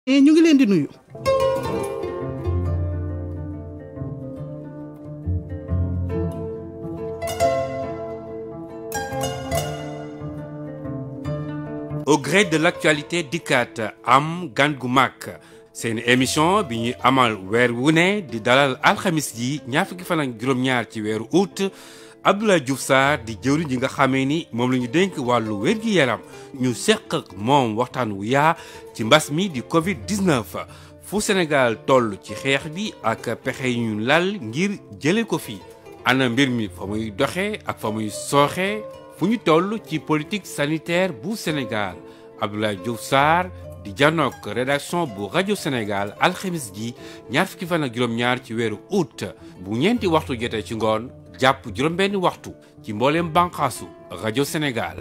ñu ngi leen di nuyu. au gré de l'actualité dikkaat am gan gu mag seen émission bi ñuy amal weer wu ne di dalal alxamis ji ñaar fukki fan ak juróom-ñaar ci weeru août Abdoulaye Diouf Sarr di jëwriñ ji nga xamee ni moom la ñu dénk wàllu wér-gi-yaram ñu seq ak moom waxtaan wu yaa ci mbas mi di Covid 19 fu Sénégal toll ci xeex bi ak pexe yu ñu lal ngir jëlee ko fi ana mbir mi fa muy doxee ak fa muy sooxee fu ñu toll ci politique sanitaire bu Sénégal Abdoulaye Diouf Sarr di janook rédaction bu rajo Sénégal alxamis ji ñaar fukki fan ak juróom-ñaar ci weeru août bu ñeenti waxtu jotee ci ngoon jàpp juróom-benni waxtu ci mbooleem bànqaasu rajo Sénégal.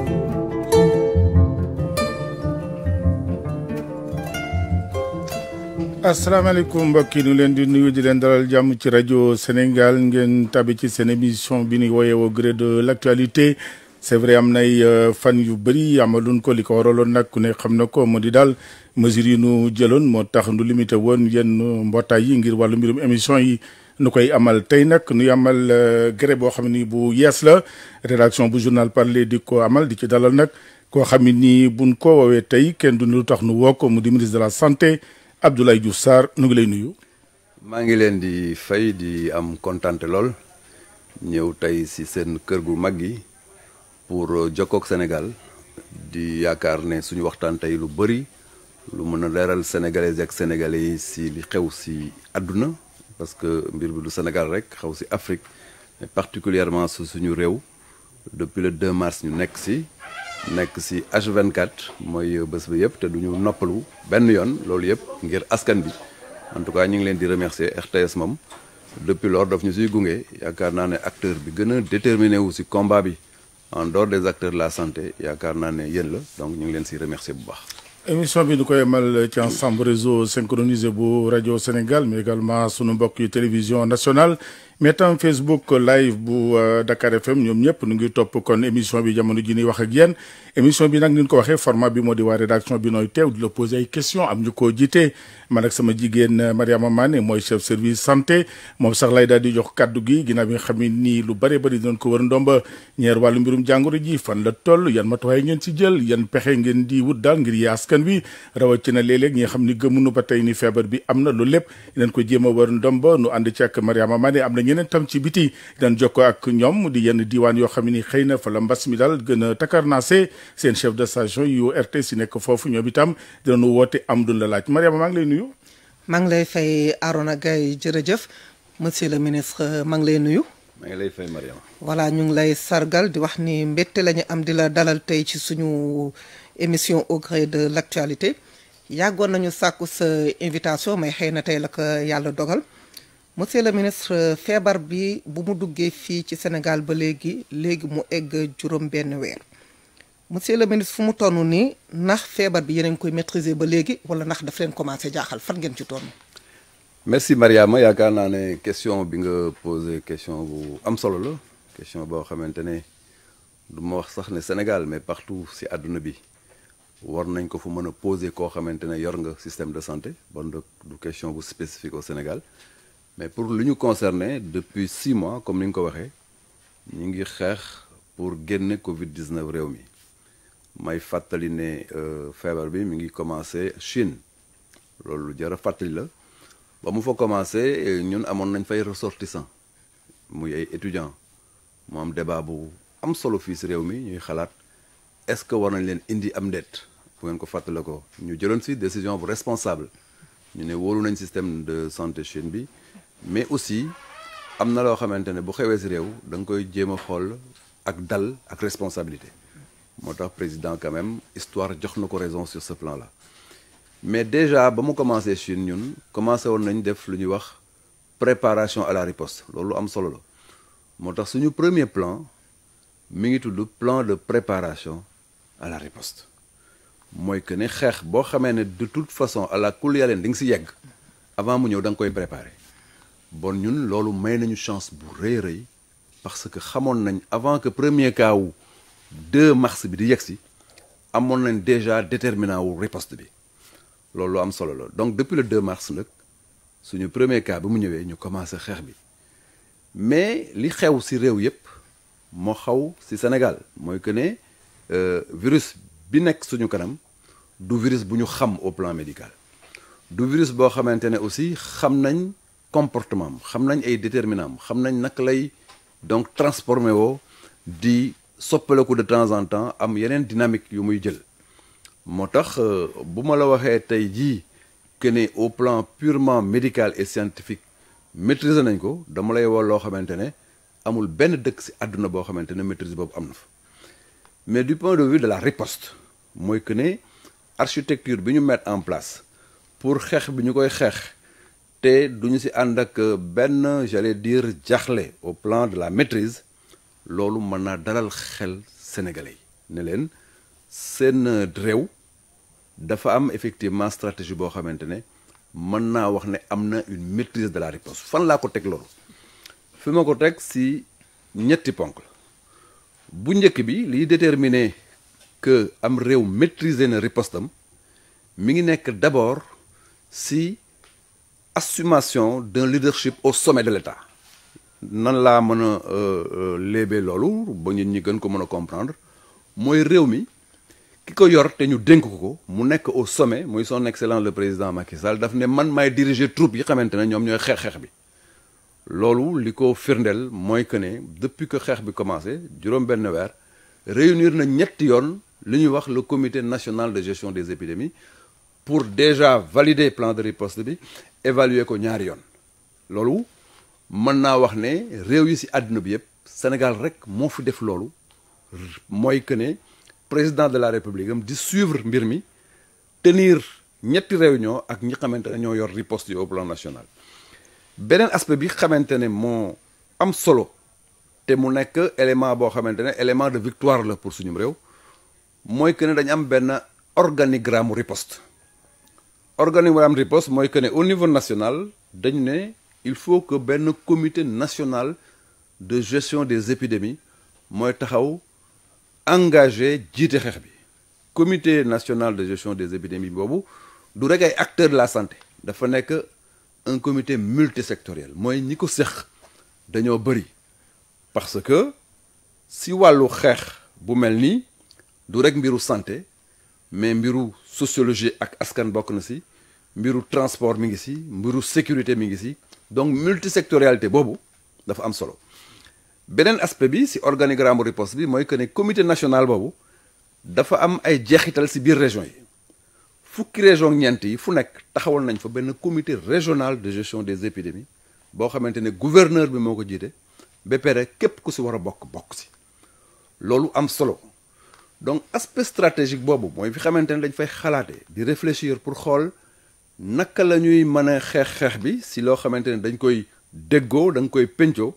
asalaamaaleykum mbokk yi ñu leen di nuyu di leen dalal jàmm ci rajo Sénégal ngeen tabi ci seen émission bi ñuy woowee au gré de l' actualité c' est vrai am nay fan yu bëri amaloon ko li ko waraloon nag ku ne xam na ko moo di daal mesures yi nu jëloon moo tax nu limité woon yenn mbootaay yi ngir wàllu mbirum émission yi nu koy amal tey nag nuy amal gré boo xam ni bu yees la rédaction bu journal parler di ko amal di ci dalal nag koo xam ni buñ ko woowee tey kenn du lu tax nu woo ko mu di ministre de la santé. Abdoulaye Diouf Sarr nu ngi lay nuyu. maa ngi leen di fay di am kontante lool ñëw tey ci seen kër gu mag gi pour jokkook Sénégal di yaakaar ne suñu waxtaan tey lu bëri lu mën a leeral sénégalais ak sénégalais yi ci li xew ci àdduna parce que mbir bi du Sénégal rek xew ci Afrique mais particulièrement su suñu réew depuis le 2 mars ñu nekk ci. nekk ci H24 mooy bés bi yëpp te du ñu noppalu benn yoon loolu yëpp ngir askan bi en tout cas ñu ngi leen di remercier RTS moom depuis lors daf ñu siy gunge yaakaar naa ne acteur bi gën a déterminé wu ci combat bi en dehors des acteurs de la santé yaakaar naa ne yéen la donc ñu ngi leen ci remercier bu baax. émission bi du koy amal ci ensemble réseau synchronisé bu rajo Sénégal mais également sunu mbokk yi télévision nationale. mais tam Facebook live bu Dakar FM ñoom ñëpp nu ngi topp kon émission bi jamono ji ñuy wax ak yéen émission bi nag ni ñu ko waxee format bi moo di waa rédaction bi nooy teew di la poser ay questions am ñu ko jiite man ak sama jigéen Mariama Mané mooy chef service santé moom sax lay daal di jox kaddu gi ginnaaw bi nga xam ne nii lu bëree bëri dinañ ko wër ndomba ñeer wàllu mbirum jàngoro ji fan la toll yan matuwaay ngeen ci jël yan pexe ngeen di wut daal ngir yee askan wi rawatina léeg-léeg ñi nga xam ni gëmunu ba tey ni feebar bi am na loolu lépp dinañ ko jéem a wër ndomba nu ànd ci ak Mariama Mané am na ñeneen tam ci biti daan jokkoo ak ñoom di yenn diiwaan yoo xam ni xëy na fa la mbas mi daal gën a takarnaase seen chef de station yu RTS yi nekk foofu ñoom itam dinañu woote am duñ la laaj Mariama maa ngi lay nuyu. maa ngi lay fay Arona Gaye jërëjëf monsieur le ministre maa ngi lay nuyu. maa ngi lay fay Mariama. voilà ñu ngi lay sargal di wax ni mbette la ñu am di la dalal tey ci suñu émission au gré de l' actualité yàggoon nañu sàkku sa invitation mais xëy na tey la ko yàlla dogal. monsieur le ministre feebar bi bu mu duggee fii ci Sénégal ba léegi léegi mu egg juróom benn weer monsieur le ministre fu mu toll nii ndax feebar bi yéen a ngi koy maîtriser ba léegi wala ndax daf leen commencé jaaxal fan ngeen ci toll. merci Mariama yaakaar naa ne question bi nga posé question bu am solo la question boo xamante ne du ma wax sax ne Sénégal mais partout ci àdduna bi war nañ ko fu mën a posé koo xamante ne yor nga système de santé bon du question bu spécifique au Sénégal. mais pour lu ñu concerné depuis six mois comme ni nga ko waxee ñu ngi xeex pour génne Covid 19 réew mi may fàttali ne feebar bi mi ngi commencé Chine loolu lu jar a fàttali la ba mu fa commencé ñun amoon nañ fay ressortissant muy ay étudiants mu am débat bu am solo fii si réew mi ñuy xalaat est-ce que war nañ leen indi am ndeet bu ngeen ko fàttale ko ñu jëloon si décision bu responsable ñu ne wóolu nañ système de santé Chine bi. mais aussi am na loo xamante ne bu xewee si réew da nga koy jéem a xool ak dal ak responsabilité moo tax président quand même histoire jox na ko raison sur ce plan là mais déjà ba mu commencé Chine ñun commencé woon nañ def lu ñuy wax préparation à la riposte loolu am solo la moo tax suñu premier plan mi ngi tudd plan de préparation à la riposte mooy que ne xeex boo xamee ne de toute façon à la kul yaleen di nga si yegg avant mu ñëw da nga koy préparer bon ñun loolu may nañu chance bu rëy rëy parce que xamoon nañ avant que premier cas wu 2 mars bi di yegg si amoon nañ déjà déterminant wu riposte bi loolu lu am solo la donc depuis le 2 mars nag suñu premier cas bi mu ñëwee ñu commencé xeex bi mais li xew ci réew yépp moo xaw ci Sénégal mooy que ne virus bi nekk suñu kanam du virus bu ñu xam au plan médical du virus boo xamante ne aussi xam nañ comportement am xam nañ ay déterminant am xam nañ naka lay donc transformé woo di soppaleku de temps en temps am yeneen dynamique yu muy jël moo tax bu ma la waxee tey jii que ne au plan purement médical et scientifique maîtriser nañ ko dama lay woo loo xamante ne amul benn dëkk ci àdduna boo xamante ne maîtrise boobu am na fa mais du point de vue de la riposte mooy que ne architecture bi ñu mettre en place pour xeex bi ñu koy xeex te duñu ci ànd ak benn j'allais dire jaaxle au plan de la maîtrise loolu mën naa dalal xel sénégalais yi ne leen seen réew dafa am effectivement stratégie boo xamante ne mën naa wax ne am na une maîtrise de la riposte fan laa ko teg loolu fi ma ko teg ci ñetti ponk la bu njëkk bi liy déterminer que am réew maîtriser na ripostam mi ngi nekk d'abord ci assumation d'un leadership au sommet de l'État nan laa mën a léebee loolu ba nit ñi gën ko mën a comprendre mooy réew mi ki ko yor te ñu dénk ko mu nekk au sommet muy son excellence le président Macky Sall daf ne man maay diriger troupe yi xamante ne ñoom ñooy xeex xeex bi loolu li ko firndeel mooy que ne depuis que xeex bi commencé juróom benn weer réunir na ñetti yoon li ñuy wax le comité national de gestion des épidémies pour déjà valider plan de riposte bi évaluer ko ñaari yoon loolu mën naa wax ne réew yi ci àdduna bi yépp Sénégal rek moo fi def loolu mooy que ne président de la république am di suivre mbir mi tenir ñetti réunion ak ñi xamante ne ñoo yor riposte yi au plan national beneen aspect bi xamante ne moo am solo te mu nekk élément boo xamante ne élément de victoire la pour suñu réew mooy que ne dañu am benn organigramme riposte organigramme riposte mooy que ne au niveau national dañu ne il faut que benn comité national de gestion des épidémies mooy taxaw engagé jiite xeex bi comité national de gestion des épidémies boobu du rek ay acteurs de la santé dafa nekk un comité multisectoriel mooy ñi ko seq dañoo bëri parce que si wàllu xeex bu mel nii du rek mbiru santé mais mbiru sociologie ak askan bokk na si mbiru transport mi ngi si mbiru sécurité mi ngi si donc multisectorialité boobu dafa am solo beneen aspect bi si organigramme riposte bi mooy que ne comité national boobu dafa am ay jeexital si biir région yi fukki région ñeent yi fu nekk taxawal nañ fa benn comité régional de gestion des épidémies boo xamante ne gouverneur bi moo ko jiite ba pare képp ku si war a bokk bokk si loolu am solo donc aspect stratégique boobu mooy fi xamante ne dañ fay xalaatee di réfléchir pour xool naka la ñuy mën a xeex xeex bi si loo xamante ne dañ koy déggoo da nga koy pencoo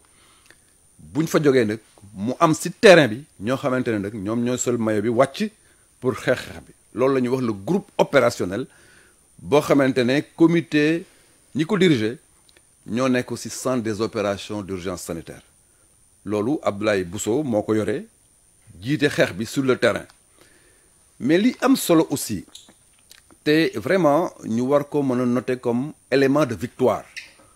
buñ fa jógee nag mu am si terrain bi ñoo xamante ne nag ñoom ñooy sol maillot bi wàcc pour xeex xeex bi loolu la ñuy wax le groupe opérationnel boo xamante ne comité ñi ko diriger ñoo nekk aussi centre des opérations d'urgence sanitaire loolu Abdoulaye Bousso moo ko yoree jiite xeex bi sur le terrain mais li am solo aussi te vraiment ñu war ko mën a noter comme élément de victoire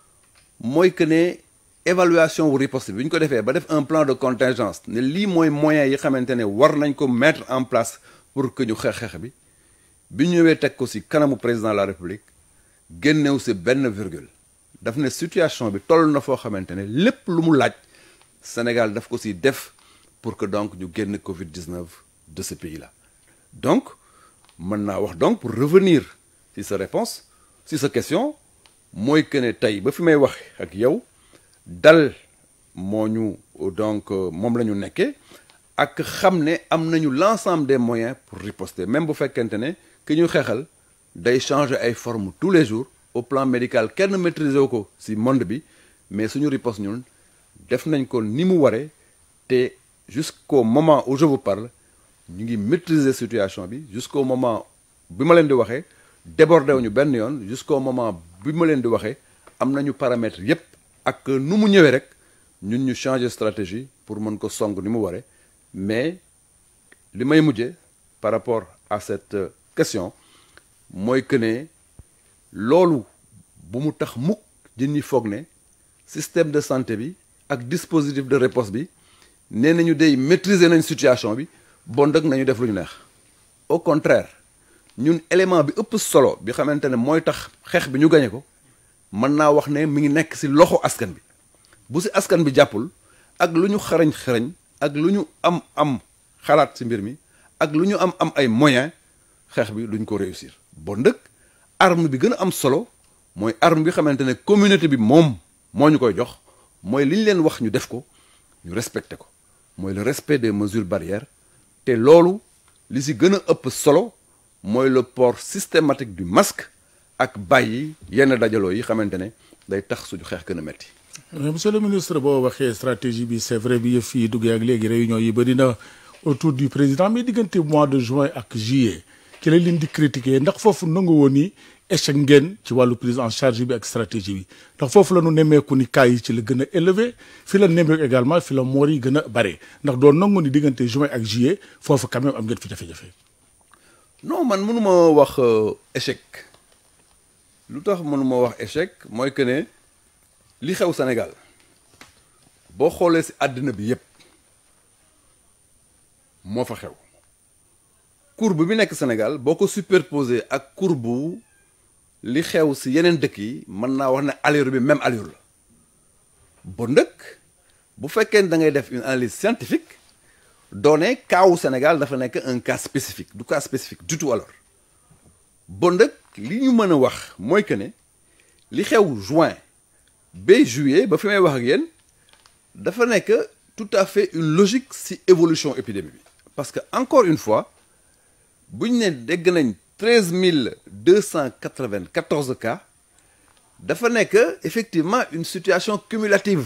mooy que ne évaluation wu riposte bi ñu ko defee ba def un plan de contingence ne lii mooy moyens yi xamante ne war nañ ko mettre en place pour que ñu xeex xeex bi bi ñëwee teg ko ci kanamu président de la république génnew ci benn virgule daf ne situation bi toll na foo xamante ne lépp lu mu laaj Sénégal daf ko ci def pour que donc ñu génn Covid 19 de ce pays là donc mën naa wax donc pour revenir ci sa réponse ci sa question mooy que ne tey ba fi may wax ak yow dal moo ñu donc moom la ñu nekkee ak xam ne am nañu l'ensemble des moyens pour riposter même bu fekkente ne ki ñu xeexal day changer ay formes tous les jours au plan médical kenn maîtriser ko ci monde bi mais suñu riposte ñun def nañ ko ni mu waree te jusqu'au moment où je vous parle ñu ngi maîtriser situation bi jusqu'au moment bi ma leen di waxee débordé wuñu benn yoon jusqu'au moment bi ma leen di waxee am nañu paramètres yépp ak nu mu ñëwee rek ñun ñu changer stratégie pour mën ko song ni mu waree mais li may mujjee par rapport à cette question mooy que ne loolu bu mu tax mukk jën ñi foog ne système de santé bi ak dispositif de réponse bi nee nañu day maîtriser nañ situation bi bon dëgg nañu def lu ñu neex au contraire ñun élément bi ëpp solo bi xamante ne mooy tax xeex bi ñu gañe ko mën naa wax ne mi ngi nekk ci loxo askan bi bu ci askan bi jàppul ak lu ñu xarañ xarañ ak lu ñu am am xalaat ci mbir mi ak lu ñu am am ay moyens xeex bi duñ ko réussir bon ndëkk arme bi gën a am solo mooy arme bi xamante ne communauté bi moom moo ñu koy jox mooy li ñu leen wax ñu def ko ñu respecté ko mooy le respect des mesures barrières te loolu li ci gën a ëpp solo mooy le port systématique du masque ak bàyyi yenn dajaloo yi xamante ne day tax suñu xeex gën a metti mais monsieur le ministre boo waxee stratégie bi c'est vrai bi yëf yi duggee ak léegi réunion yi bëri na autour du président mais diggante mois de juin ak juillet ci lañ leen di critiquer ndax foofu nangu woon ni échec ngeen ci wàllu prise en charge bi ak stratégie bi ndax foofu la ñu nemmeeku ni cas yi ci la gën a élevé fi la nemmeeku également fi la moor yi gën a bare ndax doon nangu ni diggante juin ak juillet foofu quand même am ngeen fi jafe-jafe. non man mënuma wax échec lu tax mënuma wax échec mooy que ne li xew Sénégal boo xoolee ci àddina bi yépp moo fa xew courbe bi nekk Sénégal boo ko superposé ak courbe li xew ci yeneen dëkk yi mën naa wax ne allure bi même allure la ba ndëkk bu fekkee da ngay def une analyse scientifique doone kaawu Sénégal dafa nekk un cas spécifique du cas spécifique du tout alors ba ndëkk li ñu mën a wax mooy que ne li xew juin ba juillet ba fi may wax ak yéen dafa nekk tout à fait une logique ci évolution épidémie bi parce que encore une fois bu ñu ne dégg nañ treize mille deux cent quatre-vingt-quatorze cas dafa nekk effectivement une situation cumulative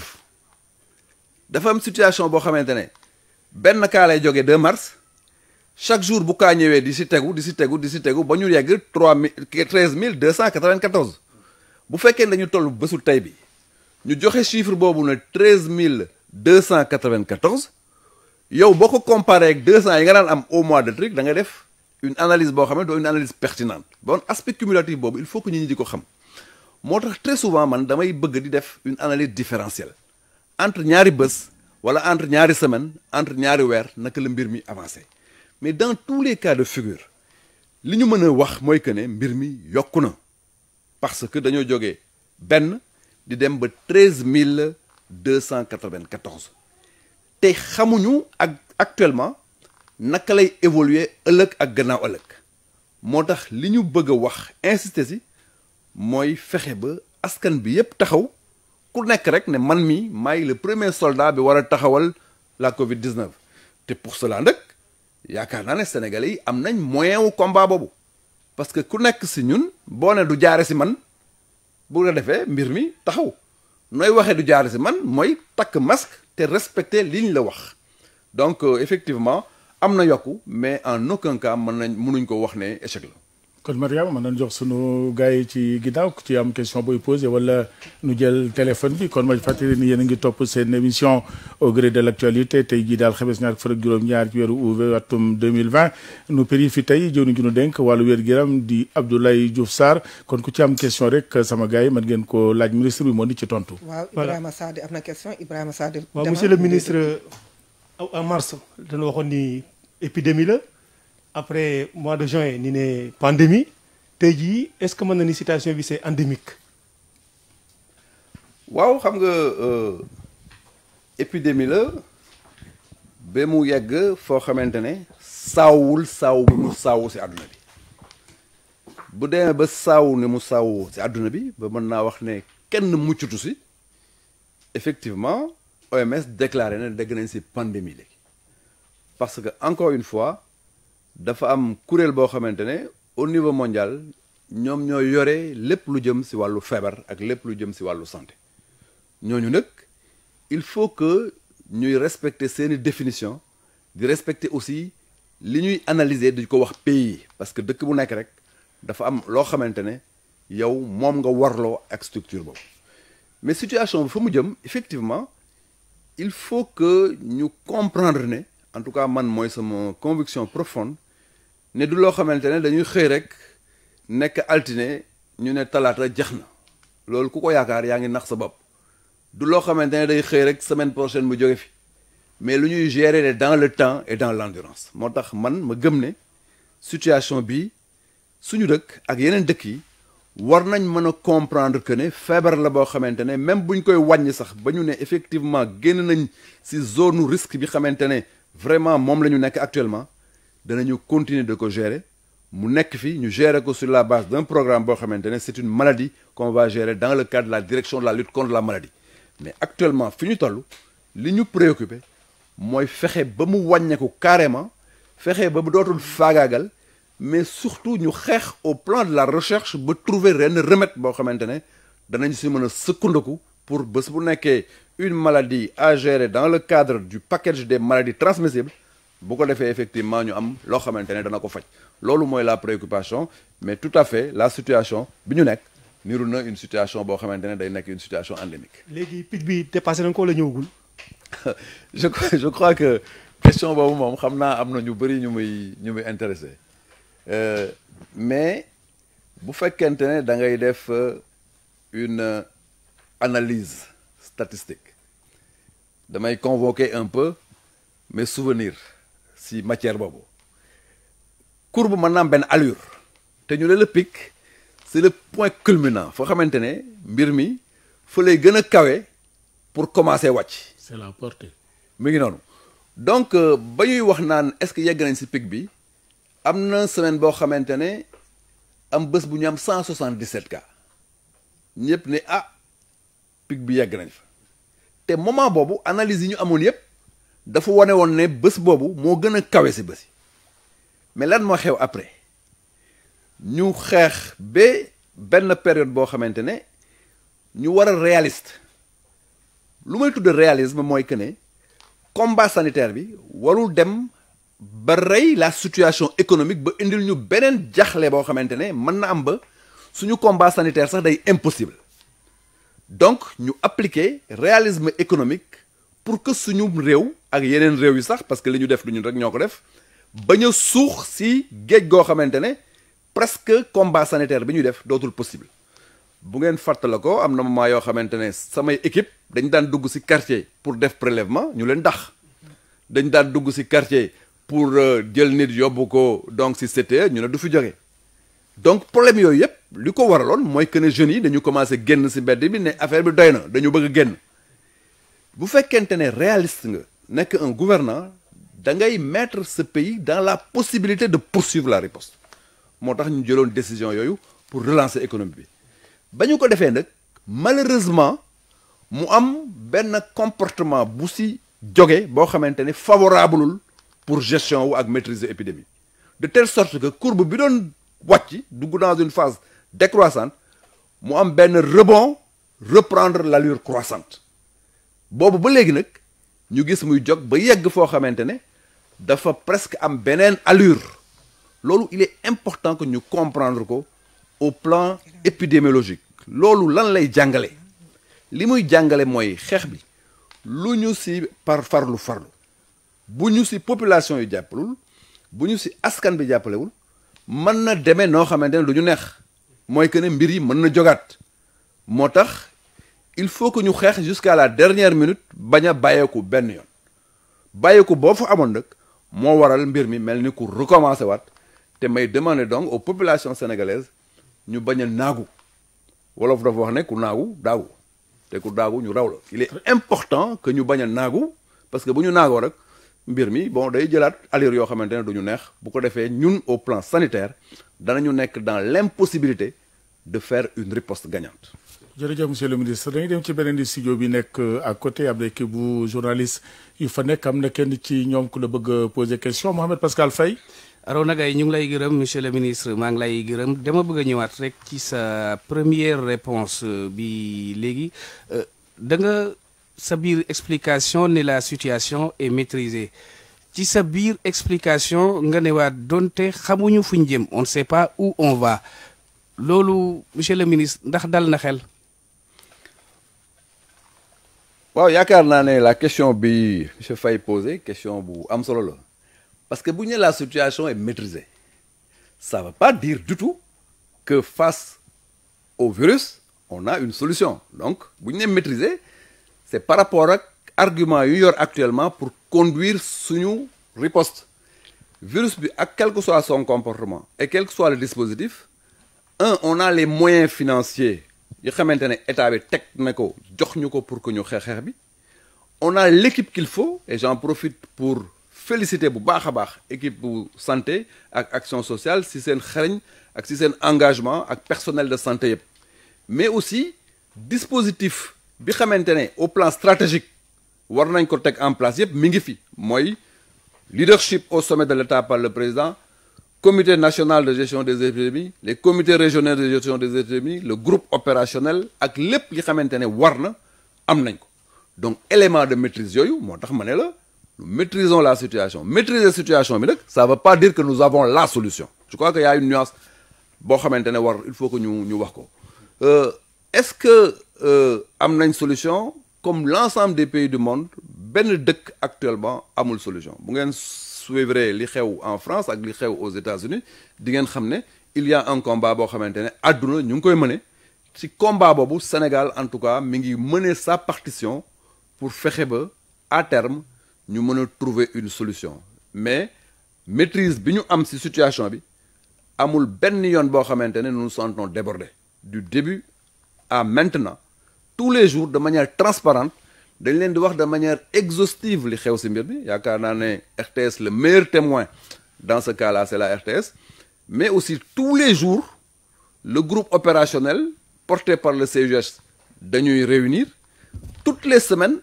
dafa am situation boo xamante ne benn cas lay jógee 2 mars chaque jour bu kaa ñëwee di si tegu di si tegu di si tegu ba ñu yegg trois mille treize mille deux cent quatre-vingt-quatorze bu fekkee dañu toll bésu tey bi ñu joxe chiffre boobu ne treize mille deux cent quatre-vingt-quatorze yow boo ko comparé ak deux cent yi nga daan am au mois de truc da nga def une analyse boo xam ne doo une analyse pertinente bon aspect cumulatif boobu il faut que nit ñi di ko xam moo tax très souvent man damay bëgg di def une analyse différentielle entre ñaari bés wala entre ñaari semaine entre ñaari weer naka la mbir mi avancé mais dans tous les cas de figure li ñu mën a wax mooy que ne mbir mi yokku na parce que dañoo jógee benn di dem ba treize mille deux cent quatre-vingt-quatorze te xamuñu ak actuellement naka lay évoluer ëllëg ak gannaaw ëllëg moo tax li ñu bëgg a wax insister si mooy fexe ba askan bi yépp taxaw ku nekk rek ne man mi maay le premier soldat bi war a taxawal la Covid 19 te pour cela nag yaakaar naa ne sénégalais yi am nañ moyen wu combat boobu parce que ku nekk si ñun boo ne du jaare si man bu la defee mbir mi taxaw nooy waxee du jaare si man mooy takk masque te respecter liñ la wax donc euh, effectivement am na yokku mais en aucun cas mën nañ mënuñ ko wax ne échec la. kon Mariama mën nañ jox sunu gars yi ci ginnaaw ku ci am question booy posé wala nu jël téléphone bi kon ma fàttali ni yéen a ngi topp seen émission au gré de l' actualité tey jii daal xames ñaar fukk ak juróom-ñaar ci weeru août atum 2020 nu péri fi tey jëw ni ju nu dénk wàllu wér-gu-yaram di Abdoulaye Diouf Sarr kon ku ci am question rek sama gars yi mën ngeen ko laaj ministre bi moo di ci tontu. waaw Voilà. Ibrahima Sadi am na question Ibrahima Sadi. waaw demal. monsieur le ministre en mars dañu waxoon ni épidémie la après mois de juin ni ne pandémie tey jii est-ce que mën na ni situation bi c'est endémique waaw xam nga euh, épidémie la ba mu yegg foo xamante ne saawul saaw bi mu saawu si àdduna bi bu demee ba saaw ni mu saawu si àdduna bi ba mën naa wax ne kenn muccutu si effectivement OMS déclaré na dégg nañ si pandémie léegi parce que encore une fois dafa am kuréel boo xamante ne au niveau mondial ñoom ñoo yore lépp lu jëm si wàllu feebar ak lépp lu jëm si wàllu santé ñooñu nag il faut que ñuy respecter seeni définition di respecter aussi li ñuy analyser di ko wax pays parce que dëkk bu nekk rek dafa am loo xamante ne yow moom nga warloo ak structure boobu mais situation bi fa mu jëm effectivement il faut que ñu comprendre ne en tout cas man mooy sama conviction profonde ne du loo xamante ne dañuy xëy rek nekk altine ñu ne talaata jeex na loolu ku ko yaakaar yaa ngi nax sa bopp du loo xamante ne day xëy rek semaine prochaine mu jóge fi mais lu ñuy gérer dans le temps et dans l'endurance moo tax man ma gëm ne situation bi suñu dëkk ak yeneen dëkk yi war nañ mën a comprendre que ne feebar la boo xamante ne même buñ koy wàññi sax ba ñu ne effectivement génn nañ ci zone risque bi xamante ne vraiment moom la ñu nekk actuellement danañu continuer de ko gérer mu nekk fi ñu gérer ko sur la base d'un programme boo xamante ne c'est une maladie qu'on va gérer dans le cadre de la direction de la lutte contre la maladie mais actuellement fi ñu toll li ñu préoccupé mooy fexe ba mu wàññeeku carrément fexe ba mu dootul faagaagal mais surtout ñu xeex au plan de la recherche ba trouver ren remède boo xamante ne danañ si mën a sëkkandiku pour bés bu nekkee une maladie à gérer dans le cadre du package des maladies transmissibles bu ko defee effectivement ñu am loo xamante ne dana ko faj loolu mooy la préoccupation mais tout à fait la situation bi ñu nekk niru na une situation boo xamante ne day nekk une situation endémique. léegi pic bi dépassé nañ ko la ñëwagul. je je crois que question boobu moom xam naa am na ñu bëri ñu muy ñu muy intéressé mais bu fekkente ne da ngay def une analyse statistique damay convoquer un peu mes souvenirs si matière boobu courbe mën naa am benn allure te ñu ne le pic c'est le point culminant foo xamante ne mbir mi fa lay gën a kawe pour commencer wàcc. c'est la portée. mi ngi noonu donc ba ñuy wax naan est-ce que yegg nañ ci pic bi am na semaine boo xamante ne am bés bu ñu am 177 cas ñëpp ne ah pic bi yegg nañ fa te moment boobu analyse yi ñu amoon yëpp dafa wane woon ne bés boobu moo gën a kawe ci bés yi mais lan moo xew après ñu xeex ba benn période boo xamante ne ñu war a réaliste lu may tudd réalisme mooy que ne combat sanitaire bi warul dem ba rey la situation économique ba indil ñu beneen jaxle boo xamante ne mën na am ba suñu combat sanitaire sax day impossible donc ñu appliquer réalisme économique pour que suñu réew ak yeneen réew yi sax parce que li ñu def du ñun rek ñoo ko def bañ a suux si géej goo xamante ne presque combat sanitaire bi ñuy def dootul possible bu ngeen fàttala ko am na moment yoo xamante ne samay équipe dañ daan dugg ci quartier pour def prélèvement ñu leen dax dañ daan dugg ci quartier pour jël nit yóbbu ko donc ci CTE ñu ne du fi jóge donc problème yooyu yëpp li ko waraloon mooy que ne jeunes yi dañu commencé génn ci mbedd bi ne affaire bi doy na dañu bëgg a génn bu fekkente ne réaliste nga nekk un gouvernant da ngay mettre ce pays dans la possibilité de poursuivre la riposte moo tax ñu jëloon décision yooyu pour relancer économie bi ba ñu ko defee nag malheureusement mu am benn comportement bu si jóge boo xamante ne favorableul pour gestion wu ak maîtriser épidémie de telle sorte que courbe bi doon wàcc dugg dans une phase décroissante mu am benn rebond reprendre l'allure croissante boobu ba léegi nag ñu gis muy jóg ba yegg foo xamante ne dafa presque am beneen allure loolu il est important que ñu comprendre ko au plan épidémiologique loolu lan lay jàngale li muy jàngale mooy xeex bi lu ñu ci par farlu farlu bu ñu ci population yu jàppalul bu ñu ci askan bi jàppalewul mën na demee noo xamante ne du ñu neex mooy que ne mbir yi mën na jogaat moo tax il faut que ñu xeex jusqu'à la dernière minute bañ a bàyyeeku benn yoon bàyyeeku boo fa amoon nag moo waral mbir mi mel ni ku recommencer waat te may demander donc aux populations sénégalaises ñu bañ a naagu wolof dafa wax ne ku naagu daagu te ku daagu ñu raw la il est important que ñu bañ a naagu parce que bu ñu naagoo rek mbir mi bon day jëlaat allure yoo xamante ne du ñu neex bu ko defee ñun au plan sanitaire danañu nekk dans l'impossibilité de faire une riposte gagnante jërëjëf monsieur le ministre dañuy dem ci beneen di studio bi nekk à côté am na équipe bu journaliste yu fa nekk am na kenn ci ñoom ku la bëgg a poser question Mohamed Pascal Faye Arona Gaye ñu ngi lay gërëm monsieur le ministre maa ngi lay gërëm dama bëgg a ñëwaat rek ci sa première réponse bi léegi da nga sa biir explication ne la situation est maîtrisée ci sa biir explication nga ne waat donte xamuñu fu ñu jëm on ne sait pas où on va loolu monsieur le ministre ndax dal na xel. waaw yaakaar naa ne la question bi monsieur Faye posé question bu am solo la parce que bu ñu la situation est maîtrisée ça veut pas dire du tout que face au virus on a une solution donc bu ñu nee maîtriser c'est par rapport ak argument yu yor actuellement pour conduire suñu riposte virus bi ak quel que soit son comportement et quel que soit le dispositif un on a les moyens financiers yi xamante ne état bi teg na ko jox ñu ko pour que ñu xeex xeex bi on a l'équipe qu'il faut et j'en profite pour féliciter bu baax a baax équipe bu santé ak action sociale si seen xarañ ak si seen engagement ak personnel de santé yëpp mais aussi dispositif bi xamante ne au plan stratégique war nañ ko teg en place yëpp mi ngi fi mooy leadership au sommet de l'État par le président comité national de gestion des épidémies les comités régionaux de gestion des épidémies le groupe opérationnel ak lépp li xamante ne war na am nañ ko donc élément de maîtrise yooyu moo tax ma ne la nous maîtrisons la situation maîtriser situation bi nag ça veut pas dire que nous avons la solution je crois que y a une nuance boo xamante ne war il faut que ñu ñu wax ko est-ce que am nañ solution comme l'ensemble des pays du monde benn dëkk actuellement amul solution bu ngeen suivre li xew en France ak li xew aux États-Unis di ngeen xam ne il y a un combat boo xamante ne àdduna ñu ngi koy mëne ci combat boobu Sénégal en tout cas mi ngi mener sa partition pour fexe ba à terme ñu mën a trouver une solution mais maîtrise bi ñu am ci situation bi amul benn yoon boo xamante ne nous nous sentons débordés du début à maintenant tous les jours de manière transparente dañ leen di wax de manière exhaustive li xew ci mbir bi yaakaar naa ne RTS le meilleur témoin dans ce cas-là c'est la RTS mais aussi tous les jours le groupe opérationnel porté par le CUS dañuy réunir toutes les semaines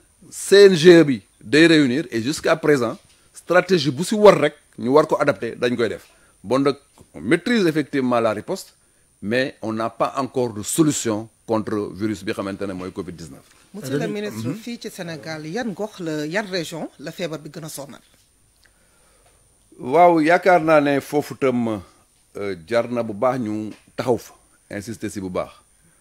CNG bi day réunir et jusqu'à présent stratégie bu ci war rek ñu war ko adapter dañ koy def bon nag on maîtrise effectivement la riposte mais on n'a pas encore de solution contre virus bi xamante ne mooy Covid-19. monsieur le ministre fii ci Sénégal yan gox la yan région la feebar bi gën a sonal. waaw yaakaar naa ne foofu tam jar na bu baax ñu taxaw fa insister ci bu baax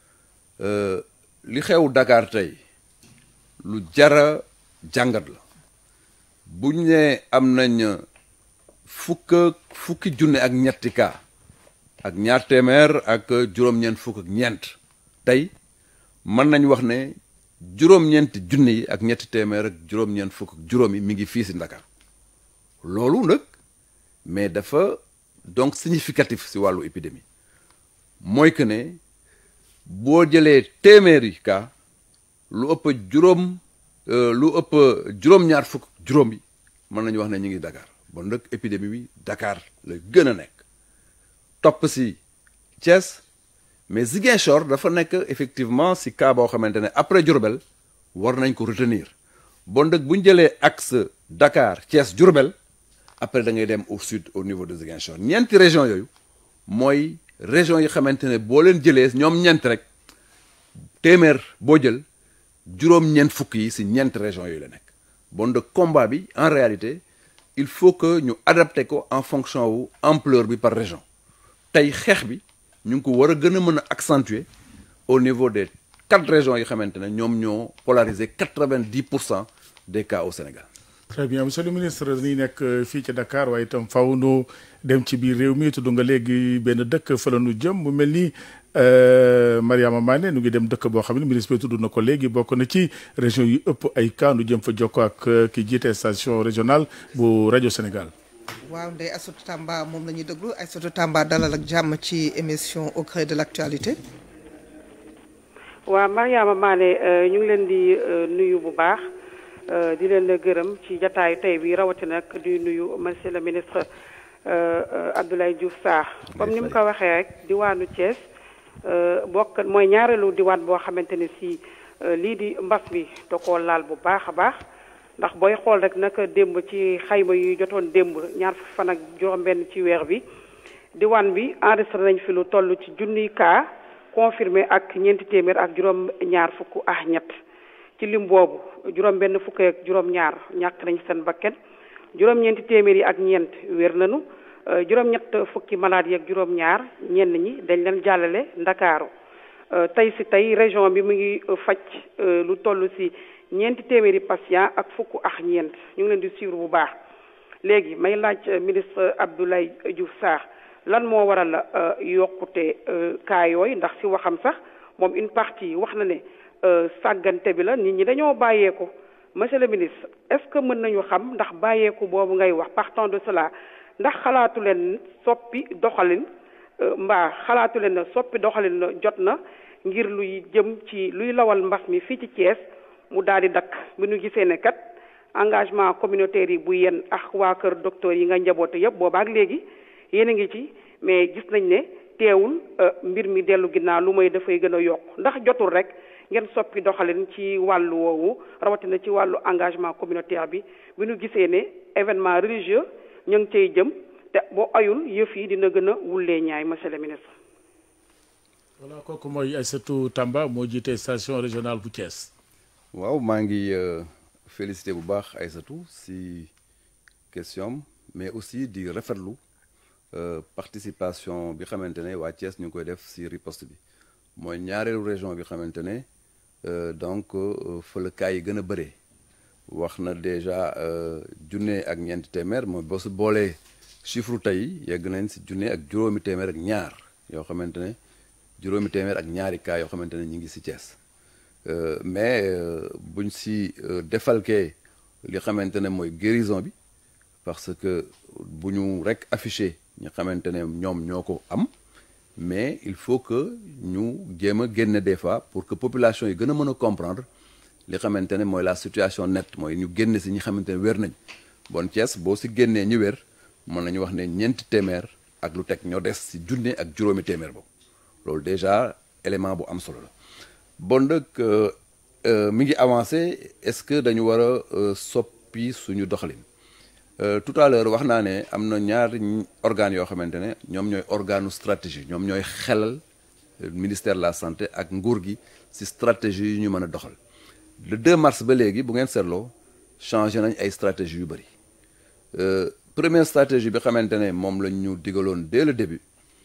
li xew Dakar tey lu jara jàngat la buñ ne am nañ fukk fukki junne ak ñetti cas ak ñaar téeméer ak juróom-ñeent fukk ak ñeent tey mën nañ wax ne juróom-ñeenti junne yi ak ñetti téeméer ak juróom-ñeent fukk ak juróom yi mi ngi fii ci Dakar loolu nag mais dafa donc significatif ci wàllu épidémie mooy que ne boo jëlee téeméeri cas lu ëpp juróom lu ëpp juróom-ñaar fukk juróom yi mën nañu wax ne ñu ngi Dakar bon nag épidémie bi Dakar la gën a nekk topp ci Thiès mais Ziguinchor dafa nekk effectivement ci cas boo xamante ne après Diourbel war nañ ko retenir bon nag bu ñu jëlee axe Dakar Thiès Diourbel après da ngay dem au sud au niveau de Ziguinchor ñeenti région yooyu mooy région yi xamante ne boo leen jëlee ñoom ñeent rek téeméer boo jël juróom-ñeent fukk yi ci ñeent région yooyu la nekk bon de combat bi en réalité il faut que ñu adapté ko en fonction wu ampleur bi par région tey xeex bi ñu ngi ko war a gën a mën a accentuer au niveau des quatre régions yi xamante ne ñoom ñoo polariser quatre-vingt-dix pour cent des cas au Sénégal très bien monsieur le ministre dañuy nekk fii ci Dakar waaye itam faw nu dem ci biir réew mi tudd nga léegi benn dëkk fa la nu jëm mu mel ni Mariama Mané nu ngi dem dëkk boo xam ne ministre bi tudd na ko léegi bokk na ci région yu ëpp ay cas nu jëm fa jokko ak ki jiite station régionale bu rajo Sénégal. waaw Ndeye Assotou Tamba moom la ñuy déglu Assotou Tamba dalal ak jàmm ci émission au gré de l'actualité. waaw Mariama Mané ñu ngi leen di nuyu bu baax. di leen gërëm ci jataayu tey bi rawatina nag di nuyu monsieur le ministre Abdoulaye Diouf Sarr comme ni mu ko waxee rek diwaanu Thiès bokk mooy ñaareelu diwaan boo xamante ne si lii di mbas bi da koo laal bu baax a baax ndax booy xool rek nag démb ci xayma yu jotoon démb ñaar fan ak juróom-benn ci weer bi diwaan bi enregistré nañ fi lu toll ci junniy cas confirmé ak ñeenti téeméer ak juróom-ñaar fukk ak ñett. ci lim boobu juróom benn fukk ak juróom ñaar ñàkk nañ seen bakkan juróom ñeenti téeméer yi ak ñeent wér nañu juróom ñett fukki malade yi ak juróom ñaar ñenn ñi dañ leen jàllale ndakaaru tey si tey région bi mu ngi faj lu toll si ñeenti téeméeri patient ak fukk ak ñeent ñu ngi leen di suivre bu baax léegi may laaj ministre Abdoulaye Diouf Sarr lan moo waral yokkute cas yooyu ndax si waxam sax moom une partie wax na ne sàggante bi la nit ñi dañoo bàyyeeku monsieur le ministre est-ce que mën nañu xam ndax bàyyeeku boobu ngay wax partant de cela ndax xalaatu leen soppi doxalin mbaa xalaatu leen ne soppi doxalin jot na ngir luy jëm ci luy lawal mbas mi fii ci Thiès mu daal di dakk bi ñu gisee ne kat engagement communautaire yi bu yenn ak waa kër docteur yi nga njaboote yëpp boobaak léegi yéen a ngi ci mais gis nañ ne teewul mbir mi dellu ginnaaw lu may dafay gën a yokk ndax jotul rek ngeen soppi doxalin ci wàllu woowu rawatina ci wàllu engagement communautaire bi bi ñu gisee ne événement religieux ñu ngi cay jëm te boo ayul yëf yi dina gën a wullee ñaay monsieur le ministre. voilà kooku mooy Aïssatou Tamba moo jiite station régionale bu Thiès. waaw maa ngi félicité bu baax Aïssatou si question mais aussi di rafetlu participation bi xamante ne waa Thiès ñu ngi koy def si riposte bi mooy ñaareelu région bi xamante ne donc fa la cas yi gën a bëree wax na déjà junne ak ñeenti téeméer mooy boo si boolee chiffre tey yegg nañ si junne ak juróomi téeméer ak ñaar yoo xamante ne juróomi téeméer ak ñaari cas yoo xamante ne ñu ngi si Thiès. mais buñ si defalkee li xamante ne mooy guérison bi parce que bu ñu rek affiché ñi xamante ne ñoom ñoo ko am mais il faut que ñu jéem a génne des fois pour que population yi gën a mën a comprendre li xamante ne mooy la situation nette mooy ñu génne si ñi xamante ne wér nañ bon Thiès boo si génnee ñi wér mën nañu wax ne ñeenti téeméer ak lu teg ñoo des si junne ak juróomi téeméer boobu loolu déjà élément bu am solo la bon nag mi ngi avancé est-ce que dañu war a soppi suñu doxalin tout à l'heure wax naa ne am na ñaari organes yoo xamante ne ñoom ñooy organu stratégie ñoom ñooy xelal ministère de la santé ak nguur gi ci stratégie yu ñu mën a doxal le 2 mars ba léegi bu ngeen seetloo changé nañ ay stratégie yu bëri première stratégie bi xamante ne moom lañ ñu digaloon dès le début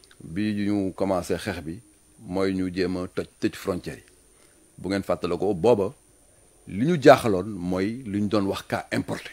bi ñu commencé xeex bi mooy ñu jéem a toj tëj frontières yi bu ngeen fàttale ko booba li ñu jaaxaloon mooy li ñu doon wax cas importé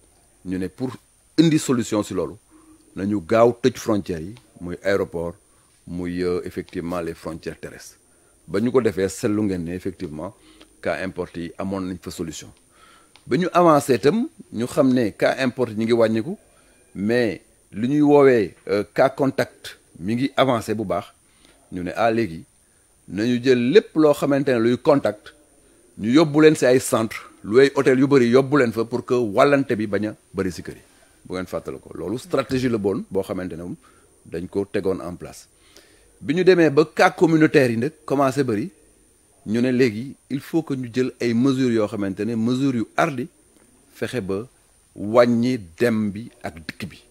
ñu ne pour indi solution ci loolu nañu gaaw tëj frontières yi muy aéroport muy effectivement les frontières terrestres ba ñu ko defee seetlu ngeen ne effectivement cas importé yi amoon nañ fa solution ba ñu avancé itam ñu xam ne cas importé ñi ngi wàññiku mais li ñuy woowee cas contact mi ngi avancé bu baax ñu ne ah léegi nañu jël lépp loo xamante ne luy contact ñu yóbbu leen si ay centre lu ay hôtel yu bëri yóbbu leen fa pour que wàllante bi bañ a bëri si kër yi bu ngeen fàttale ko loolu stratégie la bon boo xamante ne moom dañ ko tegoon en place bi ñu demee ba cas communautaire yi nag commencé bëri ñu ne léegi il faut que ñu jël ay mesures yoo xamante ne mesures yu ardi fexe ba wàññi dem bi ak dikk bi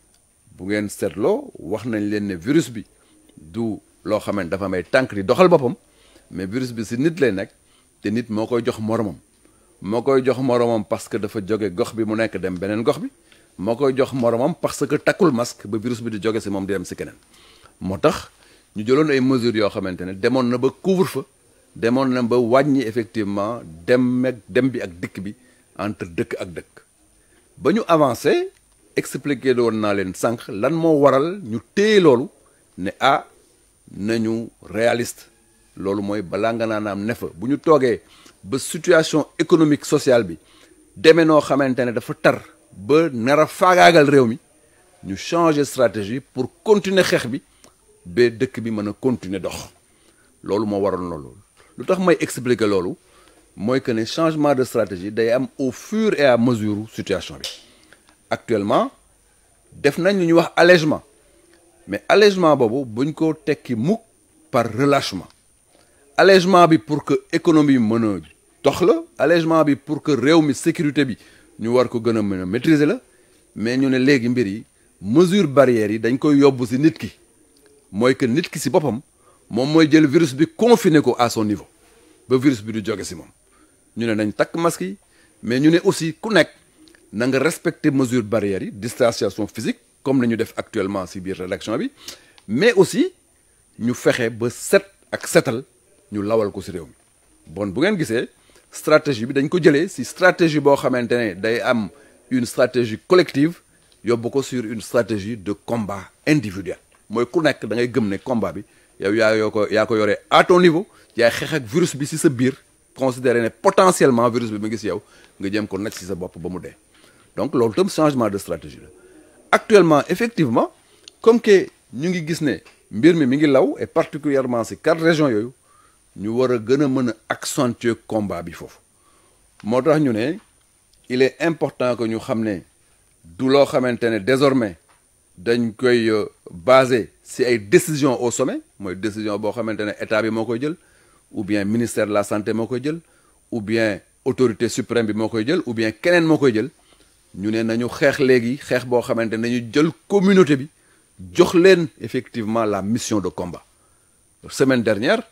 bu ngeen seetloo wax nañ leen ne virus bi du loo xamante dafa may tànk di doxal boppam mais virus bi si nit lay nekk te nit moo koy jox moromam moo koy jox moromam parce que dafa jóge gox bi mu nekk dem beneen gox bi moo koy jox moromam parce que takkul masque ba virus bi di jóge si moom di dem si keneen moo tax ñu jëloon ay mesures yoo xamante ne demoon na ba couvre-feu demoon na ba wàññi effectivement dem ak dem bi ak dikk bi entre dëkk ak dëkk ba ñu avancé expliqué woon naa leen sànq lan moo waral ñu téye loolu ne ah nañu réaliste loolu mooy balaa nga naan am ne fa bu ñu toogee ba situation économique sociale bi demee noo xamante ne dafa tar ba nar a faagaagal réew mi ñu changer stratégie pour continuer xeex bi ba dëkk bi mën a continuer dox loolu moo waroon loolu lu tax may expliquer loolu mooy que ne changement de stratégie day am au fur et à mesure situation bi actuellement def nañ lu ñuy wax allègement mais allègement boobu buñ ko tekki mukk par relâchement allègement bi pour que économie mën a dox la allègement bi pour que réew mi sécurité bi ñu war ko gën a mën a maîtriser la mais ñu ne léegi mbir yi mesure barrières yi dañ koy yóbbu ci nit ki mooy que nit ki ci boppam moom mooy jël virus bi confiné ko à son niveau ba virus bi du jóge ci moom ñu ne nañ takk masque yi mais ñu ne aussi ku nekk na nga respecter mesure barrières yi distanciation physique comme la ñu def actuellement ci biir rédaction bi mais aussi ñu fexe ba set ak setal ñu lawal ko ci réew mi bon bu ngeen gisee stratégie bi dañ ko jëlee ci stratégie boo xamante ne day am une stratégie collective yóbbu ko sur une stratégie de combat individuel mooy ku nekk da ngay gëm ne combat bi yow yaa yoo ko yaa ko yoree à ton niveau yaay xeex ak virus bi si sa biir considéré ne potentiellement virus bi mu ngi si yow nga jëm ko nag si sa bopp ba mu dee donc loolu tam changement de stratégie la actuellement effectivement comme que ñu ngi gis ne mbir mi mi ngi law et particulièrement si quatre régions yooyu ñu war a gën a mën a accentuer combat bi foofu moo tax ñu ne il est important que ñu xam ne du loo xamante ne désormais dañ koy basé si ay décisions au sommet mooy décision boo xamante ne état bi moo koy jël ou bien ministère de la santé moo koy jël ou bien autorité suprême bi moo koy jël ou bien keneen moo koy jël ñu ne nañu xeex léegi xeex boo xamante ne nañu jël communauté bi jox leen effectivement la mission de combat semaine dernière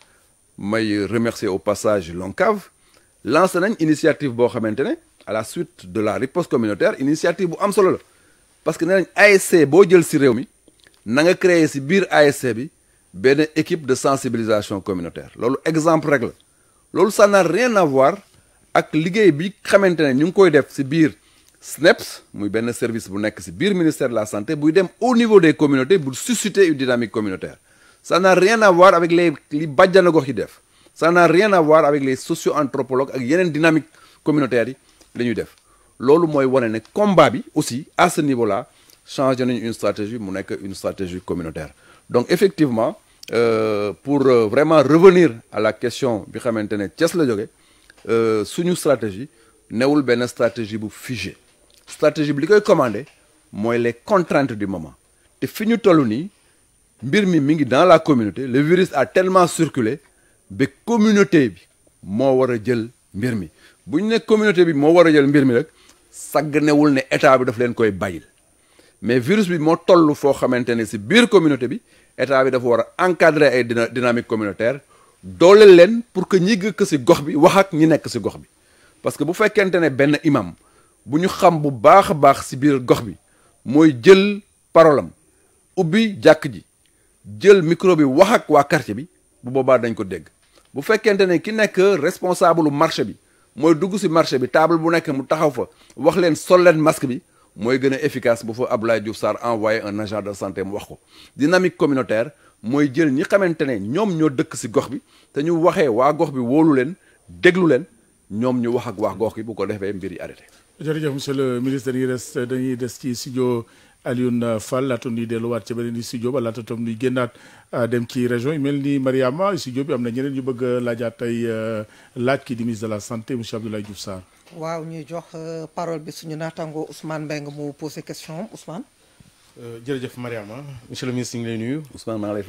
may remercier au passage l'ONCAV lancé nañ initiative boo xamante ne à la suite de la riposte communautaire initiative bu am solo la parce que nee nañ ASC boo jël si réew mi na nga créer si biir ASC bi benn équipe de sensibilisation communautaire loolu exemple rek la loolu ça n'a rien à voir ak liggéey bi xamante ne ñu ngi koy def si biir SNEPS muy benn service bu nekk si biir ministère de la santé buy dem au niveau des communautés pour susciter une dynamique communautaire ça n'a rien à voir avec les li bàjjana gox yi def ça n'a rien à voir avec les socio-anthropologues ak yeneen dynamique communautaire yi la ñuy def loolu mooy wane ne combat bi aussi à ce niveau là changé nañu une stratégie mu nekk une stratégie communautaire donc effectivement euh, pour euh, vraiment revenir à la question bi xamante ne Thiès la jóge euh, suñu stratégie newul benn stratégie bu figée stratégie bi li koy commandé mooy les contraintes du moment te fi ñu toll nii mbir mi mi ngi dans la communauté le virus a tellement circulé ba communauté bi moo war a jël mbir mi bu ñu ne communauté bi moo war a jël mbir mi rek sagganewul ne état bi daf leen koy bàyyil mais virus bi moo toll foo xamante ne si biir communauté bi état bi dafa war a encadrer ay dina dynamique communautaire dooleel leen pour que ñi gëkk si gox bi wax ak ñi nekk si gox bi parce que bu fekkente ne benn imam bu ñu xam bu baax a baax si biir gox bi mooy jël parole am ubbi jàkk ji jël micro bi wax ak waa quartier bi bu boobaa dañ ko dégg bu fekkente ne ki nekk responsable marché bi mooy dugg si marché bi table bu nekk mu taxaw fa wax leen sol leen masque bi mooy gën a efficace bu fa Abdoulaye Diouf Sarr envoyé un agent de santé mu wax ko dynamique communautaire mooy jël ñi xamante ne ñoom ñoo dëkk si gox bi te ñu waxee waa gox bi wóolu leen déglu leen ñoom ñu wax ak waa gox bi bu ko defee mbir yi arrêté. jërëjëf monsieur le ministre dañuy des dañuy des ci studio Alioune Fall laata ñuy delluwaat ci beneen studio ba laata tam ñuy génnaat dem ci région yi mel ni Mariama studio bi am na ñeneen ñu bëgg a laajaat tey laaj ki di ministre de la santé monsieur Abdoulaye Diouf Sarr. waaw ñuy jox parole bi suñu naataango Ousmane Mbengue mu posé question am Ousmane. jërëjëf Mariama monsieur le ministre ñu ngi lay nuyu. Ousmane maa ngi lay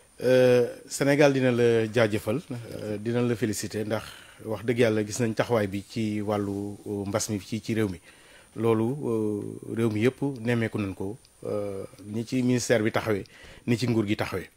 fay. Sénégal dina la jaajëfal dina la féliciter ndax wax dëgg yàlla gis nañ taxawaay bi ci wàllu mbas mi ci ci réew mi loolu réew mi yëpp nemmeeku nañ ko ni ci ministère bi taxawee ni ci nguur gi taxawee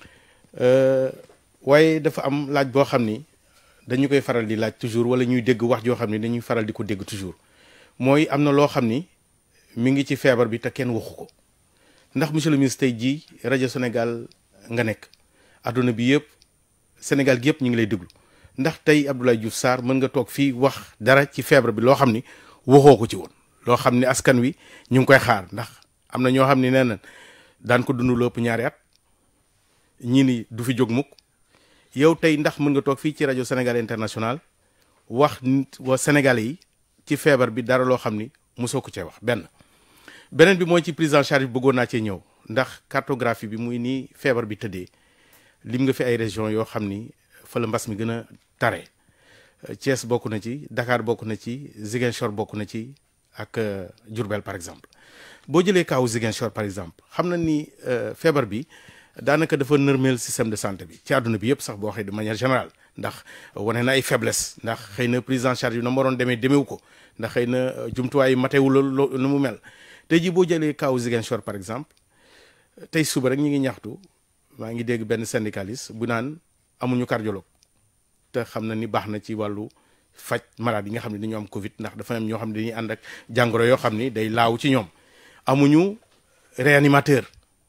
waaye dafa am laaj boo xam ni dañu koy faral di laaj toujours wala ñuy dégg wax joo xam ni dañuy faral di ko dégg toujours mooy am na loo xam ni mi ngi ci feebar bi te kenn waxu ko ndax monsieur le ministre tey jii rajo Sénégal nga nekk adduna bi yëpp Sénégal gi yëpp ñu ngi lay déglu ndax tey Abdoulaye Diouf Sarr mën nga toog fii wax dara ci feebar bi loo xam ni waxoo ko ci woon loo xam ni askan wi ñu ngi koy xaar ndax am na ñoo xam ni nee na daan ko dund lu ëpp ñaari at ñii ni du fi jóg mukk yow tey ndax mën nga toog fii ci rajo Sénégal international wax nit wa Sénégalais yi ci feebar bi dara loo xam ni mosoo ko cee wax benn beneen bi mooy ci prise en charge bi bëggoon naa cee ñëw ndax cartographie bi muy nii feebar bi tëddee lim nga fi ay région yoo xam ni fa la mbas mi gën a tare Thiès bokk na ci Dakar bokk na ci Ziguinchor bokk na ci ak Diourbel par exemple boo jëlee kaawu Ziguinchor par exemple xam na ni feebar bi daanaka dafa nërmeel système de santé bi ci àdduna bi yëpp sax boo waxee de manière générale ndax wane na ay faiblesse ndax xëy na prise en charge bi na mu waroon demee demeewu ko ndax xëy na jumtuwaay yi matewul lu mu mel tey jii boo jëlee kaawu Ziguinchor par exemple tey suba rek ñu ngi ñaxtu maa ngi dégg benn syndicaliste bu naan amuñu cardiologue te xam na ni baax na ci wàllu faj malade yi nga xam ne dañoo am Covid ndax dafa am ñoo xam ne dañuy ànd ak jàngoro yoo xam ni day laaw ci ñoom amuñu réanimateur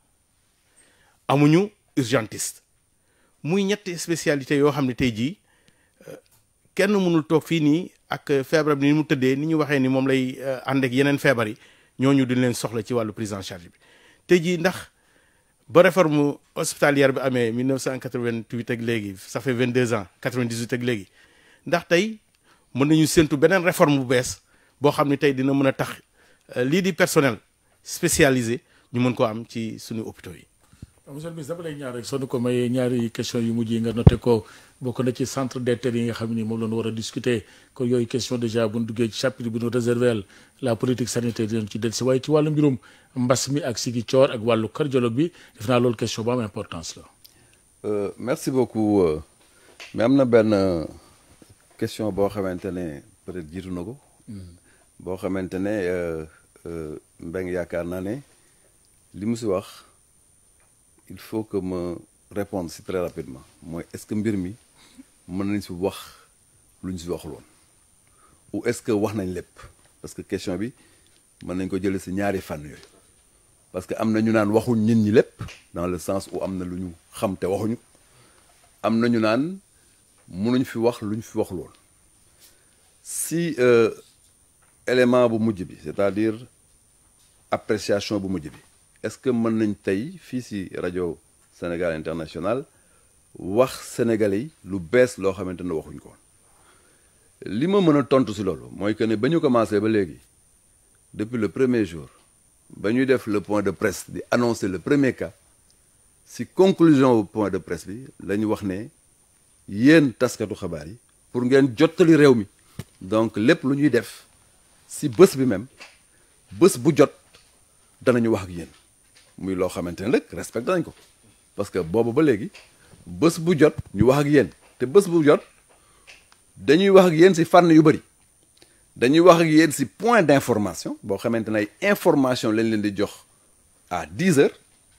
amuñu urgentiste muy ñetti spécialité yoo xam ne tey jii kenn mënul toog fii nii ak feebar bi ni mu tëddee ni ñu waxee ni moom lay ànd ak yeneen feebar yi ñooñu duñ leen soxla ci wàllu prise en charge bi tey jii ndax ba réforme hospitalière bi amee 1988 ak léegi ça fait 22 ans 98 ak léegi ndax tey mën nañu séntu beneen réforme bu bees boo xam ne tey dina mën a tax lii di personnel spécialisé ñu mën koo am ci suñu hôpitaux yi. monsieur le ministre dama lay ñaar rek soo ko mayee ñaari question yu mujj yi nga noté ko bokk na ci centre d'intérêt yi nga xam ni moom la ñu war a discuter kon yooyu question déjà bu ñu duggee ci chapitre bi ñu réservé la politique sanitaire dinañ ci dellusi waaye ci wàllu mbirum mbas mi ak sigi coor ak wàllu cardiologue bi def naa loolu question bu am importance la. merci beaucoup mais am na benn question boo xamante ne peut-être jiitu na ko. boo xamante ne Mbengue yaakaar naa ne li mu si wax. il faut que ma répondre si très rapidement mooy est-ce que mbir mi mën nañ si wax lu ñu si waxul woon ou est-ce que wax nañ lépp parce que question bi mën nañ ko jëlee si ñaari fànn yooyu parce que am na ñu naan waxuñ nit ñi lépp dans le sens où am na lu ñu xam te waxuñu am na ñu naan mënuñ fi wax lu ñu fi waxul woon si élément bu mujj bi c'est-à-dire appréciation bu mujj bi est-ce que mën nañ tey fii si rajo Sénégal International wax sénégalais yi lu bees loo xamante ne waxuñ ko li ma mën a tontu si loolu mooy que ne ba ñu commencé ba léegi depuis le premier jour ba ñuy def le point de presse di annoncer le premier cas si conclusion au point de presse bi la ñu wax ne yéen taskatu xabaar yi pour ngeen jottali réew mi donc lépp lu ñuy def si bés bi même bés bu jot danañu wax ak yéen. muy loo xamante ne rek respecté nañ ko parce que boobu ba léegi bés bu jot ñu wax ak yéen te bés bu jot dañuy wax ak yéen si fànn yu bëri dañuy wax ak yéen si point d'information boo xamante ne ay information lañ leen di jox à 10 heures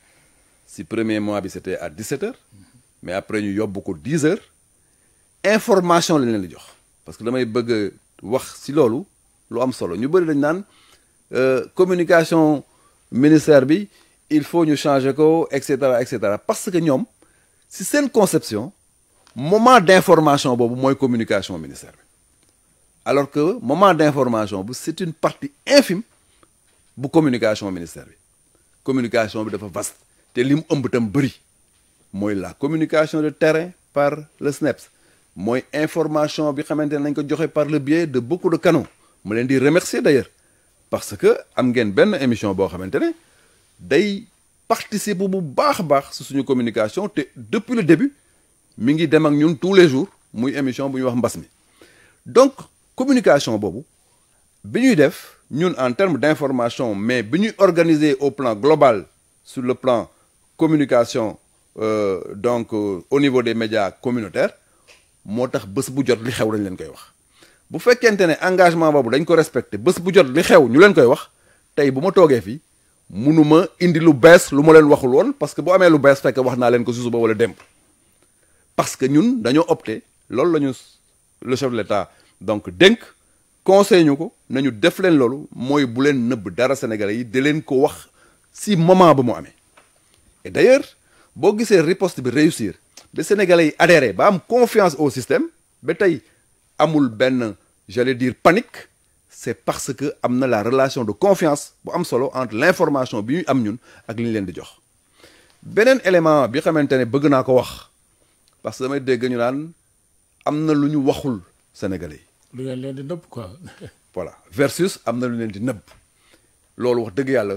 si premier mois bi c'était à 17 heures mais après ñu yóbbu ko 10 heures information lañ leen di jox parce que damay bëgg wax si loolu lu am solo ñu bëri dañ naan communication ministère bi il faut ñu changer ko et cetera et cetera parce que ñoom si seen conception moment d'information boobu mooy communication ministère bi alors que moment d'information bu c'est une partie infime bu communication ministère bi communication bi dafa vaste te li mu ëmb tam bëri mooy la communication de terrain par le SNEPS mooy information bi xamante ne nañ ko joxe par le biais de beaucoup de canaux ma leen di remercier d'ailleurs parce que am ngeen benn émission boo xamante ne day participer bu baax a baax si suñu communication te depuis le début mi ngi dem ak ñun tous les jours muy émission bu ñuy wax mbas mi donc communication boobu bi ñuy def ñun en termes d'information mais bi ñuy organiser au plan global sur le plan communication euh, donc euh, au niveau des médias communautaires moo tax bés bu jot li xew dañ leen koy wax bu fekkente ne engagement boobu dañ ko respecté bés bu jot li xew ñu leen koy wax tey bu ma toogee fii munuma indi lu bees lu ma leen waxul woon parce que bu amee lu bees fekk wax naa leen ko si suba wala démb parce que ñun dañoo opté loolu la ñu le chef de l'État donc dénk conseil ñu ko nañu def leen loolu mooy bu leen nëbb dara sénégalais yi di leen ko wax si moment ba mu amee et d'ailleurs boo gisee riposte bi réussir ba sénégalais yi adhéré ba am confiance au système ba tey amul benn j'allais dire panique c'est parce que am na la relation de confiance bu am solo entre l'information bi ñuy am ñun ak li ñu leen di jox beneen élément bi xamante ne bëgg naa ko wax parce que damay dégg ñu naan am na lu ñu waxul sénégalais yi lu ngeen leen di nëbb quoi. voilà versus am na lu leen di nëbb loolu wax dëgg yàlla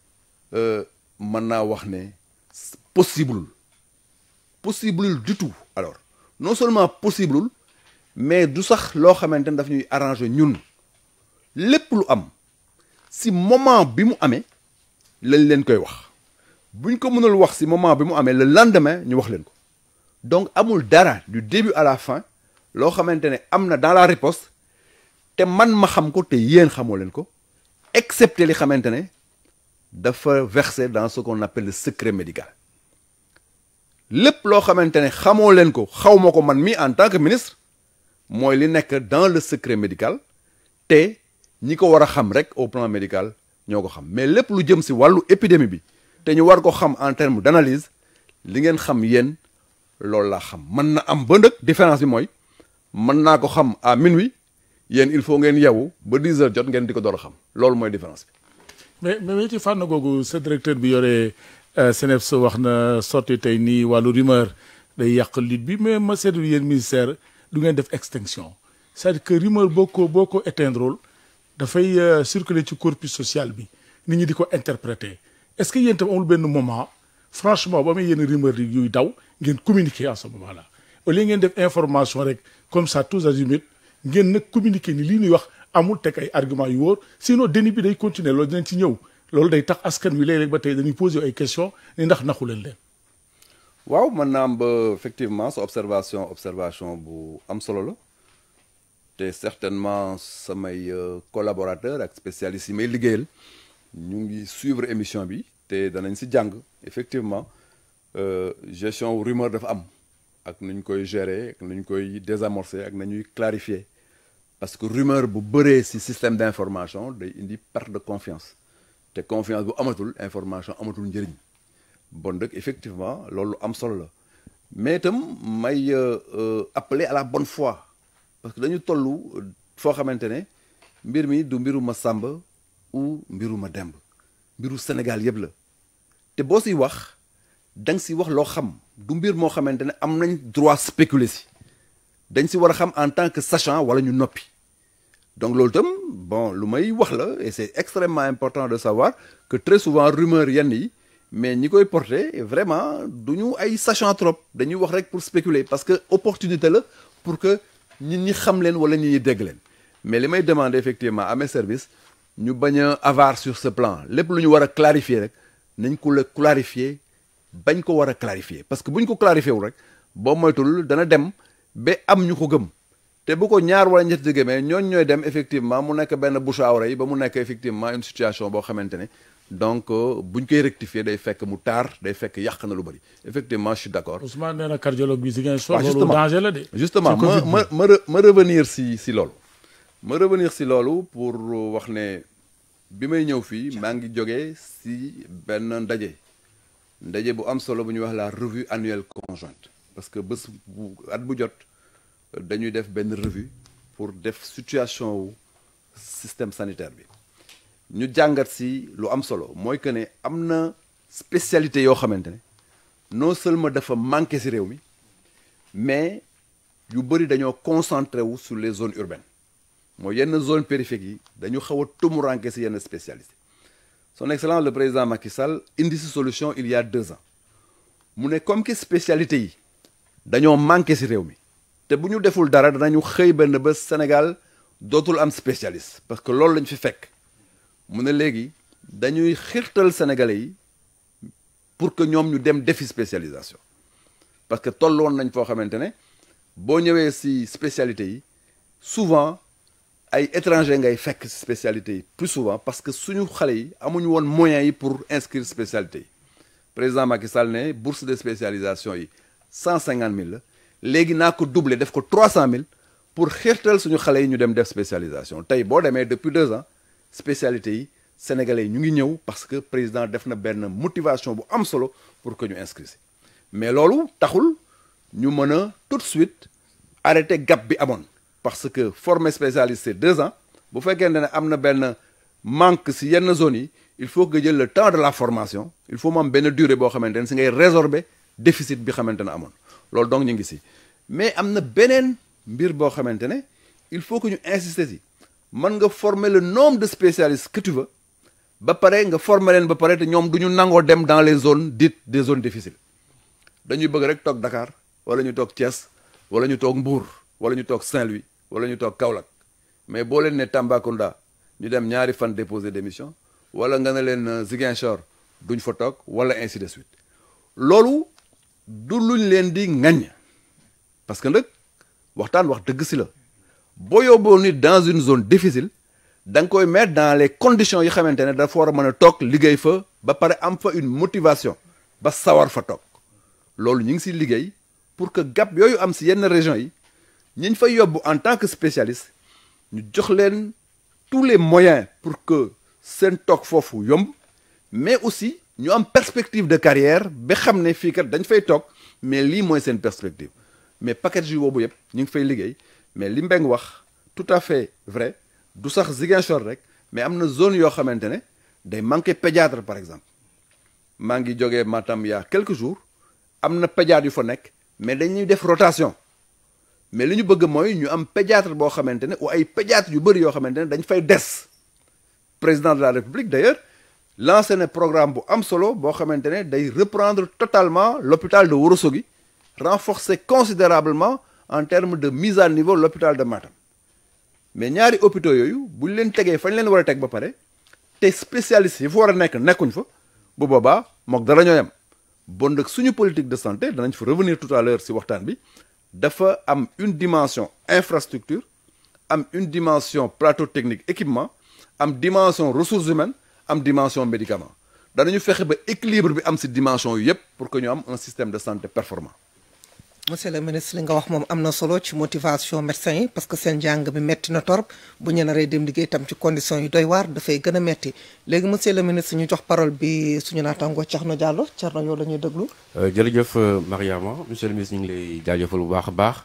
mën naa wax ne possible possible du tout alors non seulement possible mais du sax loo xamante ne daf ñuy arranger ñun lépp lu am si moment bi mu amee lañ leen koy wax buñ ko mënul wax si moment bi mu amee le lendemain ñu wax leen ko donc amul dara du début à la fin loo xamante ne am na dans la riposte te man ma xam ko te yéen xamoo leen ko excepté li xamante ne dafa versé dans ce qu'on appelle le secret médical lépp loo xamante ne xamoo leen ko xaw ma ko man mi en tant que ministre mooy li nekk dans le secret médical te ñi ko war a xam rek au plan médical ñoo ko xam mais lépp lu jëm si wàllu épidémie bi te ñu war ko xam en termes d'analyse li ngeen xam yéen loolu laa xam mën na am ba ndëkk différence bi mooy mën naa ko xam à minuit yéen il faut ngeen yeewu ba 10 heures jot ngeen di ko door a xam loolu mooy différence bi. mais mais ci fànn googu sa directeur bi yore CNEPS wax na sotti tey nii wàllu rumeur day yàq lutte bi mais ma seetlu yéen ministère du ngeen def extinction c'est-à-dire que rumeur boo ko boo ko éteindre dafay circuler ci corpus social bi nit ñi di ko interpréter est-ce que yéen tam amul benn moment franchement ba amee yenn rumeur yuy daw ngeen communiquer à ce moment là au lieu ngeen def information rek comme ça tous azimuts ngeen nag communiquer ni lii ñuy wax amul teg ay argument yu wóor sinon déni bi day continuer loolu dinañ ci ñëw loolu day tax askan wi léeg-léeg ba tey dañuy poser ay questions ni ndax naxu leen leen. waaw mën naa am ba effectivement sa observation observation bu am solo la te certainement samay collaborateurs ak spécialistes yi may liggéeyal ñu ngi suivre émission bi te danañ si jàng effectivement gestion rumeur dafa am ak nu ñu koy gérer ak nu ñu koy désamorcer ak nañuy clarifier parce que rumeur bu bëree si système d'information day indi perte de confiance te confiance bu amatul information amatul njëriñ bon dëkk effectivement loolu am solo la mais itam may appeler à la bonne foi parce que dañu toll foo xamante ne mbir mi du mbiru ma Samba ou mbiru ma Demb mbiru Sénégal yëpp la te boo siy wax da nga si wax loo xam du mbir moo xamante ne am nañ droit spéculer si dañ si war a xam en tant que sachant wala ñu noppi donc loolu itam bon lu may wax la et c'est extrêmement important de savoir que très souvent rumeur yenn yi mais ñi koy porter vraiment du ñu ay sachant trop dañuy wax rek pour spéculer parce que opportunité la pour que nit ñi xam leen wala nit ñi dégg leen mais li may demander effectivement à mes services ñu bañ a avare sur ce plan lépp lu ñu war a clarifier rek nañ ko la clarifier bañ ko war a clarifier parce que bu ñu ko clarifier wul rek boo moytul dana dem ba am ñu ko gëm te bu ko ñaar wala ñetti gëmee ñooñ ñooy dem effectivement mu nekk benn bouche à oreille ba mu nekk effectivement une situation boo xamante ne donc buñ koy rectifier day fekk mu taar day fekk yàq na lu bëri effectivement je suis d'accord. Ousmane nee na cardiologue bi si ngeen waaw soxla loolu justement danger la de. justement ci ma Covid bi. ma ma re- ma revenir si si loolu ma revenir si loolu pour wax ne bi may ñëw fii maa ngi jógee si benn ndaje ndaje bu am solo bu ñuy wax la revue annuelle conjointe parce que bés bu at bu jot dañuy def benn revue pour def situation wu système sanitaire bi ñu jàngat si lu am solo mooy que ne am na spécialité yoo xamante ne non seulement dafa manqué si réew mi mais yu bëri dañoo concentré wu sur les zones urbaines mooy yenn zone périphérique yi dañu xaw a tumuranke si yenn spécialité son excellence le président Macky Sall indi si solution il y a deux ans mu ne comme que spécialité yi dañoo manqué si réew mi te bu ñu deful dara danañu xëy benn bés Sénégal dootul am spécialiste parce que loolu lañ fi fekk mu ne léegi dañuy xirtal sénégalais yi pour que ñoom ñu dem defi spécialisation parce que tolloon nañ foo xamante ne boo ñëwee si spécialité yi souvent ay étranger ngay fekk si spécialité yi plus souvent parce que suñu xale yi amuñu woon moyens yi pour inscrire spécialité yi président Macky Sall ne bourse de spécialisation yi cent cinquante mille la léegi naa ko doubler def ko trois cent mille pour xeertal suñu xale yi ñu dem def spécialisation tey boo demee depuis deux ans spécialité yi sénégalais yi ñu ngi ñëw parce que président def na benn motivation bu am solo pour que ñu inscrire si mais loolu taxul ñu mën a tout de suite arrêter gap bi amoon parce que former spécialiste c'est deux ans bu fekkee ne am na benn manque si yenn zones yi il faut que jël le temps de la formation il faut mu am benn durée boo xamante ne si ngay résorber déficit bi xamante ne amoon loolu donc ñu ngi si mais am na beneen mbir boo xamante ne il faut que ñu insister si mën nga former le nombre de spécialistes que tu veux ba pare nga former leen ba pare te ñoom du ñu nangoo dem dans les zones dites des zones difficiles dañuy bëgg rek toog Dakar wala ñu toog Thiès wala ñu toog Mbour wala ñu toog Saint-Louis wala ñu toog Kaolack mais boo leen ne Tambacounda ñu dem ñaari fan déposer démission wala nga ne leen Ziguinchor duñ fa toog wala ainsi de suite loolu du luñ leen di ŋaññ parce que nag waxtaan wax dëgg si la boo yóbboo nit dans une zone difficile da nga koy mettre dans les conditions yi xamante ne dafa war a mën a toog liggéey fa ba pare am fa une motivation ba sawar fa toog loolu ñu ngi si liggéey pour que gap yooyu am si yenn régions yi ñiñ fay yóbbu en tant que spécialiste ñu jox leen tous les moyens pour que seen toog foofu yomb mais aussi ñu am perspective de carrière ba xam ne fii kat dañ fay toog mais lii mooy seen perspective mais package yu boobu yëpp ñu ngi fay liggéey mais li Mbeng wax tout à fait vrai du sax Ziguinchor rek mais am na zone yoo xamante ne day manqué pédiatre par exemple maa ngi jógee Matam il y a quelques jours am na pédiatre yu fa nekk mais dañuy def rotation mais li ñu bëgg mooy ñu am pédiatre boo xamante ne ou ay pédiatre yu bëri yoo xamante ne dañ fay des président de la république d'ailleurs lancé na programme bu am solo boo xamante ne day reprendre totalement l'hôpital de Ourossogui renforcer considérablement en termes de mise à niveau l'hôpital de Matam mais ñaari hôpitaux yooyu bu ñu leen tegee fañ leen war a teg ba pare te spécialistes yi fa war a nekk nekkuñ fa bu boobaa mook dara ñoo yem bon nag suñu politique de santé danañ fa revenir tout à l'heure si waxtaan bi dafa am une dimension infrastructure am une dimension plateau technique équipement am dimension ressources humaines am dimension médicament danañu fexe ba équilibre bi am si dimension yu yëpp pour que ñu am un système de santé performant monsieur le ministre li nga wax moom am na solo ci motivation médecins yi parce que seen jàng bi metti na torop bu ñu naree dem liggéey tam ci conditions yi doy waar dafay gën a metti léegi monsieur le ministre ñu jox parole bi suñu naataangoo Thierno Diallo Thierno yow la ñuy déglu. jërëjëf Mariama monsieur le ministre ñu ngi lay jaajëfal bu baax a baax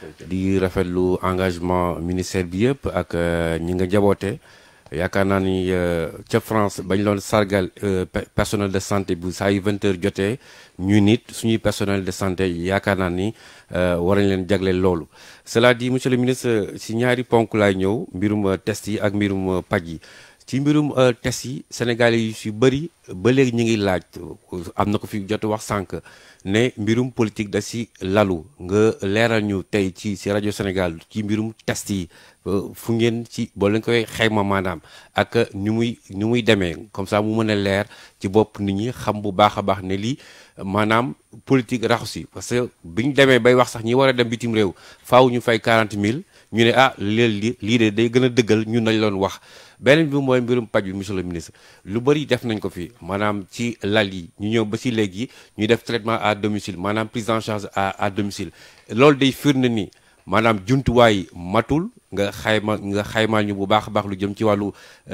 di rafetlu engagement ministère bi yëpp ak ñi nga jaboote yaakaar naa ni ca France bañ loon sargal personnel de santé bu saa yu vingt heures jotee ñu nit suñuy personnel de santé yaakaar naa ni war nañ leen jagleel loolu. cela dit monsieur le ministre si ñaari ponk laay ñëw mbirum test yi ak mbirum paj yi ci mbirum test yi Sénégalais yu si bëri ba léegi ñu ngi laaj am na ko fi jot wax sànq ne mbirum politique da si lalu nga leeral ñu tey ci si rajo Sénégal ci mbirum test yi. fu ngeen ci boo leen koy xayma maanaam ak ni muy ni muy demee comme ça mu mën a leer ci bopp nit ñi xam bu baax a baax ne lii maanaam politique raxu si parce que bi ñu demee bay wax sax ñi war a dem bitim réew faaw ñu fay 40 000 ñu ne ah léegi lii de day gën a dëggal ñun nañ loon wax beneen bi mooy mbirum paj bi monsieur le ministre lu bëri def nañ ko fi maanaam ci lal yi ñu ñëw ba si léegi ñu def traitement à domicile maanaam prise en charge à à domicile loolu day firnde ni maanaam jumtuwaay matul nga xayma nga xaymaal ñu bu baax a baax lu jëm ci wàllu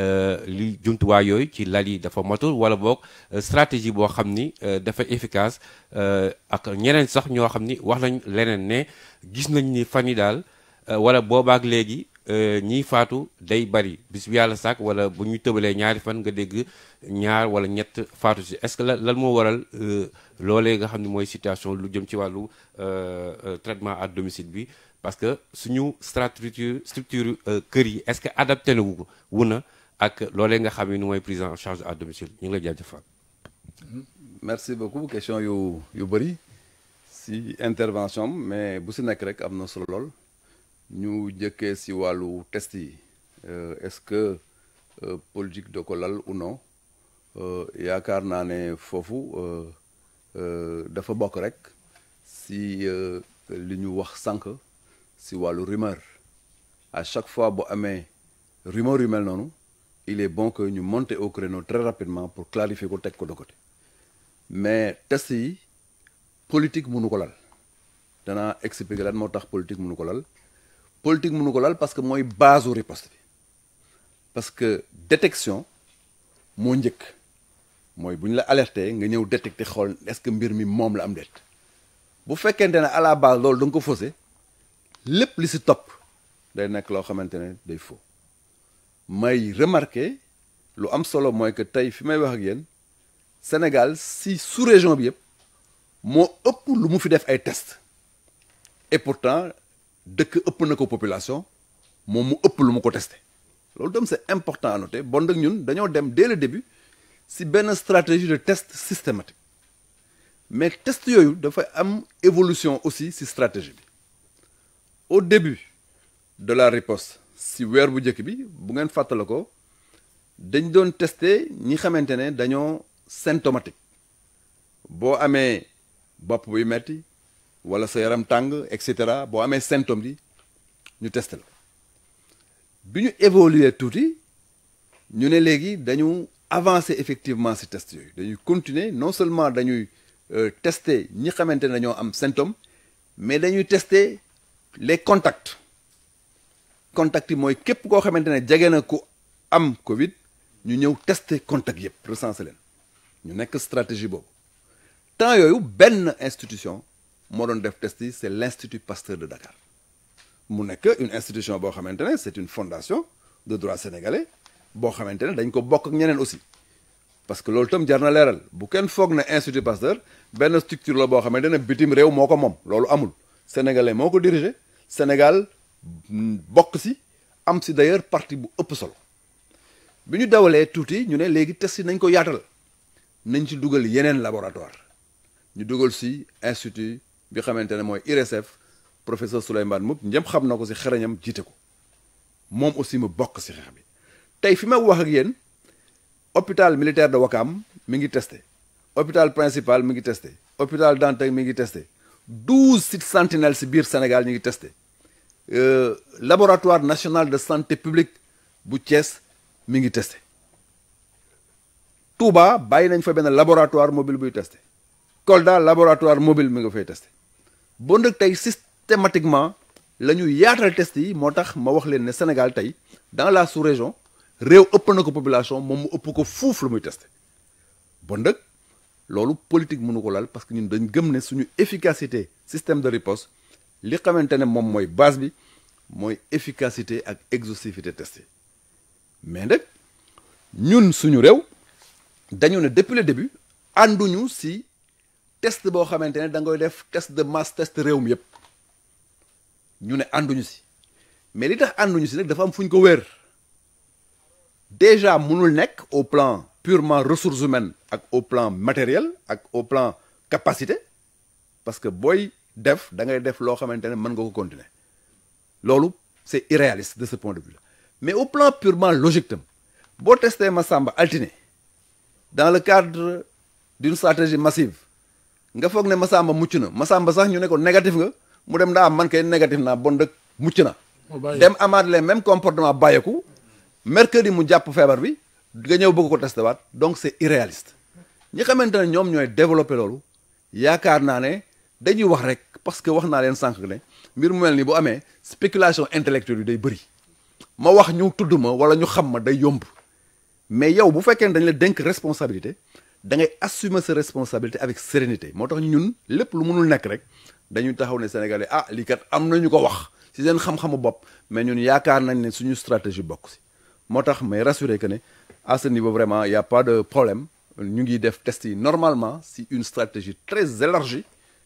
li jumtuwaay yooyu ci lal yi dafa matul wala boog stratégie boo xam ni dafa efficace ak ñeneen sax ñoo xam ni wax nañ leneen ne gis nañ ni fan yi daal wala boobaak léegi ñiy faatu day bari bis bu yàlla sàkk wala bu ñu tëbalee ñaari fan nga dégg ñaar wala ñett faatu si est-ce que lan moo waral loolee nga xam ne mooy situation lu jëm ci wàllu traitement à domicile bi parce que suñu structure structure kër yi est-ce que adapté na wu wu na ak loolee nga xam ne mooy prise en charge à domicile ñu ngi lay jaajëfal. merci beaucoup question yu yu bëri si intervention mais bu si nekk rek am na solo lool ñu jëkkee si wàllu test yi est-ce que politique da ko lal ou non yaakaar naa ne foofu dafa bokk rek si li ñu wax sànq. si wàllu rumeur à chaque fois bu amee rumeur yu mel noonu il est bon que ñu monter au créneau très rapidement pour clarifier ko teg ko de côté mais test yi politique mënu ko lal danaa expliquer lan moo tax politique mënu ko lal politique mënu ko lal parce que mooy base u riposte bi parce que détection moo njëkk mooy bu ñu la alerté nga ñëw détecter xool est-ce que mbir mi moom la am déet bu fekkente ne à la base loolu da nga ko faussé lépp li si topp day nekk loo xamante ne day faux may remarquer lu am solo mooy que tey fi may wax ak yéen Sénégal si sous-région bi yëpp moo ëpp lu mu fi def ay test et pourtant dëkk ëpp na ko population moom mu ëpp lu mu ko testé loolu dem c'est important à noter bon nag ñun dañoo dem dès le début si benn stratégie de test systématique mais test yooyu dafa am évolution aussi si stratégie bi au début de la riposte si weer bu njëkk bi bu ngeen fàttala ko dañ doon tester ñi xamante ne dañoo symptomatique boo amee bopp buy metti wala sa yaram tàng et cetera boo amee symptômes yi ñu tester la bi ñu évoluer tuuti ñu ne léegi dañu avancer effectivement si test yooyu dañuy continuer non seulement dañuy tester ñi xamante ne dañoo am symptôme mais dañuy tester les contacts contacts yi mooy képp koo xamante ne jege na ku am Covid ñu ñëw tester contact yëpp recenser leen ñu nekk stratégie boobu temps yooyu benn institution moo doon def test yi c'est l'Institut Pasteur de Dakar mu nekk une institution boo xamante ne c'est une fondation de droit sénégalais boo xamante ne dañ ko bokk ak ñeneen aussi parce que loolu itam jar na leeral bu kenn foog ne institut Pasteur benn structure la boo xamante ne bitim réew moo ko moom loolu amul sénégalais moo ko dirigé Sénégal bokk si am si d'ailleurs parti bu ëpp solo bi ñu dawalee tuuti ñu ne léegi test yi nañ ko yaatal nañ ci dugal yeneen laboratoire ñu dugal si institut bi xamante ne mooy IRSF professeur Souleymane Mboup ñëpp xam na ko si xereñam jiite ko moom aussi mu bokk si xeex bi tey fi ma wax ak yéen hôpital militaire de Ouakam mi ngi testé hôpital principal mi ngi testé hôpital Dantec mi ngi testé douze sites sentinelles si biir Sénégal ñu ngi testé laboratoire national de santé publique bu Thiès mi ngi testé Touba bàyyi nañ fa benn laboratoire mobile buy testé Kolda laboratoire mobile mi nga fay testé bon nag tey systématiquement la ñu yaatal test yi moo tax ma wax leen ne Sénégal tey dans la sous-région réew ëpp na ko population moom mu ëpp ko fuuf lu muy testé bon nag loolu politique mënu ko lal parce que ñun dañ gëm ne suñu efficacité système de riposte li xamante ne moom mooy base bi mooy efficacité ak exhaustivité testé mais nag ñun suñu réew dañu ne depuis le début ànduñu si test boo xamante ne da ngay def test de masse test réew mi yëpp ñu ne ànduñu si mais li tax ànduñu si nag dafa am fu ñu ko wéer déjà mënul nekk au plan purement ressources humaines ak au plan matériel ak au plan capacité parce que booy def da ngay def loo xamante ne mën nga ko continuer loolu c'est irréaliste de ce point de vue là mais au plan purement logique tam boo testé Massamba altine dans le cadre d'une stratégie massive nga foog ne Massamba mucc na Massamba sax ñu ne ko négatif nga mu dem daa man kay négatif naa bon dëkk mucc na dem amaat les mêmes comportement bàyyeeku mercredi mu jàpp feebar bi nga ñëw bëgg ko testé waat donc c'est irréaliste ñi xamante ne ñoom ñooy développé loolu yaakaar naa ne dañuy wax rek parce que wax naa leen sànq ne mbir mu mel ni bu amee spéculation intellectuelle yi day bëri ma wax ñu tudd ma wala ñu xam ma day yomb mais yow bu fekkee ne dañ la dénk responsabilité da ngay assumer sa responsabilité avec sérénité moo tax ñun lépp lu mënul nekk rek dañuy taxaw ne Sénégalais ah lii kat am nañu ko wax ci seen xam-xamu bopp mais ñun yaakaar nañ ne suñu stratégie bokk si moo tax may rassurer que ne à ce niveau vraiment y a pas de problème ñu ngi def test yi normalement si une stratégie très élargie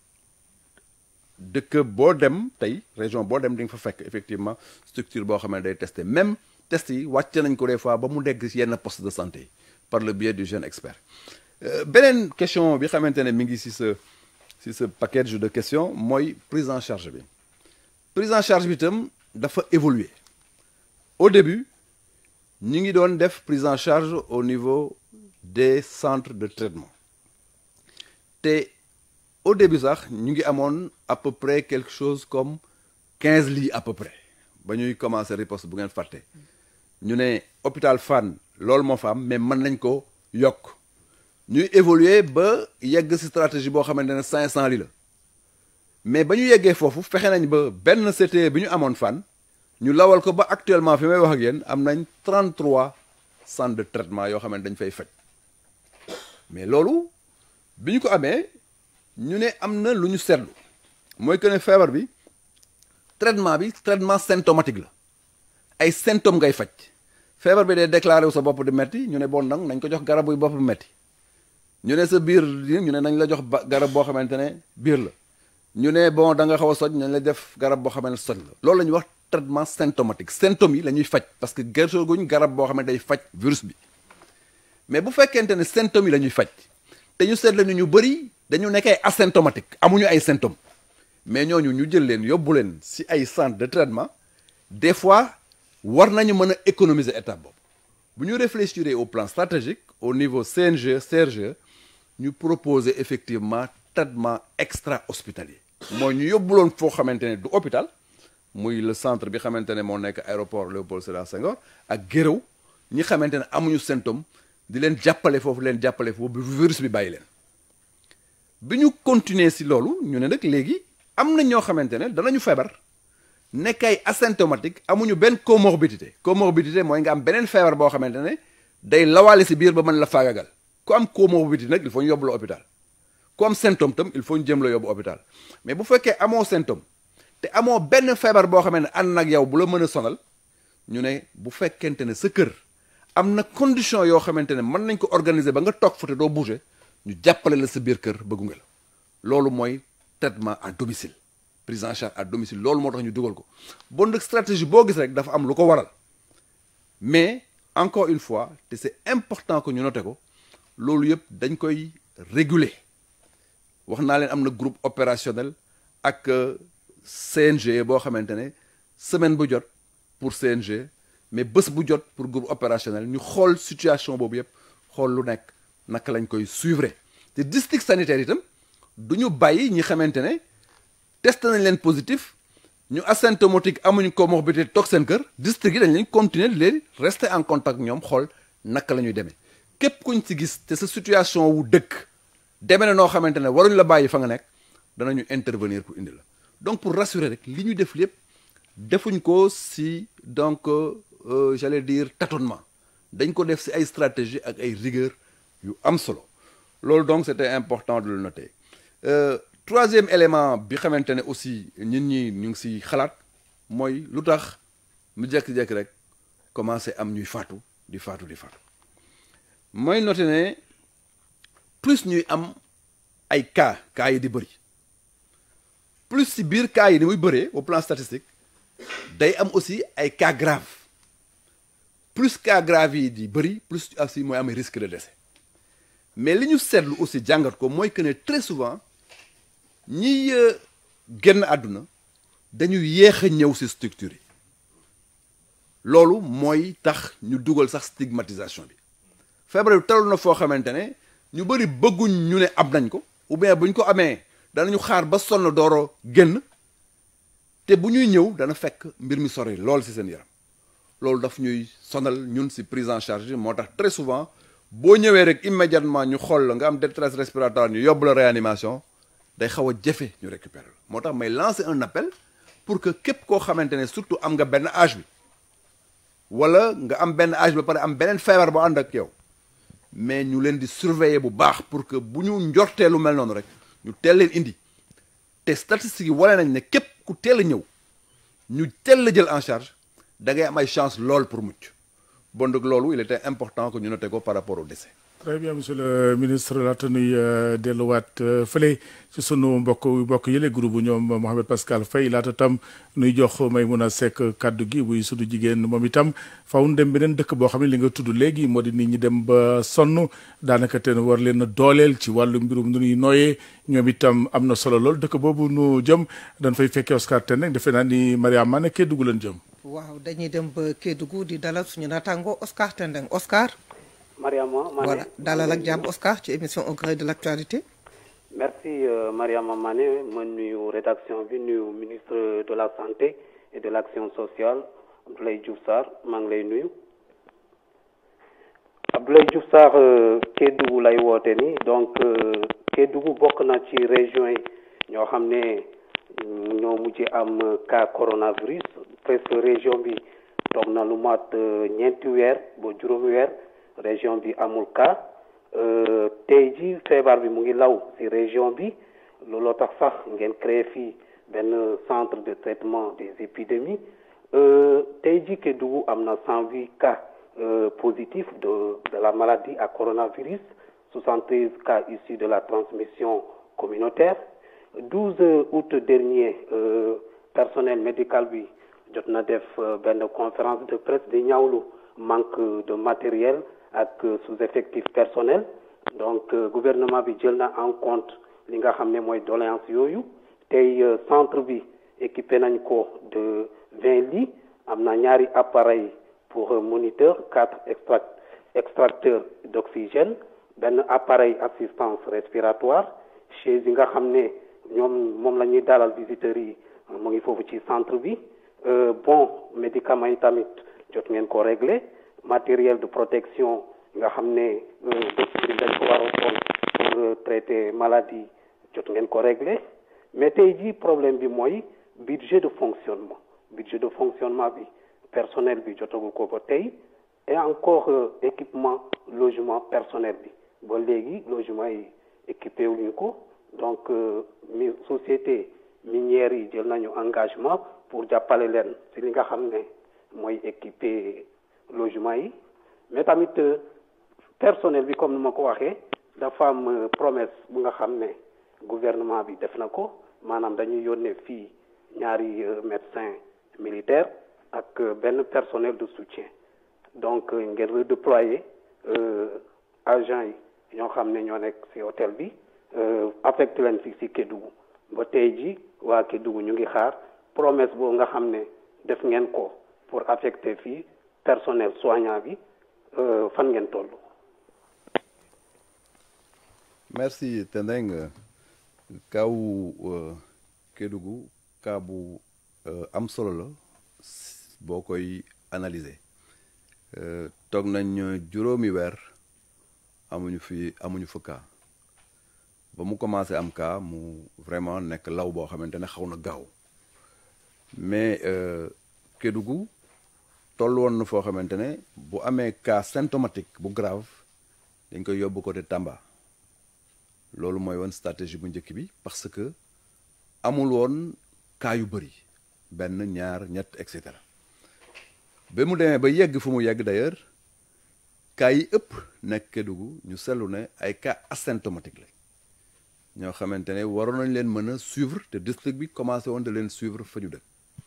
dëkk boo dem tey région boo dem di nga fa fekk effectivement structure boo xam ne day tester même test yi wàcce nañ ko des fois ba mu dégg si yenn poste de santé yi par le biais du jeune expert beneen question bi xamante ne mi ngi si sa si ce package de questions mooy prise en charge bi prise en charge bi itam dafa évoluer au début ñu ngi doon def prise en charge au niveau des centres de traitement te au début sax ñu ngi amoon à peu près quelque chose comme quinze lits à peu près ba ñuy commencer riposte bu ngeen fàtte ñu ne hôpital Fann loolu moo fa am mais mën nañ ko yokk ñuy évoluer ba yegg ci stratégie boo xamante ne cinq cent lits la mais ba ñu yeggee foofu fexe nañ ba benn CTE bi ñu amoon Fann ñu lawal ko ba actuellement fi may wax ak yéen am nañ 33 centres de traitement yoo xam ne dañ fay faj mais loolu bi ñu ko amee ñu ne am na lu ñu seetlu mooy que ne feebar bi traitement bi traitement symptomatique la ay symptômes ngay faj feebar bi day déclaré wu sa bopp di metti ñu ne bon nag nañ ko jox garab buy bopp metti ñu ne sa biir ñu ne nañ la jox garab boo xamante ne biir la ñu ne bon da nga xaw a soj nañ la def garab boo xamante ne soj la loolu la ñuy wax traitement symptomatique symptômes yi la ñuy faj parce que gerteguñ garab boo xam ne day faj virus bi mais bu fekkente ne symptômes yi la ñuy faj te ñu seetlu ñu ñu bëri dañu nekk ay asymptomatique amuñu ay symptômes mais ñooñu ñu jël leen yóbbu leen si ay centre de traitement des fois war nañu mën a économiser étape boobu bu ñu réfléchir au plan stratégique au niveau CNG CRG ñu proposer effectivement traitement extra hospitalier mooy ñu yóbbuloon foo xamante ne du hôpital muy le centre bi xamante ne moo nekk aéroport Léopold Sédar Senghor ak Guéréo ñi xamante ne amuñu symptôme di leen jàppale foofu leen jàppale foofu bi virus bi bàyyi leen bi ñu continuer si loolu ñu ne nag léegi am na ñoo xamante ne danañu feebar nekk ay asymptomatique amuñu benn comorbidité comorbidité mooy nga am beneen feebar boo xamante ne day lawaale si biir ba mën la faagagal ku am comorbidité nag il faut ñu yóbbu la hôpital ku am symptôme tam il faut ñu jëm la yóbbu hôpital mais bu fekkee amoo symptôme te amoo benn feebar boo xamante ne ànd nag yow bu la mën a sonal ñu ne bu fekkente ne sa kër am na condition yoo xamante ne mën nañ ko organiser ba nga toog fa te doo bouger ñu jàppale la sa biir kër ba gunge la loolu mooy traitement à domicile prise en charge à domicile loolu moo tax ñu dugal ko bon nag stratégie boo gis rek dafa am lu ko waral mais encore une fois te c'est important que ñu noté ko loolu yëpp dañ koy réguler wax naa leen am na groupe opérationnel ak CNG boo xamante ne semaine bu jot pour CNG mais bés bu jot pour groupe opérationnel ñu xool situation boobu yëpp xool lu nekk naka lañ koy suivre te district sanitaire itam du ñu bàyyi ñi xamante ne testé nañ leen positif ñu asymptomatique amuñ comorbidité toog seen kër district yi dañ leen continuer léegi rester en contact ñoom xool naka la ñuy demee képp kuñ ci gis te sa situation wu dëkk demee na noo xamante ne waruñ la bàyyi fa nga nekk danañu intervenir pour indi la donc pour rassurer rek li ñu def lépp defuñ ko si donc euh, j'allais dire tâtonnement dañ ko def si ay stratégie ak ay rigueur yu am solo loolu donc c'était important de le noter euh, troisième élément bi xamante ne aussi ñun ñi ñu ngi si xalaat mooy lu tax mu jekki-jekki rek commencé am ñuy faatu di faatu di faatu mooy noter ne plus ñuy am ay cas cas yi di bëri plus si biir cas yi ni muy bëree au plan statistique day am aussi ay cas grave plus cas grave yi di bëri plus aussi mooy am risque de décès mais li ñu seetlu aussi jàngat ko mooy que ne très souvent ñiy génn àdduna dañu yéex a ñëw si structure yi loolu mooy tax ñu dugal sax stigmatisation bi feebar bi talul na foo xamante ne ñu bëri bëgguñ ñu ne am nañ ko ou bien bu ñu ko amee danañu xaar ba sonn dooro génn te bu ñuy ñëw dana fekk mbir mi sori lool ci seen yaram loolu daf ñuy sonal ñun ci prise en charge moo tax très souvent boo ñëwee rek immédiatement ñu xool la nga am détresse respiratoire ñu yóbbu la réanimation day xaw a jafe ñu récupérer la moo tax may lancer un appel pour que képp koo xamante ne surtout am nga benn âge bi wala nga am benn âge ba pare am beneen feebar bu ànd ak yow mais ñu leen di surveiller bu baax pour que bu ñu njortee lu mel noonu rek ñu teel leen indi te statistiques yi wane nañ ne képp ku teel a ñëw ñu teel la jël en charge da ngay am ay chance lool pour mucc bon donc loolu il était important que ñu noté ko par rapport au décès. très bien monsieur le ministre laata nuy delluwaat fële ci sunu mbokk mbokk yële groupe bu ñoom Mouhamed Pascal Faye laata tam nuy jox Maimouna Seck kaddu gi buy sunu jigéen moom itam faw nu dem beneen dëkk boo xam ne li nga tudd léegi moo di nit ñi dem ba sonn daanaka te war leen a dooleel ci wàllu mbirum nu ñuy nooyee ñoom itam am na solo lool dëkk boobu nu jëm dañ fay fekkee Oscar Tendeng defe naa ni Mariama ne Kédougou leen jëm. waaw dañuy dem ba Kédougou di dalal suñu naataango Oscar Tendeng Oscar. Mariama Mané voilà dalal ak jàmm Oscar ci émission au gré de l'actualité. merci euh, Mariama Mané ma nuyu rédaction bi nuyu ministre de la santé et de l'action sociale Abdoulaye Diouf Sarr maa ngi lay nuyu. Abdoulaye Diouf Sarr Kédougou lay woote ni donc Kédougou bokk na ci région yi ñoo xam ne ñoo mujj am cas coronavirus presque région bi toog na lu mat ñeenti weer ba juróomi weer. région bi amul cas tey ji feebar bi mu ngi law ci région bi looloo tax sax ngeen créé fii benn centre de traitement des épidémies tey ji Kédougou am na cent huit cas positifs de de la maladie à coronavirus soixante treize cas issus de la transmission communautaire douze août dernier personnel médical bi jot na def benn conférence de presse di ñaawlu manque de matériel ak sous-effectif personnel donc gouvernement bi jël na en compte li nga xam ne mooy doléance yooyu tey centre bi équipé nañ ko de vingt lits am na ñaari appareil pour moniteur quatre extract extracteurs d'oxygène benn appareil assistance respiratoire chaise yi nga xam ne ñoom moom la ñuy dalal visiteurs yi mu ngi foofu ci centre bi bon médicaments yi tamit jot ngeen ko régler matériel de protection nga xam ne docteur yi dañ ko war a sol pour traiter maladie jot ngeen ko régler mais tey jii problème bi mooy budget de fonctionnement budget de fonctionnement bi personnel bi jotagul ko ba tey et encore équipement logement personnel bi ba léegi logement yi équipé wuñu ko donc mi société minière yi jël nañu engagement pour jàppale leen ci li nga xam ne mooy équipé logement yi mais tamit personnel bi comme ni ma ko waxee dafa am promesse bu nga xam ne gouvernement bi def na ko maanaam dañuy yónnee fii ñaari médecin militaire ak benn personnel de soutien donc ngeen redéployer agents yi ñoo xam ne ñoo nekk ci hôtel bi affecté leen fi ci Kédougou ba tey ji waa Kédougou ñu ngi xaar promesse boobu nga xam ne def ngeen ko pour affecter fii personnel soignant bi fan ngeen toll. merci Tendeng kaawu Kédougou kaa bu am solo la boo koy analyser toog nañ juróomi weer amuñu fi amuñu fa kaa ba mu commencé am kaa mu vraiment nekk law boo xamante ne xaw na gaaw mais Kédougou toll woon na foo xamante ne bu amee cas symptomatique bu grave dañ koy yóbbu côté Tamba loolu mooy woon stratégie bu njëkk bi parce que amul woon cas yu bëri benn ñaar ñett et cetera ba mu demee ba yegg fu mu yegg d'ailleurs cas yi ëpp nekk Kédougou ñu seetlu ne ay cas asymptomatique la ñoo xamante ne waroon nañ leen mën a suivre te district bi commencé woon de leen suivre fa ñu dëkk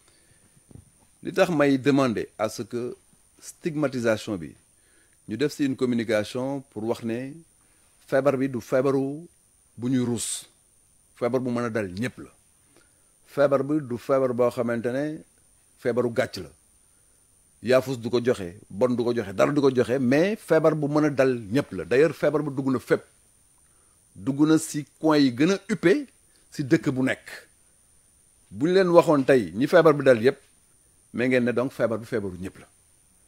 li tax may demander à ce que stigmatisation bi ñu def ci une communication pour wax ne feebar bi du feebaru bu ñuy ruus feebar bu mën a dal ñëpp la feebar bi du feebar boo xamante ne feebaru gàcc la yaafus du ko joxe bon du ko joxe dara du ko joxe mais feebar bu mën a dal ñëpp la d'ailleurs feebar bu dugg na fépp dugg na ci coin yi gën a huppé ci dëkk bu nekk bu ñu leen waxoon tey ñi feebar bi dal yëpp mais ngeen ne donc feebar bi feebaru ñëpp la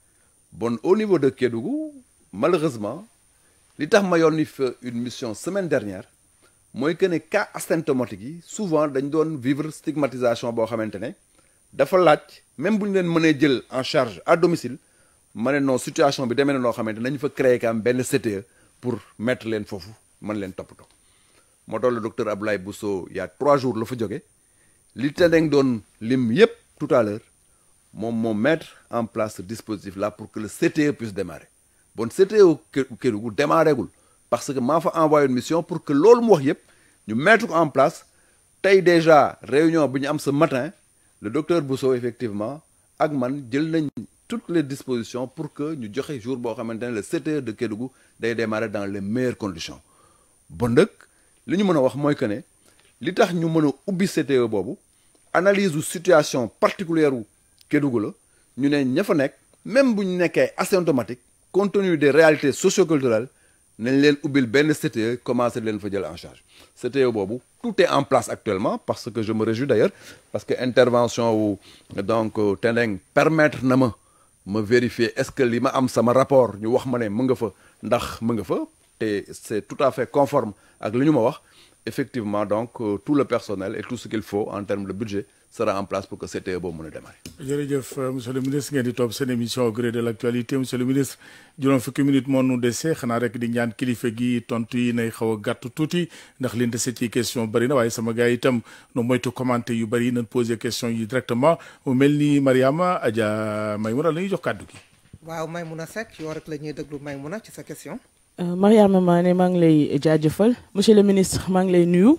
bon au niveau de Kédougou malheureusement li tax ma yónni fa une mission semaine dernière mooy que ne cas asymptomatique yi souvent dañ doon vivre stigmatisation boo xamante ne dafa laaj même bu ñu leen mënee jël en charge à domicile ma ne non situation bi demee na noo xamante nañu fa créer quand même benn CTE pour mettre leen foofu mën leen toppatoo moo tax le docteur Abdoulaye Bousso il y a trois jours la fa jóge li Tendeng doon lim yépp tout à l'heure moom moo mettre en place ce dispositif là pour que le CTE puisse démarrer bon CTE Kédougou démarré gul parce que maa fa envoyé une mission pour que loolu mu wax yépp ñu mettre ko en place tey déjà réunion bi ñu am ce matin le docteur Bousso effectivement ak man jël nañ toutes les dispositions pour que ñu joxe jour boo xamante ne le CTE de Kédougou day démarrer dans les meilleures conditions bon nag li ñu mën a wax mooy que ne li tax ñu mën a ubbi CTE boobu analyse u situation particulière u Kédougou la ñu ne ña fa nekk même bu ñu nekkee asymptomatique compte tenu des réalités socioculturelles nañ leen ubbil benn CTE commencé leen fa jël en charge CTE boobu tout est en place actuellement parce que je me réjouis d'ailleurs parce que intervention wu donc Tendeng permettre na ma ma vérifier est-ce que li ma am sama rapport ñu wax ma ne mu nga fa ndax mu nga fa te c'est tout à fait conforme ak li ñu ma wax effectivement donc tout le personnel et tout ce qu'il faut en termes de budget sera en place pour que CTE boobu mën a démarrer. jërëjëf monsieur le ministre ngeen di topp seen émission au gré de l'actualité monsieur le ministre juróom fukki minutes moo nu dese xanaa rek di ñaan kilifa gi tontu yi nay xaw a gàtt tuuti ndax liñ dese ci question bëri na waaye sama gars yi itam no moytu commenter yu bëri nañ poser question yi directement mu mel ni Mariama Adja Maymuna la ñuy jox kàddu gi. waaw Maymuna Seck yow rek la ñuy déglu Maymuna ci sa question. Mariama Mané maa ngi lay jaajëfal monsieur le ministre maa ngi lay nuyu.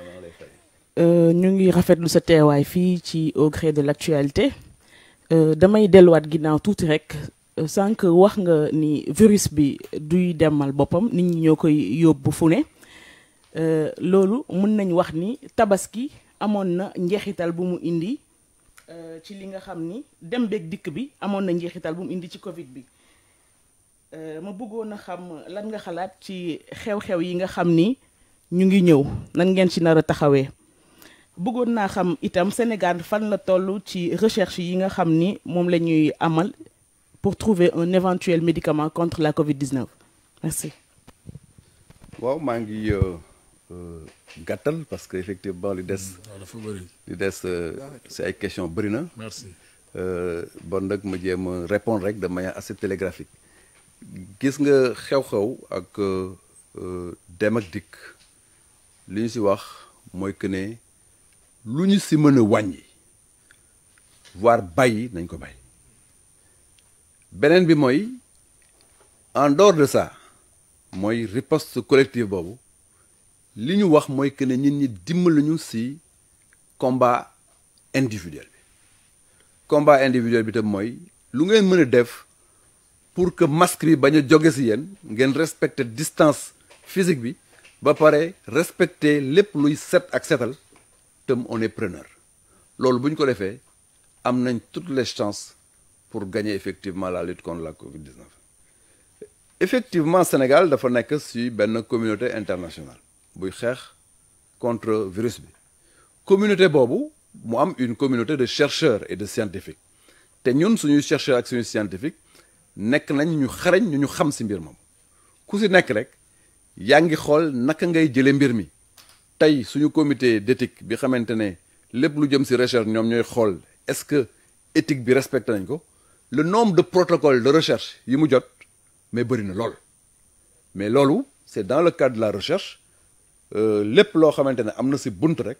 ñu ngi rafetlu sa teewaay fii ci au gré de l'actualité damay delluwaat ginnaaw tuuti rek sànq wax nga ni virus bi duy demal boppam nit ñi ñoo koy yóbbu fu ne loolu mën nañ wax ni tabaski amoon na njeexital bu mu indi ci li nga xam ni dem beeg dikk bi amoon na njeexital bu mu indi ci Covid bi ma bëggoon a xam lan nga xalaat ci xew-xew yi nga xam ni ñu ngi ñëw nan ngeen ci nar a taxawee. bëggoon naa xam itam Sénégal fan la toll ci recherche yi nga xam ni moom la ñuy amal pour trouver un éventuel médicament contre la Covid-19 merci. waaw maa ngi gàttal parce que effectivement li des. dafa bëri. li des si ay questions bëri na. merci. bon nag ma jéem a répondre rek de manière assez télégraphique gis nga xew-xew ak dem ak dikk li ñu si wax mooy que ne. lu ñu si mën a wàññi voire bàyyi nañ ko bàyyi beneen bi mooy en dehors de ça mooy riposte collective boobu li ñu wax mooy que ne nit ñi dimbali ñu si combat individuel bi combat individuel bi tam mooy lu ngeen mën a def pour que masque bi bañ a jóge si yéen ngeen respecter distance physique bi ba pare respecter lépp luy set ak setal tam on est preneur loolu bu ñu ko defee am nañ toutes les chances pour gagner effectivement la lutte contre la Covid-19 effectivement Sénégal dafa nekk si benn communauté internationale buy xeex contre virus bi communauté boobu mu am une communauté de chercheurs et de scientifiques te ñun suñuy chercheurs ak suñuy scientifiques nekk nañ ñu xarañ ñu ñu xam si mbir moom ku si nekk rek yaa ngi xool naka ngay jëlee mbir mi tey suñu comité d'éthique bi xamante ne lépp lu jëm si recherche ñoom ñooy xool est-ce que éthique bi respecté nañ ko le nombre de protocoles de recherche yi mu jot mais bëri na lool mais loolu c'est dans le cadre de la recherche lépp loo xamante ne am na si bunt rek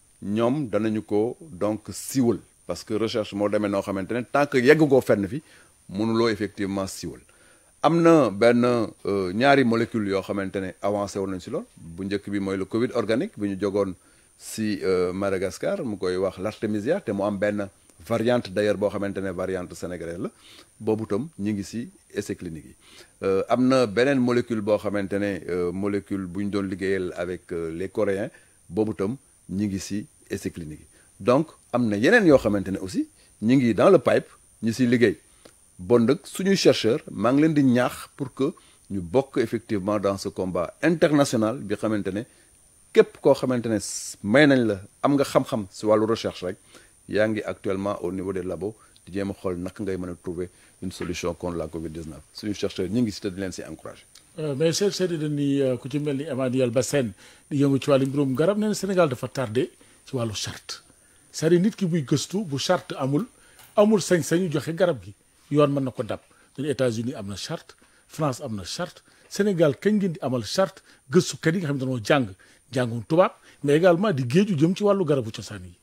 ñoom danañu ko donc siiwal parce que recherche moo demee noo xamante ne tant que yegg koo fenn fi mënuloo effectivement siiwal am na benn ñaari molécule yoo xamante ne avancé woon nañ si lool bu njëkk bi mooy le Covid organique bi ñu jogoon si Madagascar mu koy wax l'artémisia te mu am benn variante d'ailleurs boo xamante ne variante sénégalaise la boobu tam ñu ngi si essai clinique yi am na beneen molécule boo xamante ne molécule bu ñu doon liggéeyal avec les coréens boobu tam ñu ngi si essai clinique yi donc am na yeneen yoo xamante ne aussi ñu ngi dans le pipe ñu si liggéey bon nag suñuy chercheur maa ngi leen di ñaax pour que ñu bokk effectivement dans ce combat international bi xamante ne képp koo xamante ne may nañ la am nga xam-xam si wàllu recherche rek yaa ngi actuellement au niveau des labos di jéem a xool naka ngay mën a trouver une solution contre la Covid-19 suñu chercheurs ñu ngi si te di leen si encouragé. mais seet seeti dañ ni ku ci mel ni Emmanuel Bassène di yëngu ci wàllu mbirum garab nee na Sénégal dafa tardé ci wàllu charte c'est-à-dire nit ki buy gëstu bu charte amul amul sañ-sañu joxe garab gi yoon mën na ko dab dañu États-Unis am na charte France am na charte Sénégal kañ ngeen di amal charte gëstukat yi nga xam ne dañoo jàng jàngum tubaab mais également di géeju jëm ci wàllu garabu cosaan yi.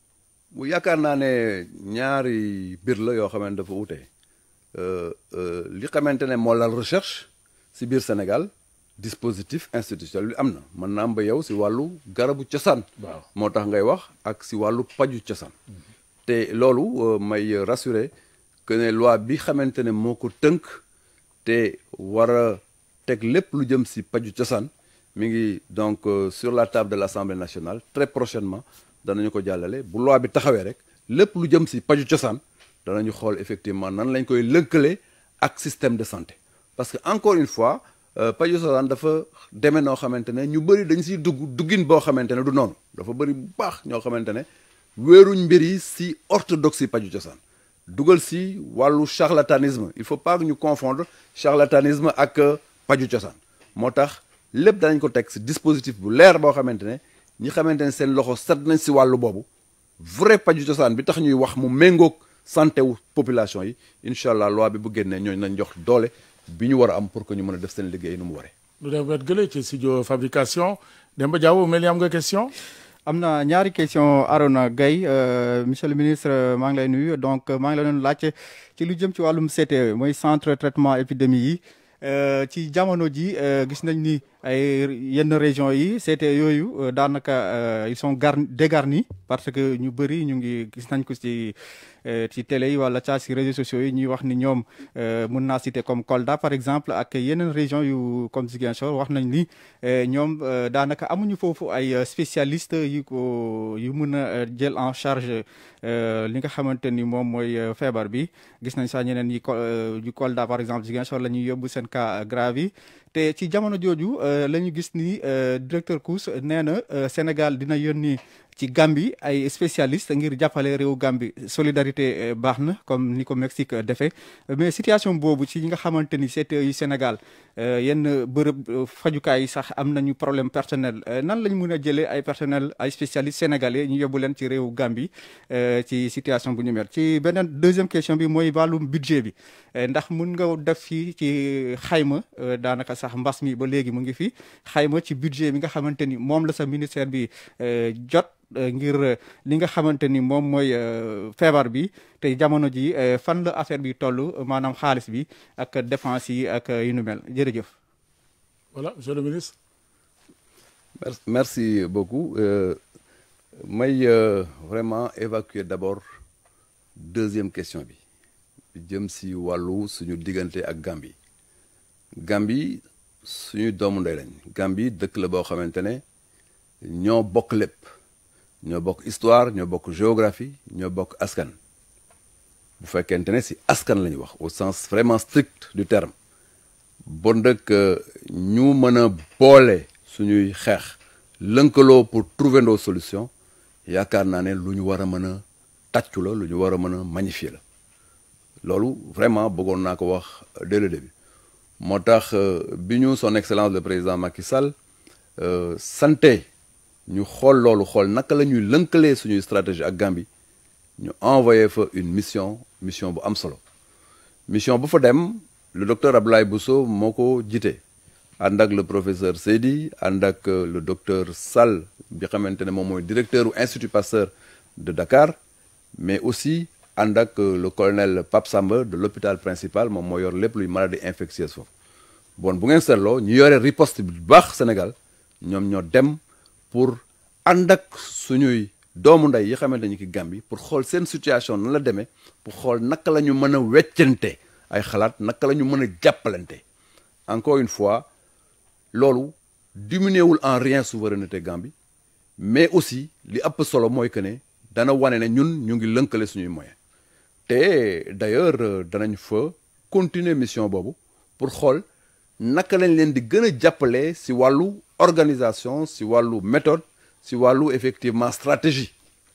bu yaakaar naa ne ñaari mbir la yoo xamante dafa wute li xamante ne moo lal recherche si biir Sénégal dispositif institutionnel bi am na mën na am ba yow si wàllu garabu cosaan. waaw moo tax ngay wax ak si wàllu paju cosaan. te loolu may rassurer que ne loi bi xamante ne moo ko tënk te war a teg lépp lu jëm si paju cosaan mi ngi donc sur la table de l'Assemblée nationale très prochainement. danañu ko jàllale bu loi bi taxawee rek lépp lu jëm si paju cosaan danañu xool effectivement nan lañ koy lënkale ak système de santé parce que encore une fois paju cosaan dafa demee noo xamante ne ñu bëri dañ siy dugg duggin boo xamante ne du noonu dafa bëri bu baax ñoo xamante ne wéeruñ mbir yi si orthodoxie paju cosaan dugal si wàllu charlatanisme il faut pas que ñu confondre charlatanisme ak paju cosaan moo tax lépp danañ ko teg si dispositif bu leer boo xamante ne ñi xamante ne seen loxo set nañ si wàllu boobu vrai paju cosaan bi tax ñuy wax mu méngoog santé wu population yi incha allah loi bi bu génnee ñooñu nañ jox doole bi ñu war a am pour que ñu mën a def seen liggéey nu mu waree. lu dem wet gële ci studio fabrication Demba Diaw mel ni am nga question. am na ñaari question Arona Gaye monsieur le ministre maa ngi lay nuyu donc maa ngi la doon laajte ci lu jëm ci wàllum CTE mooy centre traitement épidémie yi ci jamono ji gis nañ ni ay yenn régions yi CTE yooyu daanaka ils sont gar dégarnis parce que ñu bëri ñu ngi gis nañ ko ci ci télé yi wala ca ci réseaux sociaux yi ñuy wax ni ñoom mun naa citer comme Kolda par exemple ak yeneen régions yu comme Ziguinchor wax nañ ni ñoom daanaka amuñu foofu ay spécialistes yu ko yu mun a jël en charge li nga xamante ni moom mooy feebar bi gis nañ sax ñeneen yi yu Kolda par exemple Ziguinchor la ñuy yóbbu seen cas grave yi te ci jamono jooju la ñu gis ni directeur Kous nee na Sénégal dina yónni ci Gambie ay spécialistes ngir jàppale réew Gambie solidarité baax na comme ni ko Mexique defee mais situation boobu ci ñi nga xamante ni CTE yu Sénégal yenn bërëb fajukaay yi sax am nañu problème personnel nan lañ mën a jëlee ay personnel ay spécialistes sénégalais ñu yóbbu leen ci réew Gambie ci situation bu ñu mel ci beneen deuxième question bi mooy wàllum budget bi ndax mun nga def fii ci xayma daanaka sax mbas mi ba léegi mu ngi fi xayma ci budget bi nga xamante ni moom la sa ministère bi jot ngir li nga xamante ni moom mooy feebar bi te jamono ji fan la affaire bi toll maanaam xaalis bi ak dépense yi ak yu nu mel jërëjëf. voilà monsieur le ministre. merci merci beaucoup may vraiment évacuer d'abord deuxième question bi jëm si wàllu suñu diggante ak Gambie Gambie suñu doomu ndey lañ Gambie dëkk la boo xamante ne ñoo bokk lépp ñoo bokk histoire ñoo bokk géographie ñoo bokk askan bu fekkente ne si askan la ñu wax au sens vraiment strict du terme bon dëkk ñu mën a boole suñuy xeex lënkaloo pour trouver nos solutions yaakaar naa ne lu ñu war a mën a tàccu la lu ñu war a mën a magnifier la loolu vraiment bëggoon naa ko wax dès le début moo tax bi ñu son excellence le président Macky Sall santé ñu xool loolu xool naka la ñuy lënkalee suñuy stratégie ak Gambie ñu envoyé fa une mission mission bu am solo mission bu fa dem le docteur Abdoulaye Bousso moo ko jiite ànd ak le professeur Seydi ànd ak le docteur Sall bi xamante ne moom mooy directeur u Institut Pasteur de Dakar mais aussi ànd ak le colonel Pape Samba de l'hôpital principal moom moo yor lépp luy maladie infectieuse foofu bon bu ngeen seetloo ñu yore riposte bu baax Sénégal ñoom ñoo dem pour ànd ak suñuy doomu ndey yi xamante ñu ki Gambie pour xool seen situation nan la demee pour xool naka la ñu mën a weccante ay xalaat naka la ñu mën a jàppalante encore une fois loolu diminué wul en rien souveraineté Gambie mais aussi li ëpp solo mooy que ne dana wane ne ñun ñu ngi lënkale suñuy moyens te d'ailleurs danañ fa continuer mission boobu pour xool naka lañ leen di gën a jàppale si wàllu organisation si wàllu méthode si wàllu effectivement stratégie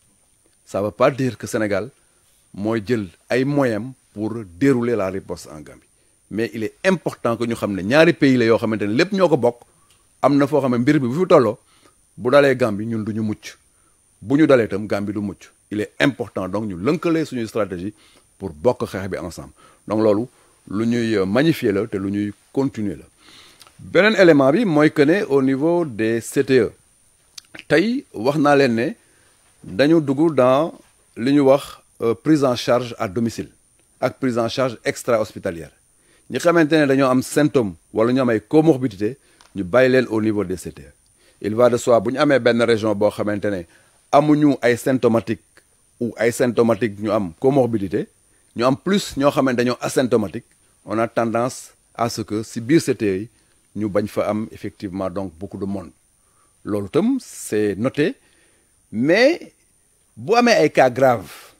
ça veut pas dire que Sénégal mooy jël ay moyens pour dérouler la riposte en Gambie mais il est important que ñu xam ne ñaari pays la yoo xamante ne lépp ñoo ko bokk am na foo xam ne mbir bi bu fi tolloo bu dalee Gambie ñun du ñu mucc bu ñu dalee itam Gambie du mucc il est important donc ñu lënkalee suñuy stratégie pour bokk xeex bi ensemble donc loolu lu ñuy magnifier la te lu ñuy continuer la beneen élément bi mooy que ne au niveau des CTE tey wax naa leen ne dañu dugg dans li ñu wax prise en charge à domicile ak prise en charge extra hospitalière ñi xamante ne dañoo am symptôme wala ñu am ay comorbidité ñu bàyyi leen au niveau des CTE il va de soi bu ñu amee benn région boo xamante ne amuñu ay symptomatique ou ay symptomatique ñu am comorbidité ñu am plus ñoo xamante dañoo asymptomatique on a tendance à ce que si biir CTE yi ñu bañ fa am effectivement donc beaucoup de monde loolu itam c'est noté mais bu amee ay cas graves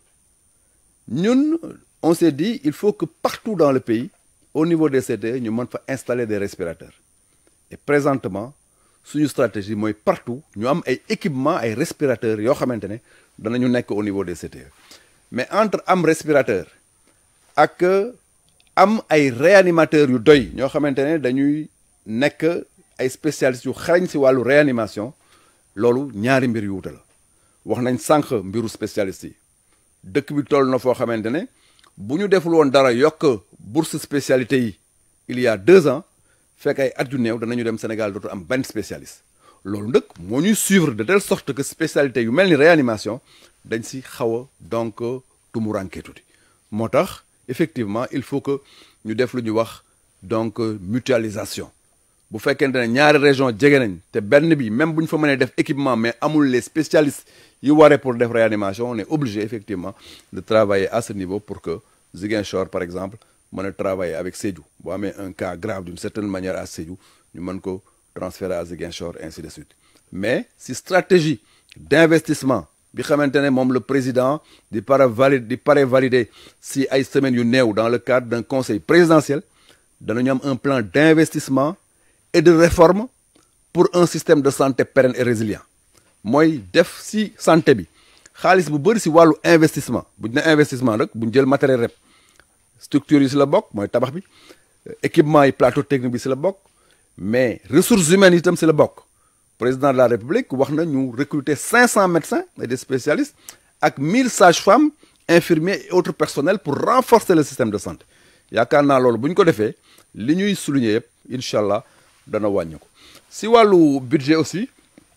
ñun on s'est dit il faut que partout dans le pays au niveau des CTE ñu mën fa installer des respirateurs et présentement suñu stratégie mooy partout ñu am ay équipement ay respirateurs yoo xamante ne danañu nekk au niveau des CTE mais entre am respirateur ak am ay réanimateurs yu doy ñoo xamante ne dañuy nekk ay spécialistes yu xarañ si wàllu réanimation loolu ñaari mbir yu wuute la wax nañ sànq mbiru spécialistes yi dëkk bi toll na foo xamante ne bu ñu deful woon dara yokk bourse spécialité yi il y a deux ans fekk ay at yu néew danañu dem Sénégal dootu am benn spécialiste loolu nag moo ñuy suivre de telle sorte que spécialité yu mel ni réanimation dañ si xaw a donc tumuranke tuuti moo tax effectivement il faut que ñu def lu ñuy wax donc mutualisation bu fekkente ne ñaari région jege nañ te benn bi même bu ñu fa mënee def équipement mais amul les spécialistes yi waree pour def réanimation on est obligé effectivement de travailler à ce niveau pour que Ziguinchor par exemple mën a travailler avec Sédhiou bu amee un cas grave d'une certaine manière à Sédhiou ñu mën ko transférer à Ziguinchor ainsi de suite mais si stratégie d'investissement bi xamante ne moom le président di pare valide di pare validé si ay semaines yu néew dans le cadre d'un conseil présidentiel danañu am un plan d'investissement et de réforme pour un système de santé pérenne et résilient mooy def si santé bi xaalis bu bëri si wàllu investissement bu ñu ne investissement rek bu ñu jël matériel rep structure yi si la bokk mooy tabax bi équipement yi plateau technique bi si la bokk mais ressources humaines itam si la bokk président de la république wax na ñu recruter 500 médecins et des spécialistes ak 1000 sages-femmes infirmiers et autres personnels pour renforcer le système de santé yaakaar naa loolu bu ñu ko defee li ñuy souligner yëpp incha allah dana wàññi ko si wàllu budget aussi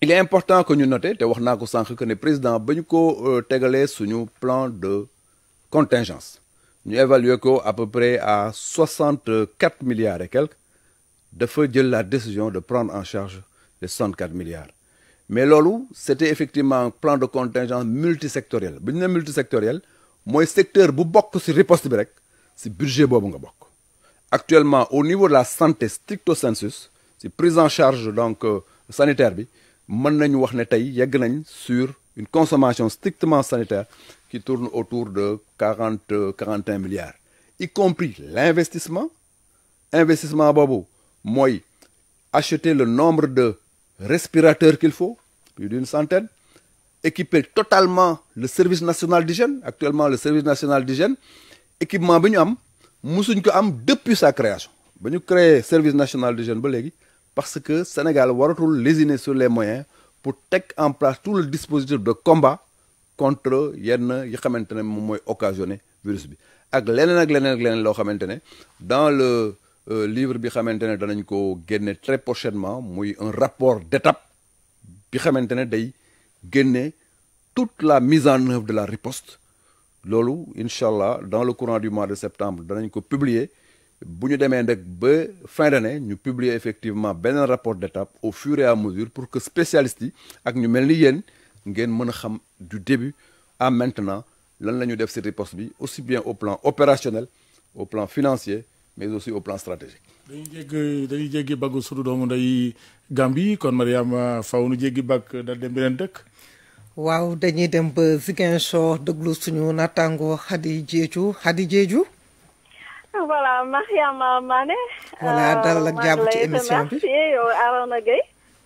il est important que ñu noter te wax naa ko sànq que ne président ba ñu ko tegalee suñu plan de contingence ñu évaluer ko à peu près à soixante quatre milliards et quelques dafa jël la décision de prendre en charge les soixante quatre milliards mais loolu c'était effectivement un plan de contingence multisectoriel bu ñu ne multisectoriel mooy secteur bu bokk ci riposte bi rek ci budget boobu nga bokk actuellement au niveau de la santé stricto sensus ci prise en charge donc sanitaire bi mën nañu wax ne tey yegg nañ sur une consommation strictement sanitaire qui tourne autour de quarante quarante et un milliards y compris l'investissement investissement boobu mooy acheter le nombre de respirateurs qu'il faut plus d'une centaine équiper totalement le service national d'hygiène actuellement le service national d'hygiène équipement bi ñu am musuñ ko am depuis sa création ba ñu créer service national d'hygiène ba léegi parce que Sénégal waratul lésiner sur les moyens pour teg en place tout le dispositif de combat contre yenn yi xamante ne moom mooy occasionner virus bi ak leneen ak leneen ak leneen loo xamante ne dans le livre bi xamante ne danañ ko génne très prochainement muy un rapport d'étape bi xamante ne day génne toute la mise en œuvre de la riposte loolu incha allah dans le courant du mois de septembre danañ ko publier bu ñu demee nag ba fin d'année ñu publier effectivement beneen rapport d'étape au fur et à mesure pour que spécialistes yi ak ñu mel ni yéen ngeen mën a xam du début à maintenant lan la ñu def ci riposte bi aussi bien au plan opérationnel au plan financier mais aussi au plan stratégique. dañuy jéggi dañuy jéggi baggu sudu doomu nday Gambie kon Mariama faw nu jéggi bag dal dem beneen dëkk. waaw dañuy dem ba Ziguinchor déglu suñu nattaango Khady Diédhiou Khady Diédhiou. voilà Mariama Mané. voilà dalal ak jàmm ci émission bi yow Arona Gueye.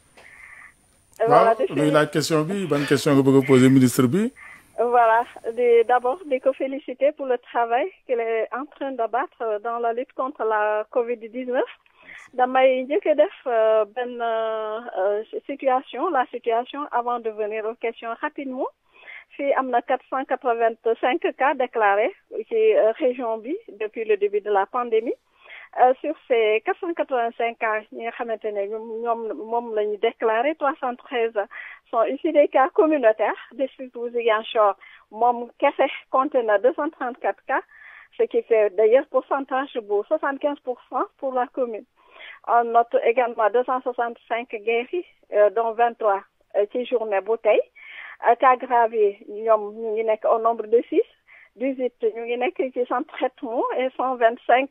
waaw luy laaj question bi ban question nga bëgg a poser ministre bi. voilà di d'abord di ko féliciter pour le travail qu'il est en train d'abattre dans la lutte contre la Covid-19 damay njëkk a def benn situation la situation avant de venir aux questions rapidement fii am na quatre cent quatre-vingt-cinq cas déclarés ci région bi depuis le début de la pandémie sur ces quatre cent quatre-vingt-cinq cas ñi nga xamante ne ñoom moom la ñu déclaré trois cent treize sont issus des cas communautaires district bu Ziguinchor moom kese compté na deux cent trente-quatre cas ce qui fait d'ailleurs pourcentage bu soixante-quinze pour cent pour la commune on note également deux cent soixante-cinq guéris dont vingt-trois ci journée bu tey cas grave yi ñoom ñu ngi nekk au nombre de six dix-huit ñu ngi nekk ci sans traitement et cent vingt-cinq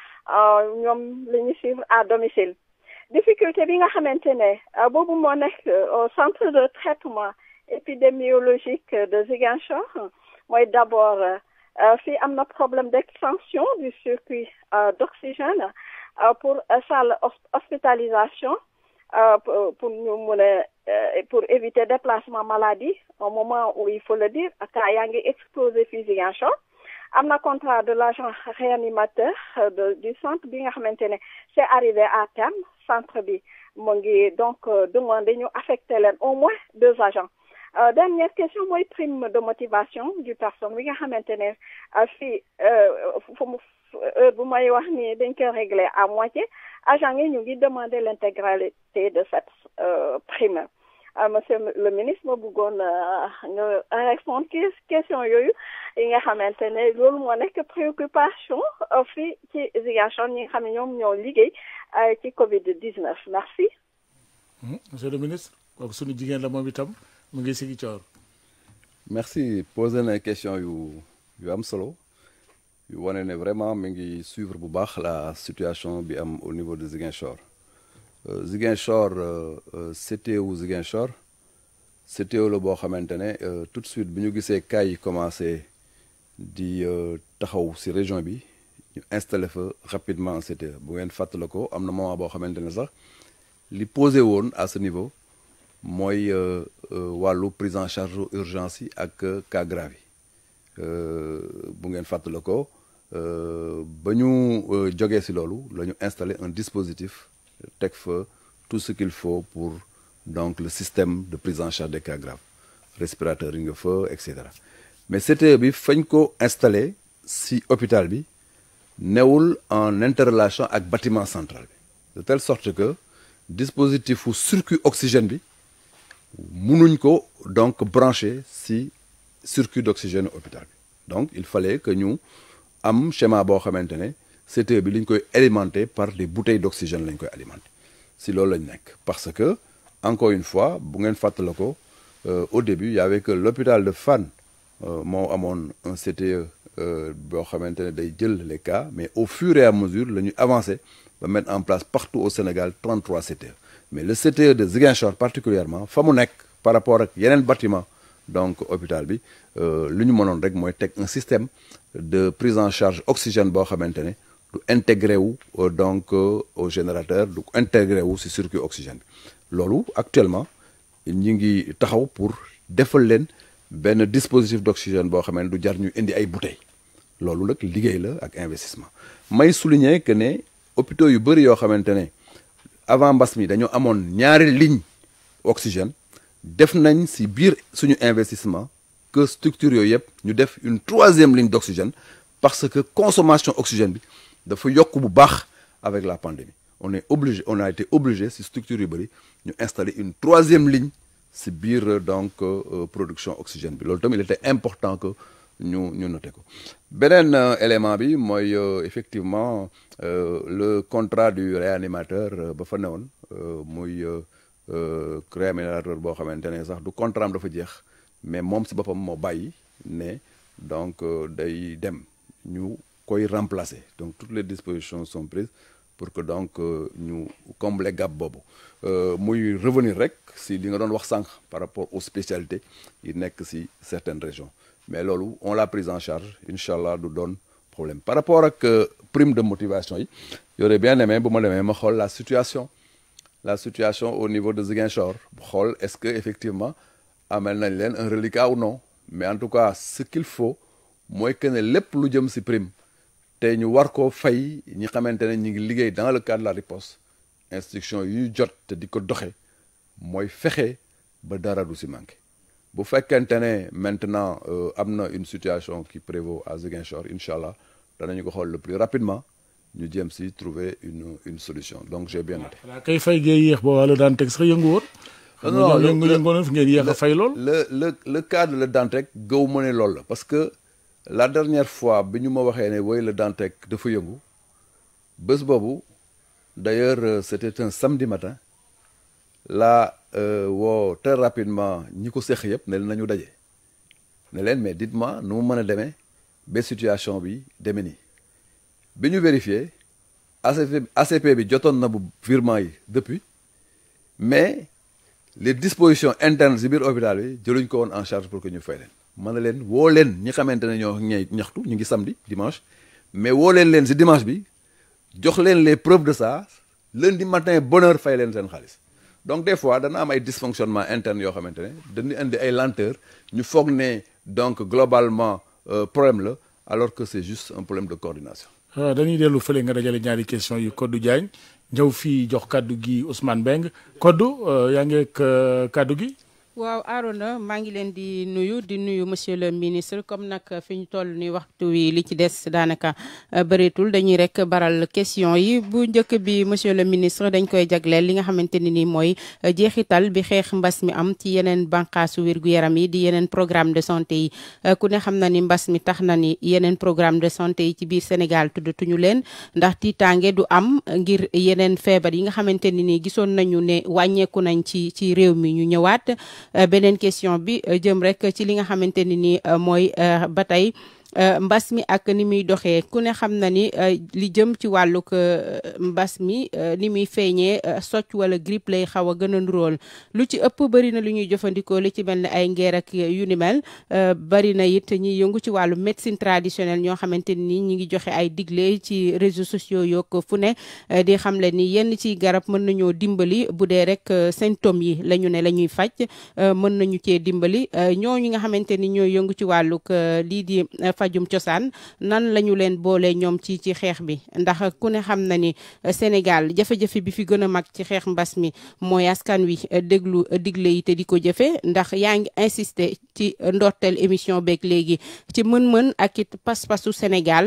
ñoom la ñu suivre à domicile difficulté bi nga xamante ne boobu moo nekk au centre de traitement épidémiologique de Ziguinchor mooy d'abord fii am na problème d'extension du circuit d'oxygène pour salle hospitalisation pour ñu mun a pour éviter déplacement maladie au moment où il faut le dire cas yaa ngi explosé fii Ziguinchor am na contrat de l'agent réanimateur de du centre bi nga xamante ne c'est arrivé à terme centre bi mu ngi donc demander ñu affecter leen au moins deux agents dernière question mooy prime de motivation du personne bi nga xamante ne fii fu mu heure bu may wax ni dañ koy régler à moitié agent yi ñu ngi demander l'intégralité de cette prime monsieur le ministre ma bëggoon nga répondre ci question yooyu yi nga xamante ne loolu moo nekk préoccupation fii ci Ziguinchor ñi nga xam ne ñoom ñoo liggéey ci Covid 19 merci. monsieur le ministre kooku suñu jigéen la moom itam mu ngi sigi coor. merci posé na question yu yu am solo yu wane ne vraiment mi ngi suivre bu baax la situation bi am au niveau de Ziguinchor. Ziguinchor CTO Ziguinchor CTO la boo xamante ne tout de suite bi ñu gisee cas yi commencé di taxaw ci région bi ñu installé fa rapidement un CTO bu ngeen fàttala ko am na moment boo xamante ne sax li posé woon à ce niveau mooy wàllu prise en charge urgence yi ak cas grave yi bu ngeen fàttala ko ba ñu jógee ci loolu la ñu installé un dispositif teg fa tout ce qu'il faut pour donc le système de prise en charge des cas graves respirateur yi nga fa et cetera mais CTE bi fañ ko installé si hôpital bi newul en interrelation ak bâtiment central bi de telle sorte que dispositif u circuit oxygène bi munuñ ko donc branché si circuit d'oxygène hôpital bi donc il fallait que ñu am schéma boo xamante ne CTE bi li ñu koy alimenter par des bouteilles d'oxygène lañ koy alimenter si loolu lañ nekk parce que encore une fois bu ngeen fàttala ko au début il y avait que l'hôpital de Fann moo amoon un CTE boo xamante ne day jël les cas mais au fur et à mesure la ñu avancé ba mettre en place partout au Sénégal 33 CTE mais le CTE de Ziguinchor particulièrement fa mu nekk par rapport ak yeneen bâtiment donc hôpital bi lu ñu mënoon rek mooy teg un système de prise en charge oxygène boo xamante ne du intégré wu donc au générateur du intégré wu si circuit oxygène bi loolu actuellement ñi ngi taxaw pour defal leen benn dispositif d'oxygène boo xam ne du jar ñu indi ay bouteilles loolu nag liggéey la ak investissement may souligner que ne hôpitaux yu bëri yoo xamante ne avant mbas mi dañoo amoon ñaari ligne oxygène def nañ si biir suñu investissement que structure yooyu yëpp ñu def une troisième ligne d'oxygène parce que consommation oxygène bi dafa yokk bu baax avec la pandémie on est obligé on a été obligé si structure yu bëri ñu installer une troisième ligne si biir donc production oxygène bi loolu tamit il était important que ñu ñu noté ko beneen élément bi mooy effectivement le contrat du réanimateur ba fa newoon muy réanimateur boo xamante ne sax du contrat am dafa jeex mais moom si boppam moo bàyyi ne donc day dem ñu koy remplacer donc toutes les dispositions sont prises pour que donc ñu combler gap boobu muy revenir rek si li nga doon wax sànq par rapport aux spécialités yi nekk si certaines régions mais loolu on l'a prise en charge incha allah du doon problème par rapport ak prime de motivation yi y'aurait bien aimé bu ma demee ma xool la situation la situation au niveau de Ziguinchor xool est-ce que effectivement amel nañ leen un reliquat ou non mais en tout cas ce qu'il faut mooy que ne lépp lu jëm si prime te ñu war koo fay ñi xamante ne ñu ngi liggéey dans le cadre de la riposte instruction yu ñu jot te di ko doxe mooy fexe ba dara du si manqué bu fekkente ne maintenant am na une situation qui prévaut à Ziguinchor incha allah danañu ko xool le plus rapidement ñu jéem si trouver une une solution donc j'ai bien noté. voilà kay fay gee yéex ba wala daan teg sax yëngu woon. non non yëngu yëngoon fi ngeen yéex a fay lool. le le le cas de le Dantec gëw ma ne loolu la parce que la dernière fois bi ñu ma waxee ne woy le Dantec dafa yëngu bés boobu d'ailleurs c'était un samedi matin la woo très rapidement ñi ko seq yëpp ne nañu daje ne leen mais dites-moi nu mu mën a demee ba situation bi demee nii bi ñu vérifié ACP ACP bi jotoon na bu virement yi depuis mais les dispositions internes si biir hôpital bi jëluñ ko woon en charge pour que ñu fay leen mën na leen woo leen ñi xamante ne ñoo ñey ñaxtu ñu ngi samedi dimanche mais woo leen leen si dimanche bi jox leen les preuves de ça lundi matin bonne heure fay leen seen xaalis donc des fois dana am ay dysfonctionnement interne yoo xamante ne dañuy indi ay lenteur ñu foog ne donc globalement problème la alors que c'est juste un problème de coordination waaw dañuy dellu fële nga dajale ñaari question yu Codou Diagne ñëw fii jox kaddu gi Ousmane Beng Codou yaa ngi ak kaddu gi waaw Arona maa ngi leen di nuyu di nuyu monsieur le ministre comme nag fi ñu toll ni waxtu wi li ci des daanaka bëreetul dañuy rek baral question yi bu njëkk bi monsieur le ministre dañ koy jagleel li nga xamante ne ni mooy jeexital bi xeex mbas mi am ci yeneen bànqaasu wér-gu-yaram yi di yeneen programme de santé yi ku ne xam na ni mbas mi tax na ni yeneen programme de santé yi ci biir Sénégal tuddatuñu leen ndax tiitaange du am ngir yeneen feebar yi nga xamante ne ni gisoon nañu ne wàññeeku nañ ci ci réew mi ñu ñëwaat beneen question bi jëm rek ci li nga xamante ni ni mooy ba tey mbas mi ak ni muy doxee ku ne xam na ni li jëm ci wàllug mbas mi ni muy feeñee socc wala grippe lay xaw a gën a nuróol lu ci ëpp bëri na lu ñuy jëfandikoo li ci mel ne ay ngeer ak yu ni mel bëri na it ñiy yëngu ci wàllu médecine traditionnelle ñoo xamante ni ñi ngi joxe ay digle ci réseaux sociaux yook fu ne di xamle ni yenn ci garab mën nañoo dimbali bu dee rek symptômes yi la ñu ne la ñuy faj mën nañu cee dimbali ñooñu nga xamante ni ñooy yëngu ci wàllug lii di fajum cosaan nan la ñu leen boole ñoom ci ci xeex bi ndax ku ne xam na ni Sénégal jafe-jafe bi fi gën a mag ci xeex mbas mi mooy askan wi déglu digle yi te di ko jëfe ndax yaa ngi insister ci ndorteel émission beeg léegi ci mën-mën ak it pas-pasu Sénégal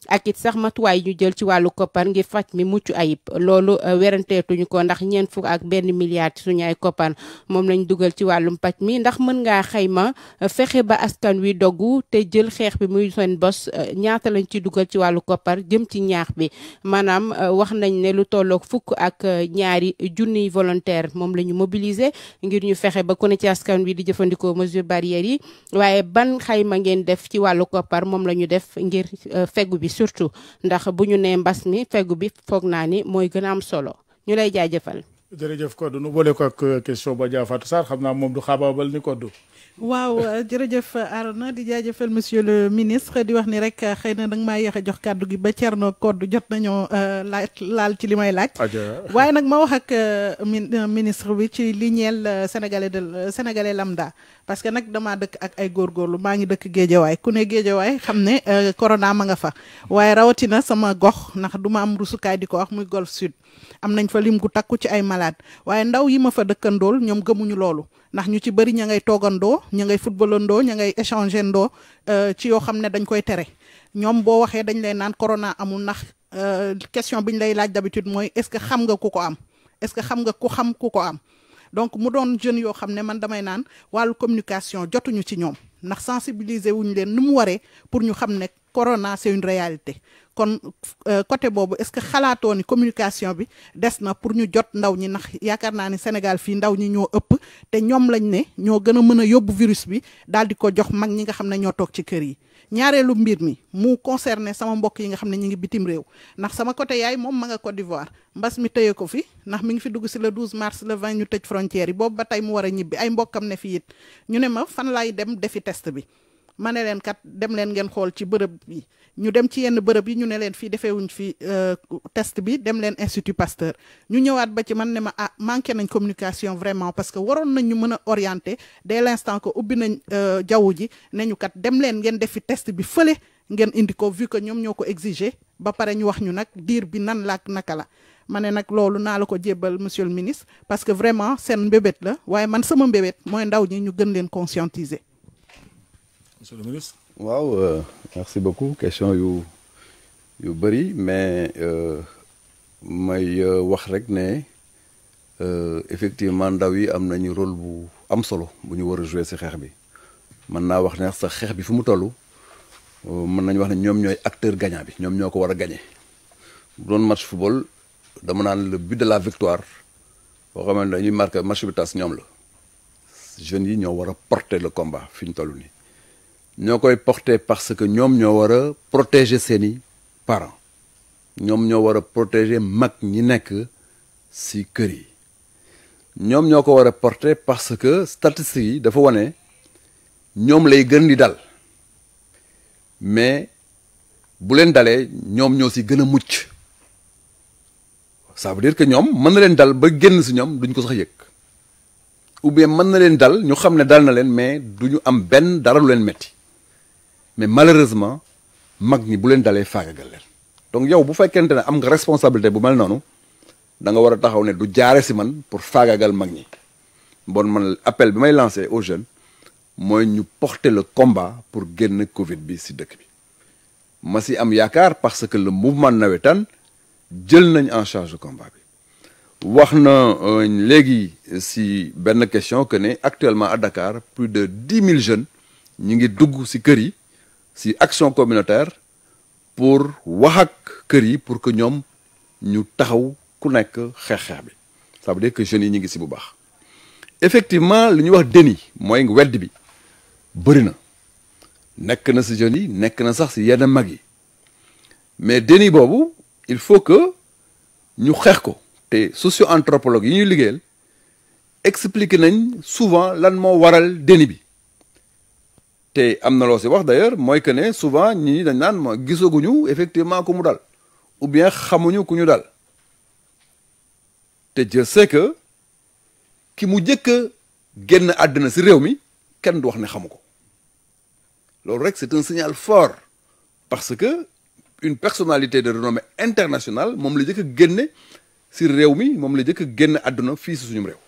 ak it sax matuwaay ñu jël ci wàllu koppar ngir faj mi mucc ayib loolu weranteetuñu ko ndax ñeent fukk ak benn milliard ci suñu ay koppar moom lañ dugal ci wàllum paj mi ndax mën ngaa xayma fexe ba askan wi doggu te jël xeex bi muy seen bos ñaata lañ ci dugal ci wàllu koppar jëm ci ñaax bi maanaam wax nañ ne lu tolloog fukk ak ñaari junniy volontaire moom la ñu mobiliser ngir ñu fexe ba ku ne ci askan wi di jëfandikoo mesure barrières yi waaye ban xayma ngeen def ci wàllu koppar moom la ñu def ngir fegu bi surtout ndax bu ñu nee mbas mi fegu bi foog naa ni mooy gën a am solo ñu lay jaajëfal. jërëjëf Codé nu boole ko ak question ba Dia Fatou Sarr xam naa moom du xaabaabal ni Codé. waaw jërëjëf Arona di jaajëfal monsieur le ministre di wax ni rek xëy na danga maa yéex a jox kàddu gi ba Thierno Codé jot nañoo laaj laal ci li may laaj. waaye nag ma wax ak ministre bi ci li ñeel sénégalais de sénégalais lambda. parce que nag damaa dëkk ak ay góorgóorlu maa ngi dëkk géejawaay ku ne géejawaay xam ne corona ma nga fa waaye rawatina sama gox ndax du ma am rusukaay di ko wax muy golf sud am nañ fa lim gu takku ci ay malade waaye ndaw yi ma fa dëkkandool ñoom gëmuñu loolu ndax ñu ci bëri ña ngay toogandoo ña ngay footballandoo ña ngay échanger ndoo ci yoo xam ne dañ koy tere ñoom boo waxee dañ lay naan corona amul ndax question bi ñu lay laaj d'habitude mooy est-ce que xam nga ku ko am est-ce que xam nga ku xam ku ko am donc mu doon jeunes yoo xam ne man damay naan wàllu communication jotuñu ci ñoom ndax sensibiliser wuñ leen nu mu waree pour ñu xam ne corona c'est une réalité kon côté boobu est-ce que xalaatoo ni communication bi des na pour ñu jot ndaw ñi ndax yaakaar naa ni Sénégal fii ndaw ñi ñoo ëpp te ñoom lañ ne ñoo gën a mën a yóbbu virus bi daal di ko jox mag ñi nga xam ne ñoo toog ci kër yi ñaareelu mbir mi mu concerné sama mbokk yi nga xam ne ñu ngi bitim réew ndax sama côté yaay moom ma nga Côte d'Ivoire mbas mi tëye ko fi ndax mi ngi fi dugg si le 12 mars le 20 ñu tëj frontière yi boobu ba tey mu war a ñibbi ay mbokkam ne fi it ñu ne ma fan laay dem defi test bi ma ne leen kat dem leen ngeen xool ci bërëb bi ñu dem ci yenn bërëb yi ñu ne leen fii defeewuñ fi test bi dem leen Institut Pasteur ñu ñëwaat ba ci man ne ma ah manqué nañ communication vraiment parce que waroon nañ ñu mën a orienter dès l'instant que ubbi nañ jaww ji ne ñu kat dem leen ngeen defi test bi fële ngeen indi ko vu que ñoom ñoo ko exiger ba pare ñu wax ñu nag diir bi nan laak naka la ma ne nag loolu naa la ko jébbal monsieur le ministre parce que vraiment seen mbébét la waaye man sama mbébét mooy ndaw ñi ñu gën leen conscientiser. monsieur le ministre. waaw euh, merci beaucoup question yu yu bëri mais may wax rek ne effectivement ndaw yi am nañu rôle bu am solo bu ñu war a jouer ci xeex bi mën naa wax ne sax xeex bi fu mu toll mën nañu wax ne ñoom ñooy acteur gagnant bi ñoom ñoo ko war a gagner bu doon match football dama naan le but de la victoire boo xam ne dañuy marqué match bi tas ñoom la jeunes yi ñoo war a porter le combat fi ñu toll nii. ñoo koy porter parce que ñoom ñoo war a protéger seeni parents ñoom ñoo war a protéger mag ñi nekk ci kër yi ñoom ñoo ko war a porter parce que statistiques yi dafa wane ñoom lay gën di dal mais bu leen dalee ñoom ñoo ci gën a mucc ça veut dire que ñoom mën na leen dal ba génn ci ñoom duñ ko sax yëg ou bien mën na leen dal ñu xam ne dal na leen mais du ñu am benn dara lu leen metti mais malheureusement mag ñi bu leen dalee faagagal leen donc yow bu fekkente ne am nga responsabilité bu mel noonu da nga war a taxaw ne du jaare si man pour faagagal mag ñi bon man appel bi may lancé aux jeunes mooy ñu porter le combat pour génn Covid bi si dëkk bi ma si am yaakaar parce que le mouvement nawetaan jël nañ en charge le combat bi wax na léegi si benn question que ne actuellement à Dakar plus de dix mille jeunes ñi ngi dugg si kër yi si action communautaire pour wax ak kër yi pour que ñoom ñu taxaw ku nekk xeex-xeex bi ça veut dire que jeunes yi ñu ngi si bu baax effectivement li ñuy wax déni mooy wedd bi bëri na nekk na si jeunes yi nekk na sax si yenn mag yi mais déni boobu il faut que ñu xeex ko te socio anthropologue yi ñuy liggéeyal expliquer nañ souvent lan moo waral déni bi te am na loo si wax d'ailleurs mooy que ne souvent ñi dañ naan ma gisaguñu effectivement ku mu dal ou bien xamuñu ku ñu dal te je sais que ki mu jëkk a génn àddina si réew mi kenn du wax ne xamu ko loolu rek c'est un signal fort parce que une personnalité de renommée internationale moom la jëkk a génne si réew mi moom la jëkk a génn àdduna fii si suñu réew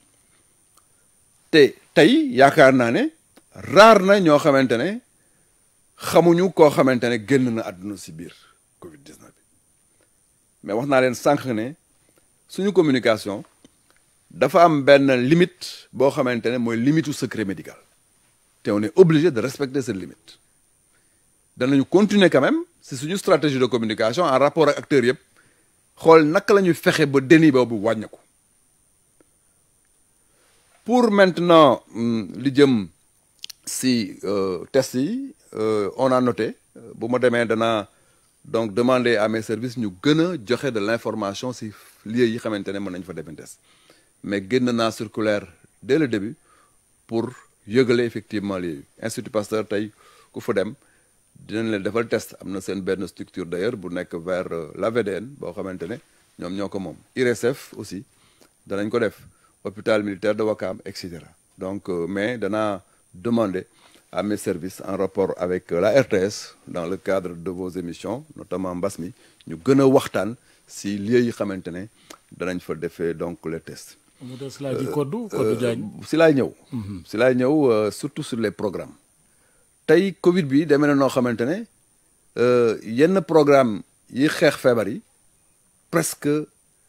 te tey yaakaar naa ne raar na ñoo xamante ne xamuñu koo xamante ne génn na àdduna si biir Covid 19 bi mais wax naa leen sànq ne suñu communication dafa am benn limite boo xamante ne mooy limite u secret médical te on est obligé de respecter cette limite danañu continuer quand même si suñu stratégie de communication en rapport ak acteurs yëpp xool naka la ñuy fexe ba déni boobu wàññeeku pour maintenant li jëm si test yi on a noté bu ma demee danaa donc demander à mes services ñu gën a joxe de l'information si lieux yi xamante ne mën nañ fa defee test mais génn naa circulaire dès le début pour yëgale effectivement lieux yi Institut Pasteur tey ku fa dem dinañ leen defal test am na seen benn structure d'ailleurs bu nekk vers la VDN boo xamante ne ñoom ñoo ko moom IRSF aussi danañ ko def hôpital militaire de Ouakam et cetera donc mais danaa demander à mes services en rapport avec la RTS dans le cadre de vos émissions notamment mbas mi ñu gën a waxtaan si lieux yi xamante ne danañ fa defee donc les tests. mu des laa ji koddu koddu Diagne si laay ñëw. si laay ñëw surtout sur les programmes. tey Covid bi demee na noo xamante ne yenn programme yi xeex feebar yi presque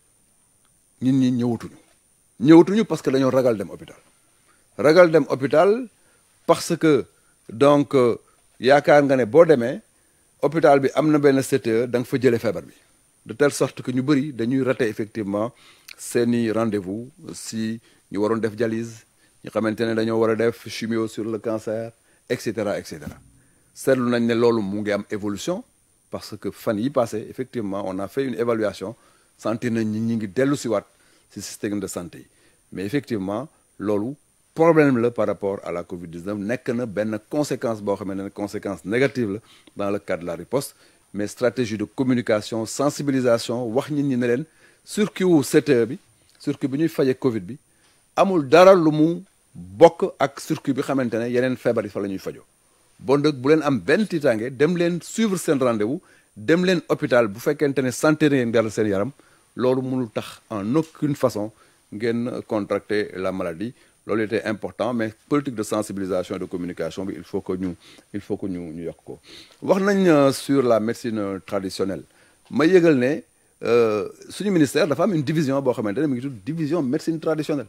nit ñi ñëwatuñu. ñëwatuñu parce que dañoo ragal dem hôpital. ragal dem hôpital parce que donc yaakaar nga ne boo demee hôpital bi am na benn CTE da nga fa jëlee feebar bi de telle sorte que ñu bëri dañuy rater effectivement seeni rendez-vous si ñu waroon def dialyse ñu xamante ne dañoo war a def chimio sur le cancer et cetera et cetera seetlu nañ ne loolu mu ngi am évolution parce que fan yi passé effectivement on a fait une évaluation sentir nañ ñi ñi ngi dellu si waat si système de santé yi mais effectivement loolu problème la par rapport à la Covid-19 nekk na benn conséquence boo xamante ne conséquence négative la dans le cadre de la riposte mais stratégie de communication sensibilisation wax nit ñi ne leen circuit wu CTE bi circuit bi ñuy faje Covid bi amul dara lu mu bokk ak circuit bi xamante ne yeneen feebar yi fa la ñuy fajoo bon dëgg bu leen am benn tiitaange dem leen suivre seen rendez-vous dem leen hôpital bu fekkente ne santé ngeen dara seen yaram loolu mënul tax en aucune façon ngeen contracter la maladie loolu était important mais politique de sensibilisation et de communication bi il faut que ñu il faut que ñu ñu yokk ko wax nañ sur la médecine traditionnelle ma yëgal ne suñu ministère dafa am une division boo xamante ne mi ngi tudd division médecine traditionnelle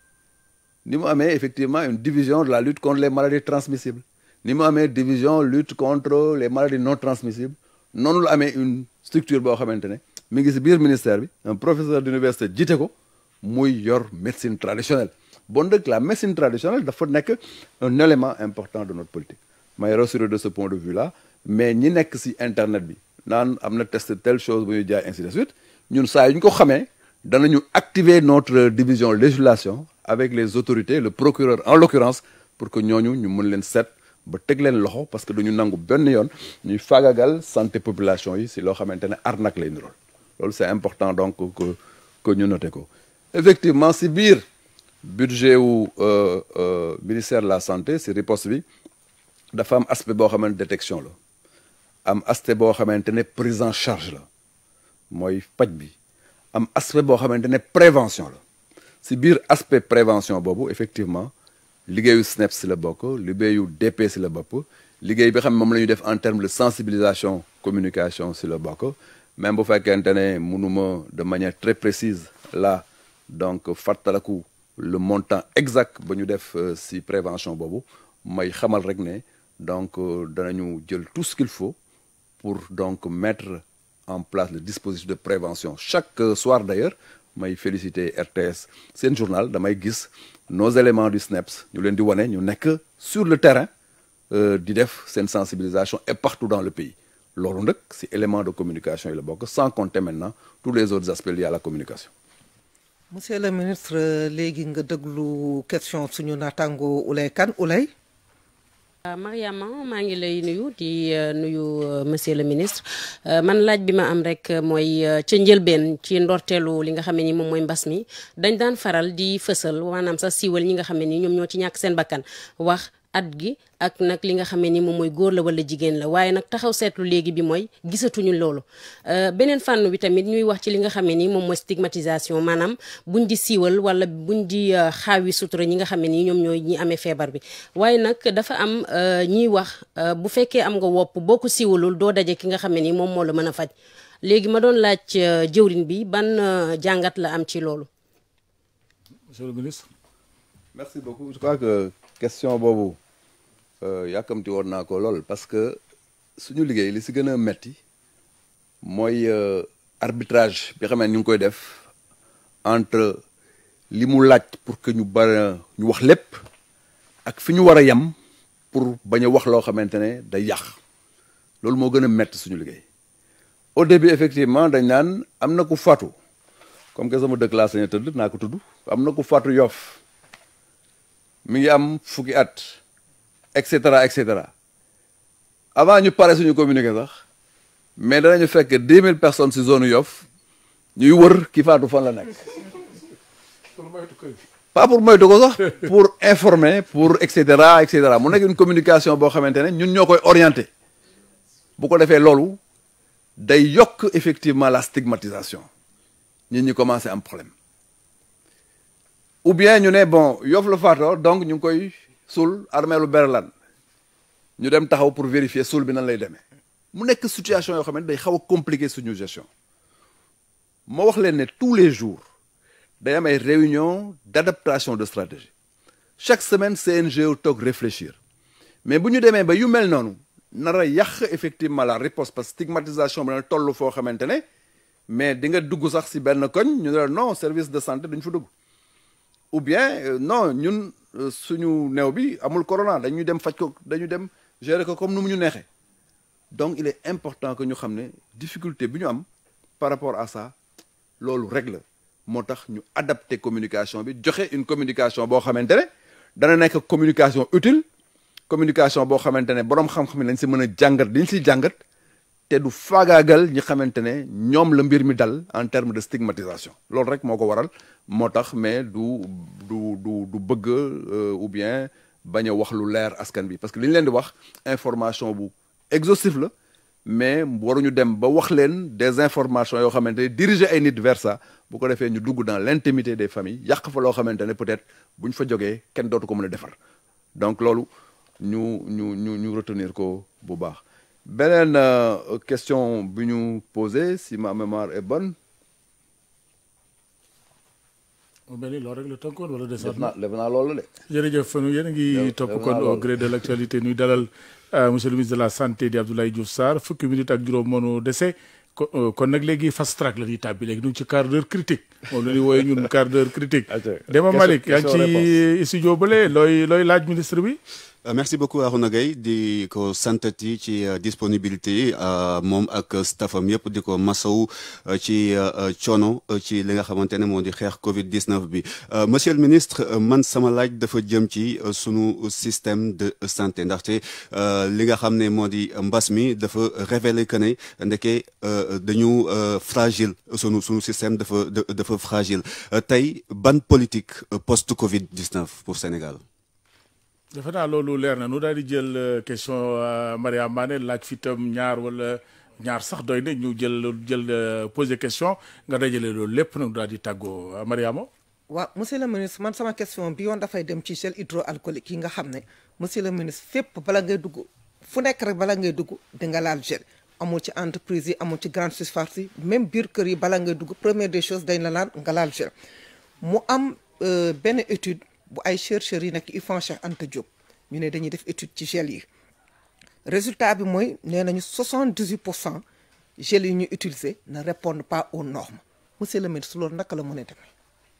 ni mu amee effectivement une division de la lutte contre les maladies transmissibles ni mu amee division lutte contre les maladies non transmissibles noonu la amee une structure boo xamante ne mi ngi si biir ministère bi un professeur d'université jiite ko muy yor médecine traditionnelle bon dëgg la médecine traditionnelle dafa nekk un élément important de notre politique may rassurer de ce point de vue là mais ñi nekk si internet bi naan am na test telle chose bu ñuy jaay ainsi de suite ñun saa yu ñu ko xamee danañu activer notre division législation avec les autorités le procureur en l'occurrence pour que ñooñu ñu mën leen seet ba teg leen loxo parce que duñu nangu benn yoon ñuy faagagal santé population yi si loo xamante ne arnaque lay nirool loolu c'est important donc que que ñu noté ko effectivement si biir budget wu ministère de la santé si riposte bi dafa am aspect boo xamante détection la am aspect boo xamante ne prise en charge la mooy paj bi am aspect boo xamante ne prévention la si biir aspect prévention boobu effectivement liggéeyu SNEP si la bokk liggéeyu DP si la bopp liggéey bi xam ne moom la ñuy def en termes de sensibilisation communication si la bokk même bu fekkente ne mënuma de manière très précise là donc fàttaliku le montant exact ba ñu def si prévention boobu may xamal rek ne donc danañu jël tout ce qu'il faut pour donc mettre en place le dispositif de prévention chaque soir d'ailleurs may féliciter RTS seen journal damay gis nos éléments du SNEPS ñu leen di wane ñu nekk sur le terrain di def seen sensibilisation et partout dans le pays loolu nag si élément de communication yi la bokk sans compter maintenant tous les autres aspects liés à la communication monsieur le ministre léegi nga déglu question suñu naataango Oulay Kane Oulay Mariama maa ngi lay nuyu di nuyu monsieur le ministre man laaj bi ma am rek mooy ca njëlbeen ci ndorteelu li nga xam ne ni moom mooy mbas mi dañ daan faral di fësal maanaam sax siiwal ñi nga xam ne ni ñoom ñoo ci ñàkk seen bakkan wax at gi ak nag li nga xamee ni moom mooy góor la wala jigéen la waaye nag taxaw seetlu léegi bi mooy gisatuñu loolu beneen fànn bi tamit ñuy wax ci li nga xamee ni moom mooy stigmatisation maanaam buñ di siiwal wala buñ di xaawi sutura ñi nga xamee ni ñoom ñooy ñi amee feebar bi waaye nag dafa am ñiy wax bu fekkee am nga wopp boo ko siiwalul doo daje ki nga xamee ni moom moo la mën a faj léegi ma doon laaj jëwrin bi ban jàngat la am ci loolu monsieur le ministre merci beaucoup je crois que question boobu yàkkamti woon naa ko lool parce que suñu liggéey li si gën a metti mooy arbitrage bi xam ne ñu ngi koy def entre li mu laaj pour que ñu bara ñu wax lépp ak fi ñu war a yem pour bañ a wax loo xamante ne day yàq loolu moo gën a metti suñu liggéey au début effectivement dañ naan am na ku faatu comme que sama dëkk laa sañ a tëdd naa ko tudd am na ku faatu Yoff mi ngi am fukki at et cetera et cetera avant ñu pare suñu communiqué sax mais danañu fekk dix mille personnes si zone Yoff ñuy wër ki faatu fan la nekk pas pour moytu ko sax pour informer pour et cetera et cetera mu nekk une communication boo xamante ne ñun ñoo koy orienté bu ko defee loolu day yokk effectivement la stigmatisation nit ñi commencé am problème ou bien ñu ne bon Yoff la faatoo donc ñu ngi koy suul armeelu Berlane ñu dem taxaw pour vérifier suul bi nan lay demee mu nekk situation yoo xam ne day xaw a compliqué suñu gestion moo wax leen ne tous les jours day am ay réunion d'adaptation de stratégie chaque semaine CNG toog réfléchir mais bu ñu demee ba yu mel noonu nar a yàq effectivement la riposte parce que stigmatisation bi na toll foo xamante ne mais di nga dugg sax si benn koñ ñu ne la non service de santé duñ fa dugg ou bien non ñun suñu néew bi amul corona dañuy dem faj ko dañu dem gérer ko comme nu mu ñu neexee donc il est important que ñu xam ne difficulté bi ñu am par rapport à ça loolu rek la moo tax ñu adapter communication bi joxe une communication boo xamante ne dana nekk communication utile communication boo xamante ne boroom xam-xam lañ si mën a jàngat diñ si jàngat te du faagaagal ñi xamante ne ñoom la mbir mi dal en terme de stigmatisation loolu rek moo ko waral moo tax mais du du du du bëgg ou bien bañ a wax lu leer askan bi parce que li ñu leen di wax information bu exhaustif la mais waruñu dem ba wax leen des informations yoo xamante ne diriger ay nit vers ça bu ko defee ñu dugg dans l'intimité des familles yàq fa loo xamante ne peut-être bu ñu fa jógee kenn dootu ko mën a defar donc loolu ñu ñu ñu ñu retenir ko bu baax beneen question bi ñu posé si ma mémoire est bonne. mu mel ni loolu rek la tënkoon wala def naa def naa loolu de. jërëjëf nu yéen a ngi topp kon au gré de l' actualité nuy dalal monsieur le ministre de la santé di Abdoulaye Diouf Sarr fukki minute ak juróom moonu dese kon nag léegi fast track la ñuy tàbbi léegi nu ngi ci quart d'heure critique moom la ñuy wooyee ñun quart d'heure critique Dema Malick yaa ngi ci studio bële looy looy laaj ministre bi merci beaucoup Arouna Gueye di ko santati ci disponibilité yi moom ak staffam yëpp di ko masaw ci coono ci li nga xamante ne moo di xeex Covid 19 bi monsieur le ministre man sama laaj dafa jëm ci sunu système de santé ndaxte li nga xam ne moo di mbas mi dafa révéler que ne ndeke dañu fragile sunu sunu système dafa dafa fragile tey ban politique post Covid 19 pour Sénégal. defe naa loolu leer na nu daal di jël question Mariama Mané laaj fi tam ñaar wala ñaar sax doy na ñu jël jël poser question nga dajale loolu lépp nag daal di tàggoo Mariama waaw monsieur le ministre man sama question bi yoon dafay dem ci gel hydroalcoolique yi nga xam ne monsieur le ministre fépp bala ngay dugg fu nekk rek bala ngay dugg di nga laal gel amul ci entreprise yi amul ci grande surface yi même biir kër yi bala ngay dugg première des choses dañ la laan nga laal gel mu am benn étude bu ay chercheurs yi nekk IFAN Cheikh Anta Diop ñu ne dañuy def étude ci gel yi résultat bi mooy nee nañu 78 pour cent gel yi ñu utiliser ne répondent pas aux normes monsieur le ministre loolu naka la mën a demee.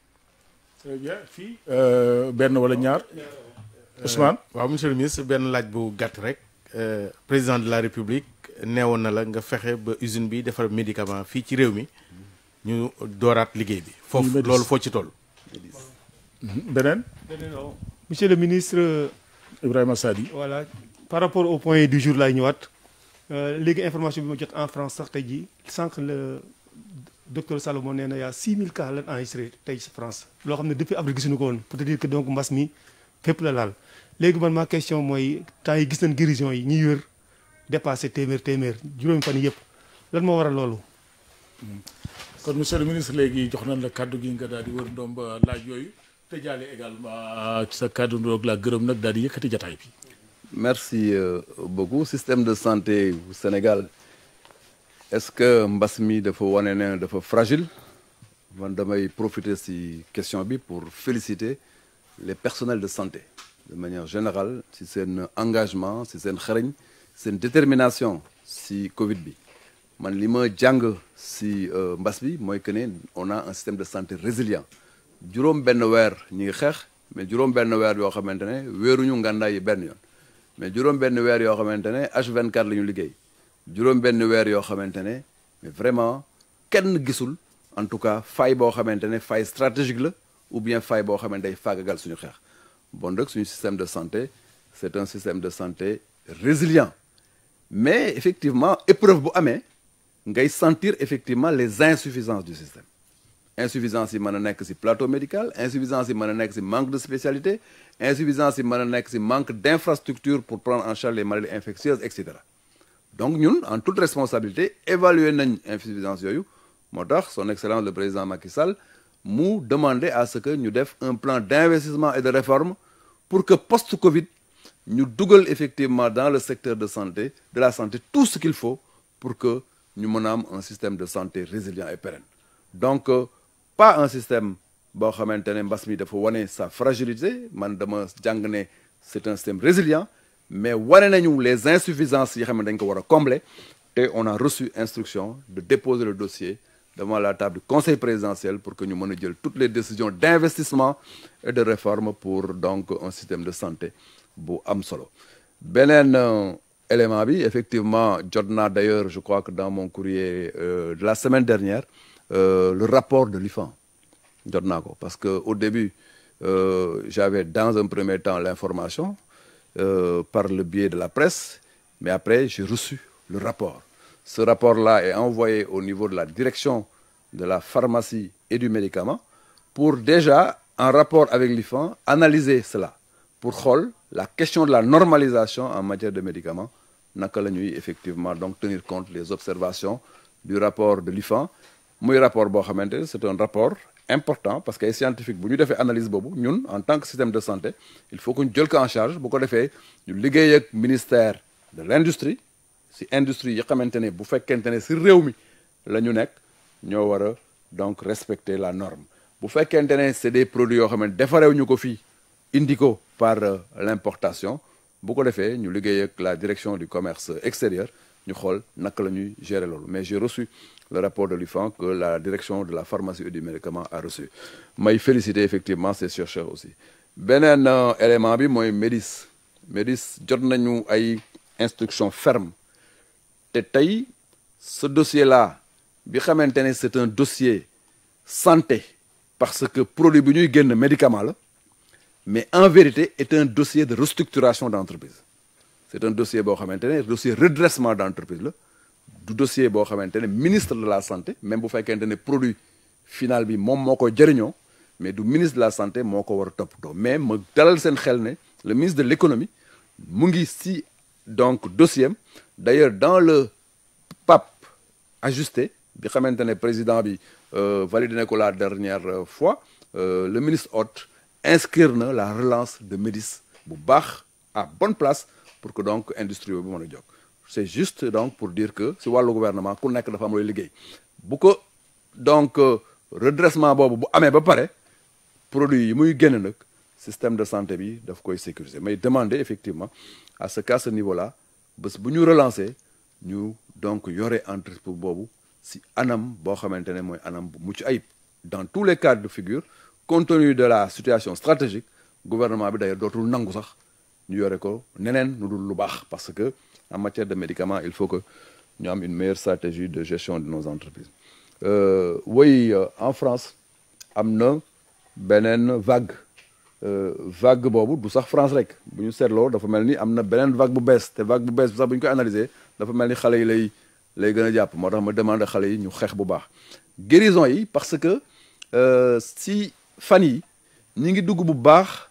très bien fii benn wala ñaar Ousmane. waaw monsieur le ministre benn laaj bu gàtt rek président de la république neewoon na la nga fexe ba usine bi defar médicament fii ci réew mi ñu dooraat liggéey bi. foofu loolu foo ci toll. beneen. beneen waaw monsieur le ministre. Ibrahima Sadi. voilà par rapport au point du jour laay ñëwaat léegi information bi ma jot en France sax tey jii sànq le docteur Salomon nee na y' a 6000 cas lañ enregistré tey ci France. loo xam ne depuis avril gisuñu ko woon pour te dire que donc mbas mi fépp la laal léegi man ma question mooy temps yi gis nañ guérison yi ñuy wér dépassé téeméer téeméer juróomi fan yëpp lan moo waral loolu. kon monsieur le ministre léegi jox nañ la kàddu gi nga daal di wër ndoom ba laaj yooyu te jaale également ci sa kàddu ndoog la gërëm nag daal di yëkkati jataay bi. merci euh, beaucoup système de santé au Sénégal est-ce que mbas mi dafa wane ne dafa fragile man damay profiter ci question bi pour féliciter les personnels de santé de manière générale ci seen engagement ci seen xarañ seen détermination ci Covid bi man li ma jàng ci mbas bi mooy que ne on a un système de santé résilient juróom benn weer ñi ngi xeex mais juróom benn weer yoo xamante ne weeruñu ngàndaay yi benn yoon mais juróom benn weer yoo xamante ne H24 la ñu liggéey juróom benn weer yoo xamante ne mais vraiment kenn gisul en tout cas faille boo xamante ne faille stratégique la ou bien faille boo xamante day faagagal suñu xeex bon nag suñu système de santé c'est un système de santé résilient mais effectivement épreuve bu amee ngay sentir effectivement les insuffisances du système insuffisance yi mën a nekk ci plateau médical insuffisance yi mën a nekk ci manque de spécialité insuffisance yi mën a nekk ci manque d'infrastructure pour prendre en charge les maladies infectieuses et cetera donc ñun en toute responsabilité évaluer nañ insuffisance yooyu moo tax son excellence le président Macky Sall mu demander à ce que ñu def un plan d'investissement et de réforme pour que post-Covid ñu dugal effectivement dans le secteur de santé de la santé tout ce qu'il faut pour que ñu mën a am un système de santé résilient et pérenne donc pas un système boo xamante ne mbas mi dafa wane sa fragilité man dama jàng ne c'est un système résilient mais wane nañu les insuffisances yi xam ne dañ ko war a combler te on a reçu instruction de déposer le dossier devant la table du conseil présidentiel pour que ñu mën a jël toutes les décisions d'investissement et de réforme pour donc un système de santé bu am solo beneen élément bi effectivement jot naa d'ailleurs je crois que dans mon courrier euh, de la semaine dernière euh, le rapport de l'IFAN jot naa ko parce que au début euh, j'avais dans un premier temps l'information par le biais de la presse mais après j'ai reçu le rapport ce rapport-là est envoyé au niveau de la direction de la pharmacie et du médicament pour déjà en rapport avec l'IFAN analyser cela pour xool la question de la normalisation en matière de médicaments naka la ñuy effectivement donc tenir compte les observations du rapport de l'IFAN muy rapport boo xamante ne c'est un rapport important parce que ay scientifique bu ñu defee analyse boobu ñun en tant que système de santé il faut que ñu jël ko en charge bu ko defee ñu liggéey ak ministère de l'industrie si industrie yi xamante ne bu fekkente ne si réew mi la ñu nekk ñoo war a donc respecter la norme bu fekkente ne c'est des produits yoo xam ne defarew ñu ko fii indi ko par l'importation bu ko defee ñu liggéey ak la direction du commerce extérieur ñu xool naka la ñuy gérer loolu mais j'ai reçu le rapport de l'IFAN que la direction de la pharmacie et du médicament a reçu may féliciter effectivement ces chercheurs aussi beneen élément bi mooy MEDIS MEDIS jot nañu ay instructions fermes te tey ce dossier-là bi xamante ne c'est un dossier santé parce que produit bi ñuy génn médicament la mais en vérité est un dossier de restructuration d'entreprise c'est un dossier boo xamante ne dossier redressement d'entreprise la du dossier boo xamante ne ministre de la santé même bu fekkente ne produit final bi moom moo ko jëriñoo mais du ministre de la santé moo ko war a toppatoo mais ma dalal seen xel ne le ministre de l'économie mu ngi si donc dossier am d'ailleurs dans le PAP ajusté bi xamante ne président bi validé na ko la dernière fois le ministre hôte inscrire na la relance de Médis bu baax à bonne place pour que donc industrie bi mën a jóg c'est juste donc pour dire que si wàllu gouvernement ku nekk dafa am looy liggéey bu ko donc redressement boobu bu amee ba pare produit yi muy génn nag système de santé bi daf koy sécuriser mais demander effectivement à ce qu'à ce niveau-là bés bu ñu relancer ñu donc yore entreprise boobu si anam boo xamante ne mooy anam bu mucc ayib dans tous les cas de figure compte tenu de la situation stratégique gouvernement bi d'ailleurs dootul nangu sax ñu yore ko neneen nu dul lu baax parce que en matière de médicaments il faut que ñu am une meilleure stratégie de gestion de nos entreprises euh, oui euh, en France am na beneen vague euh, vague boobu du sax France rek bu ñu seetloo dafa mel ni am na beneen vague bu bees te vague bu bees bi sax bu ñu koy analyser dafa mel ni xale yi lay lay gën a jàpp moo tax ma demande xale yi ñu xeex bu baax guérison yi parce que si fan yi ñi ngi dugg bu baax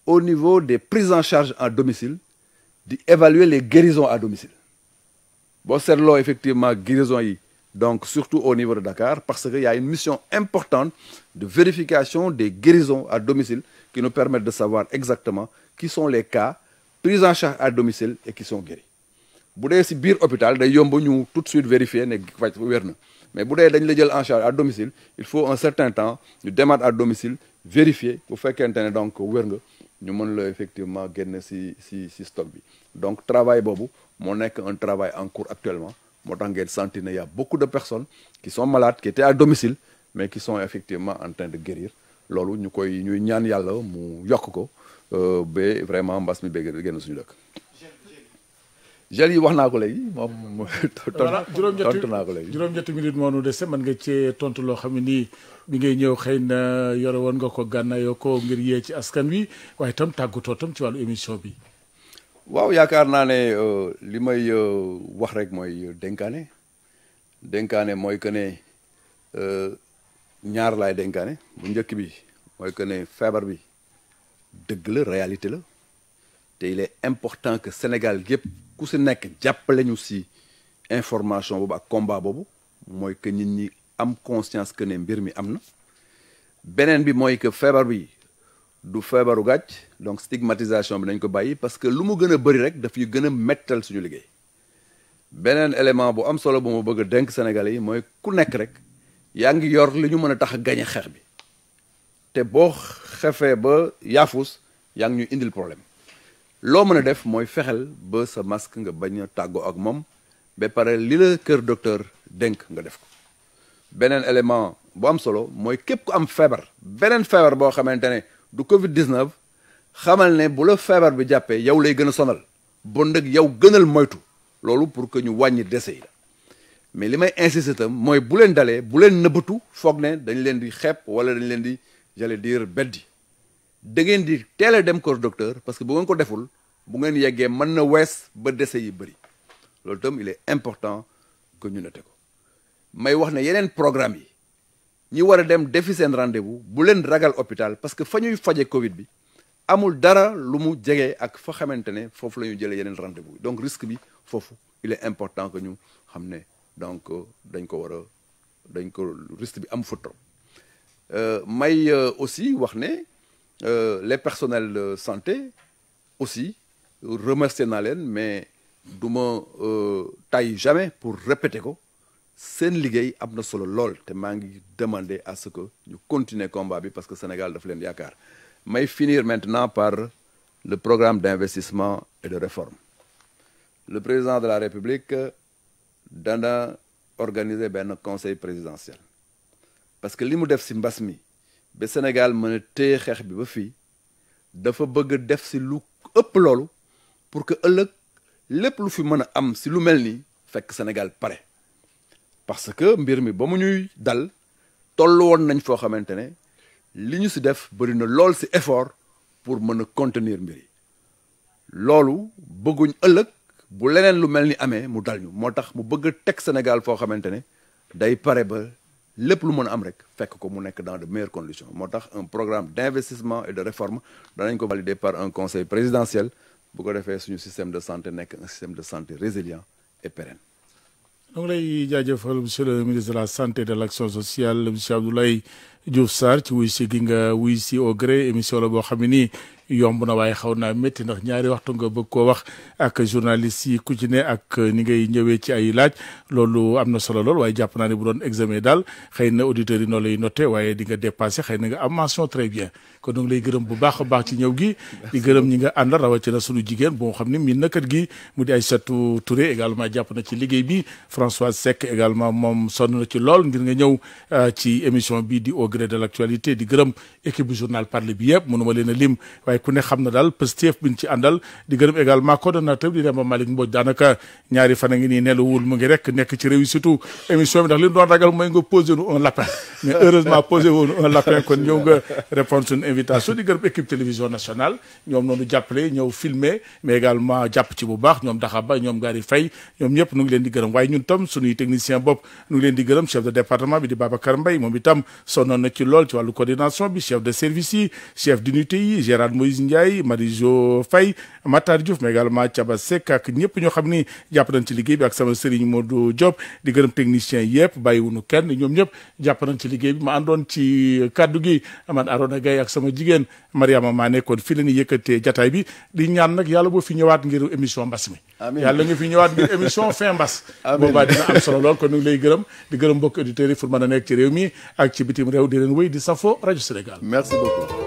au niveau des prises en charge en domicile di évaluer les guérisons à domicile boo seetloo effectivement guérison yi donc surtout au niveau de Dakar parce que y a une mission importante de vérification des guérisons à domicile qui nous permettent de savoir exactement qui sont les cas pris en charge à domicile et qui sont guéris bu dee si biir hôpital day yomb ñu tout de suite vérifier ne faj wér na mais bu dee dañ la jël en charge à domicile il faut un certain temps ñu demaat à domicile vérifier bu fekkente ne donc wér nga ñu mën la effectivement génn si si si stock bi donc travail boobu moo nekk un travail en cours actuellement moo tax ngeen sentir ne y a beaucoup de personnes qui sont malades qui étaient à domicile mais qui sont effectivement en train de guérir loolu ñu koy ñuy ñaan yàlla mu yokk ko ba vraiment mbas mi bëgg génn suñu dëkk gel yi wax naa ko léegi moom voilà tontu naa ko léegi juróom-ñetti minute moo nu dese mën nga cee tontu loo xam ne nii bi ngay ñëw xëy na yore woon nga ko gànnaayoo ko ngir yee ci askan wi waaye itam tàggatoo tam ci wàllu émission bi. waaw yaakaar naa ne li may wax rek mooy dénkaane dénkaane mooy que ne ñaar laay dénkaane bu njëkk bi mooy que ne feebar bi dëgg la réalité la te il est important que Sénégal yëpp ku si nekk jàppale ñu si information boobu ak combat boobu mooy que nit ñi am conscience que ne mbir mi am na beneen bi mooy que feebar bi du feebaru gàcc donc stigmatisation bi nañ ko bàyyi parce que lu mu gën a bëri rek daf ñu gën a mettal suñu liggéey beneen élément bu am solo bu ma bëgg a dénk Sénégalais yi mooy ku nekk rek yaa ngi yor li ñu mën a tax a gañe xeex bi te boo xefee ba yaafus yaa ngi ñuy indil problème loo mën a def mooy fexel ba sa masque nga bañ a tàggoo ak moom ba pare li la kër docteur dénk nga def ko beneen élément bu am solo mooy képp ku am feebar beneen feebar boo xamante ne du Covid 19 xamal ne bu la feebar bi jàppee yow lay gën a sonal bon nag yow gënal moytu loolu pour que ñu wàññi dese yi la mais li may insister itam mooy bu leen dalee bu leen nëbbatu foog ne dañ leen di xeeb wala dañ leen di j'allais dire beddi da ngeen di teel a dem kër docteur parce que bu ngeen ko deful bu ngeen yeggee mën na wees ba dese yi bëri loolu itam il est important que ñu noté ko may wax ne yeneen programme yi ñi war a dem defi seen rendez-vous bu leen ragal hôpital parce que fa ñuy faje Covid bi amul dara lu mu jege ak fa xamante ne foofu la ñu jëlee yeneen rendez-vous donc risque bi foofu il est important que ñu xam ne donc dañ ko war a dañ ko risque bi am fa trop may aussi wax ne les personnels de santé aussi remercier naa leen mais du ma tay jamais pour répéter ko seen liggéey am na solo lool te maa ngi demander à ce que ñu continuer combat bi parce que Sénégal daf leen yaakaar may finir maintenant par le programme d'investissement et de réforme le président de la République dana organiser benn conseil présidentiel parce que li mu def ci mbas mi ba Sénégal mën a téye xeex bi ba fii dafa bëgg def ci lu ëpp loolu pour que ëllëg lépp lu fi mën a am ci lu mel nii fekk Sénégal pare parce que mbir mi ba mu ñuy dal toll woon nañ foo xamante ne li ñu ci def bëri na lool ci effort pour mën a contenir mbir yi loolu bëgguñ ëllëg bu leneen lu mel ni amee mu dal ñu moo tax mu bëgg a teg Sénégal foo xamante ne day pare ba lépp lu mën a am rek fekk ko mu nekk dans de meilleures conditions moo tax un programme d'investissement et de réforme danañ ko valider par un conseil présidentiel bu ko defee suñu système de santé nekk un système de santé résilient et pérenne ñu ngi lay jaajëfal monsieur le ministre de la santé et de l'action sociale monsieur Abdoulaye Diouf Sarr ci wuy si gi nga wuy si au gré émission la boo xam ne nii yomb na waaye xaw naa métti ndax ñaari waxtu nga bëgg koo wax ak journaliste yi ku ci ne ak ni ngay ñëwee ci ay laaj loolu am na solo lool waaye jàpp naa ne bu doon examen daal xëy na auditeurs yi noo lay noté waaye di nga dépassé xëy na nga am mention très bien kon ñu ngi lay gërëm bu baax a baax ci ñëw gi di gërëm ñi nga àndal rawatina sunu jigéen boo xam ne miin na kër gi mu di Aïssatou Touré également jàpp na ci liggéey bi Françoise Seck également moom sonn na ci lool ngir nga ñëw ci émission bi di au gré de l'actualité di gërëm équipe bu journal parler bi yëpp mënuma leen a lim waaye ku ne xam na daal Pastef bi ñu ci àndal di gërëm également coordonnateur bi di Demba Malick Mbodj daanaka ñaari fan a ngi nii nelawul mu ngi rek nekk ci réussite émission bi ndax li ñu doon ragal mooy nga posé nu un lapin mais heureusement posé woon un lapin kon ñëw nga répondre suñu invitation di gërëm équipe télévision nationale ñoom noonu jàppale ñëw filmer mais également jàpp ci bu baax ñoom Daxaba ñoom Gary Faye ñoom ñëpp nu ngi leen di gërëm waaye ñun tam suñuy technicien bopp nu ngi leen di gërëm chef de département bi di Babacar Mbaye moom itam sonnoon na ci lool ci wàllu coordination bi chef de service yi chef d'unité yi Gérard Moïse Ndiaye Marijo Faye Matar Diouf mais également Thiaba Seck ak ñëpp ñoo xam ni jàpp nañ ci liggéey bi ak sama sëriñ Modou Diop di gërëm technicien yëpp bàyyiwunu kenn ñoom ñëpp jàpp nañ ci liggéey bi ma àndoon ci kaddu gi man Arona Gaye ak sama jigéen Mariama maa nekkoon fii la ñuy yëkkatee jataay bi di ñaan nag yàlla boo fi ñëwaat ngir émission mbas mi amiin yàlla nga fi ñëwaat ngir émission fin mbas boobaa dina am solo lool kon ñu ngi lay gërëm di gërëm mbokk auditeurs yi fu mën a nekk ci réew mi ak ci bitim réew di leen wéy di safo rajo Sénégal merci beaucoup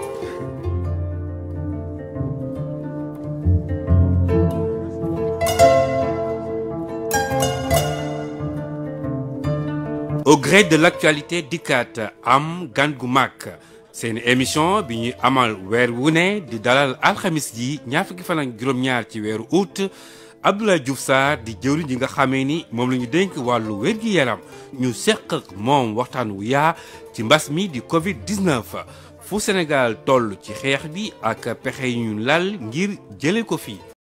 au gré de l'actualité dikkaat am gan gu mag seen émission bi ñuy amal weer wu ne di dalal alxamis ji ñaar fukki fan ak juróom-ñaar ci weeru août Abdoulaye Diouf Sarr di jëwriñ ji nga xamee ni moom la ñu dénk wàllu wér-gi-yaram ñu seq ak moom waxtaan wu yaa ci mbas mi di Covid 19 fu Sénégal toll ci xeex bi ak pexe yu ñu lal ngir jëlee ko fii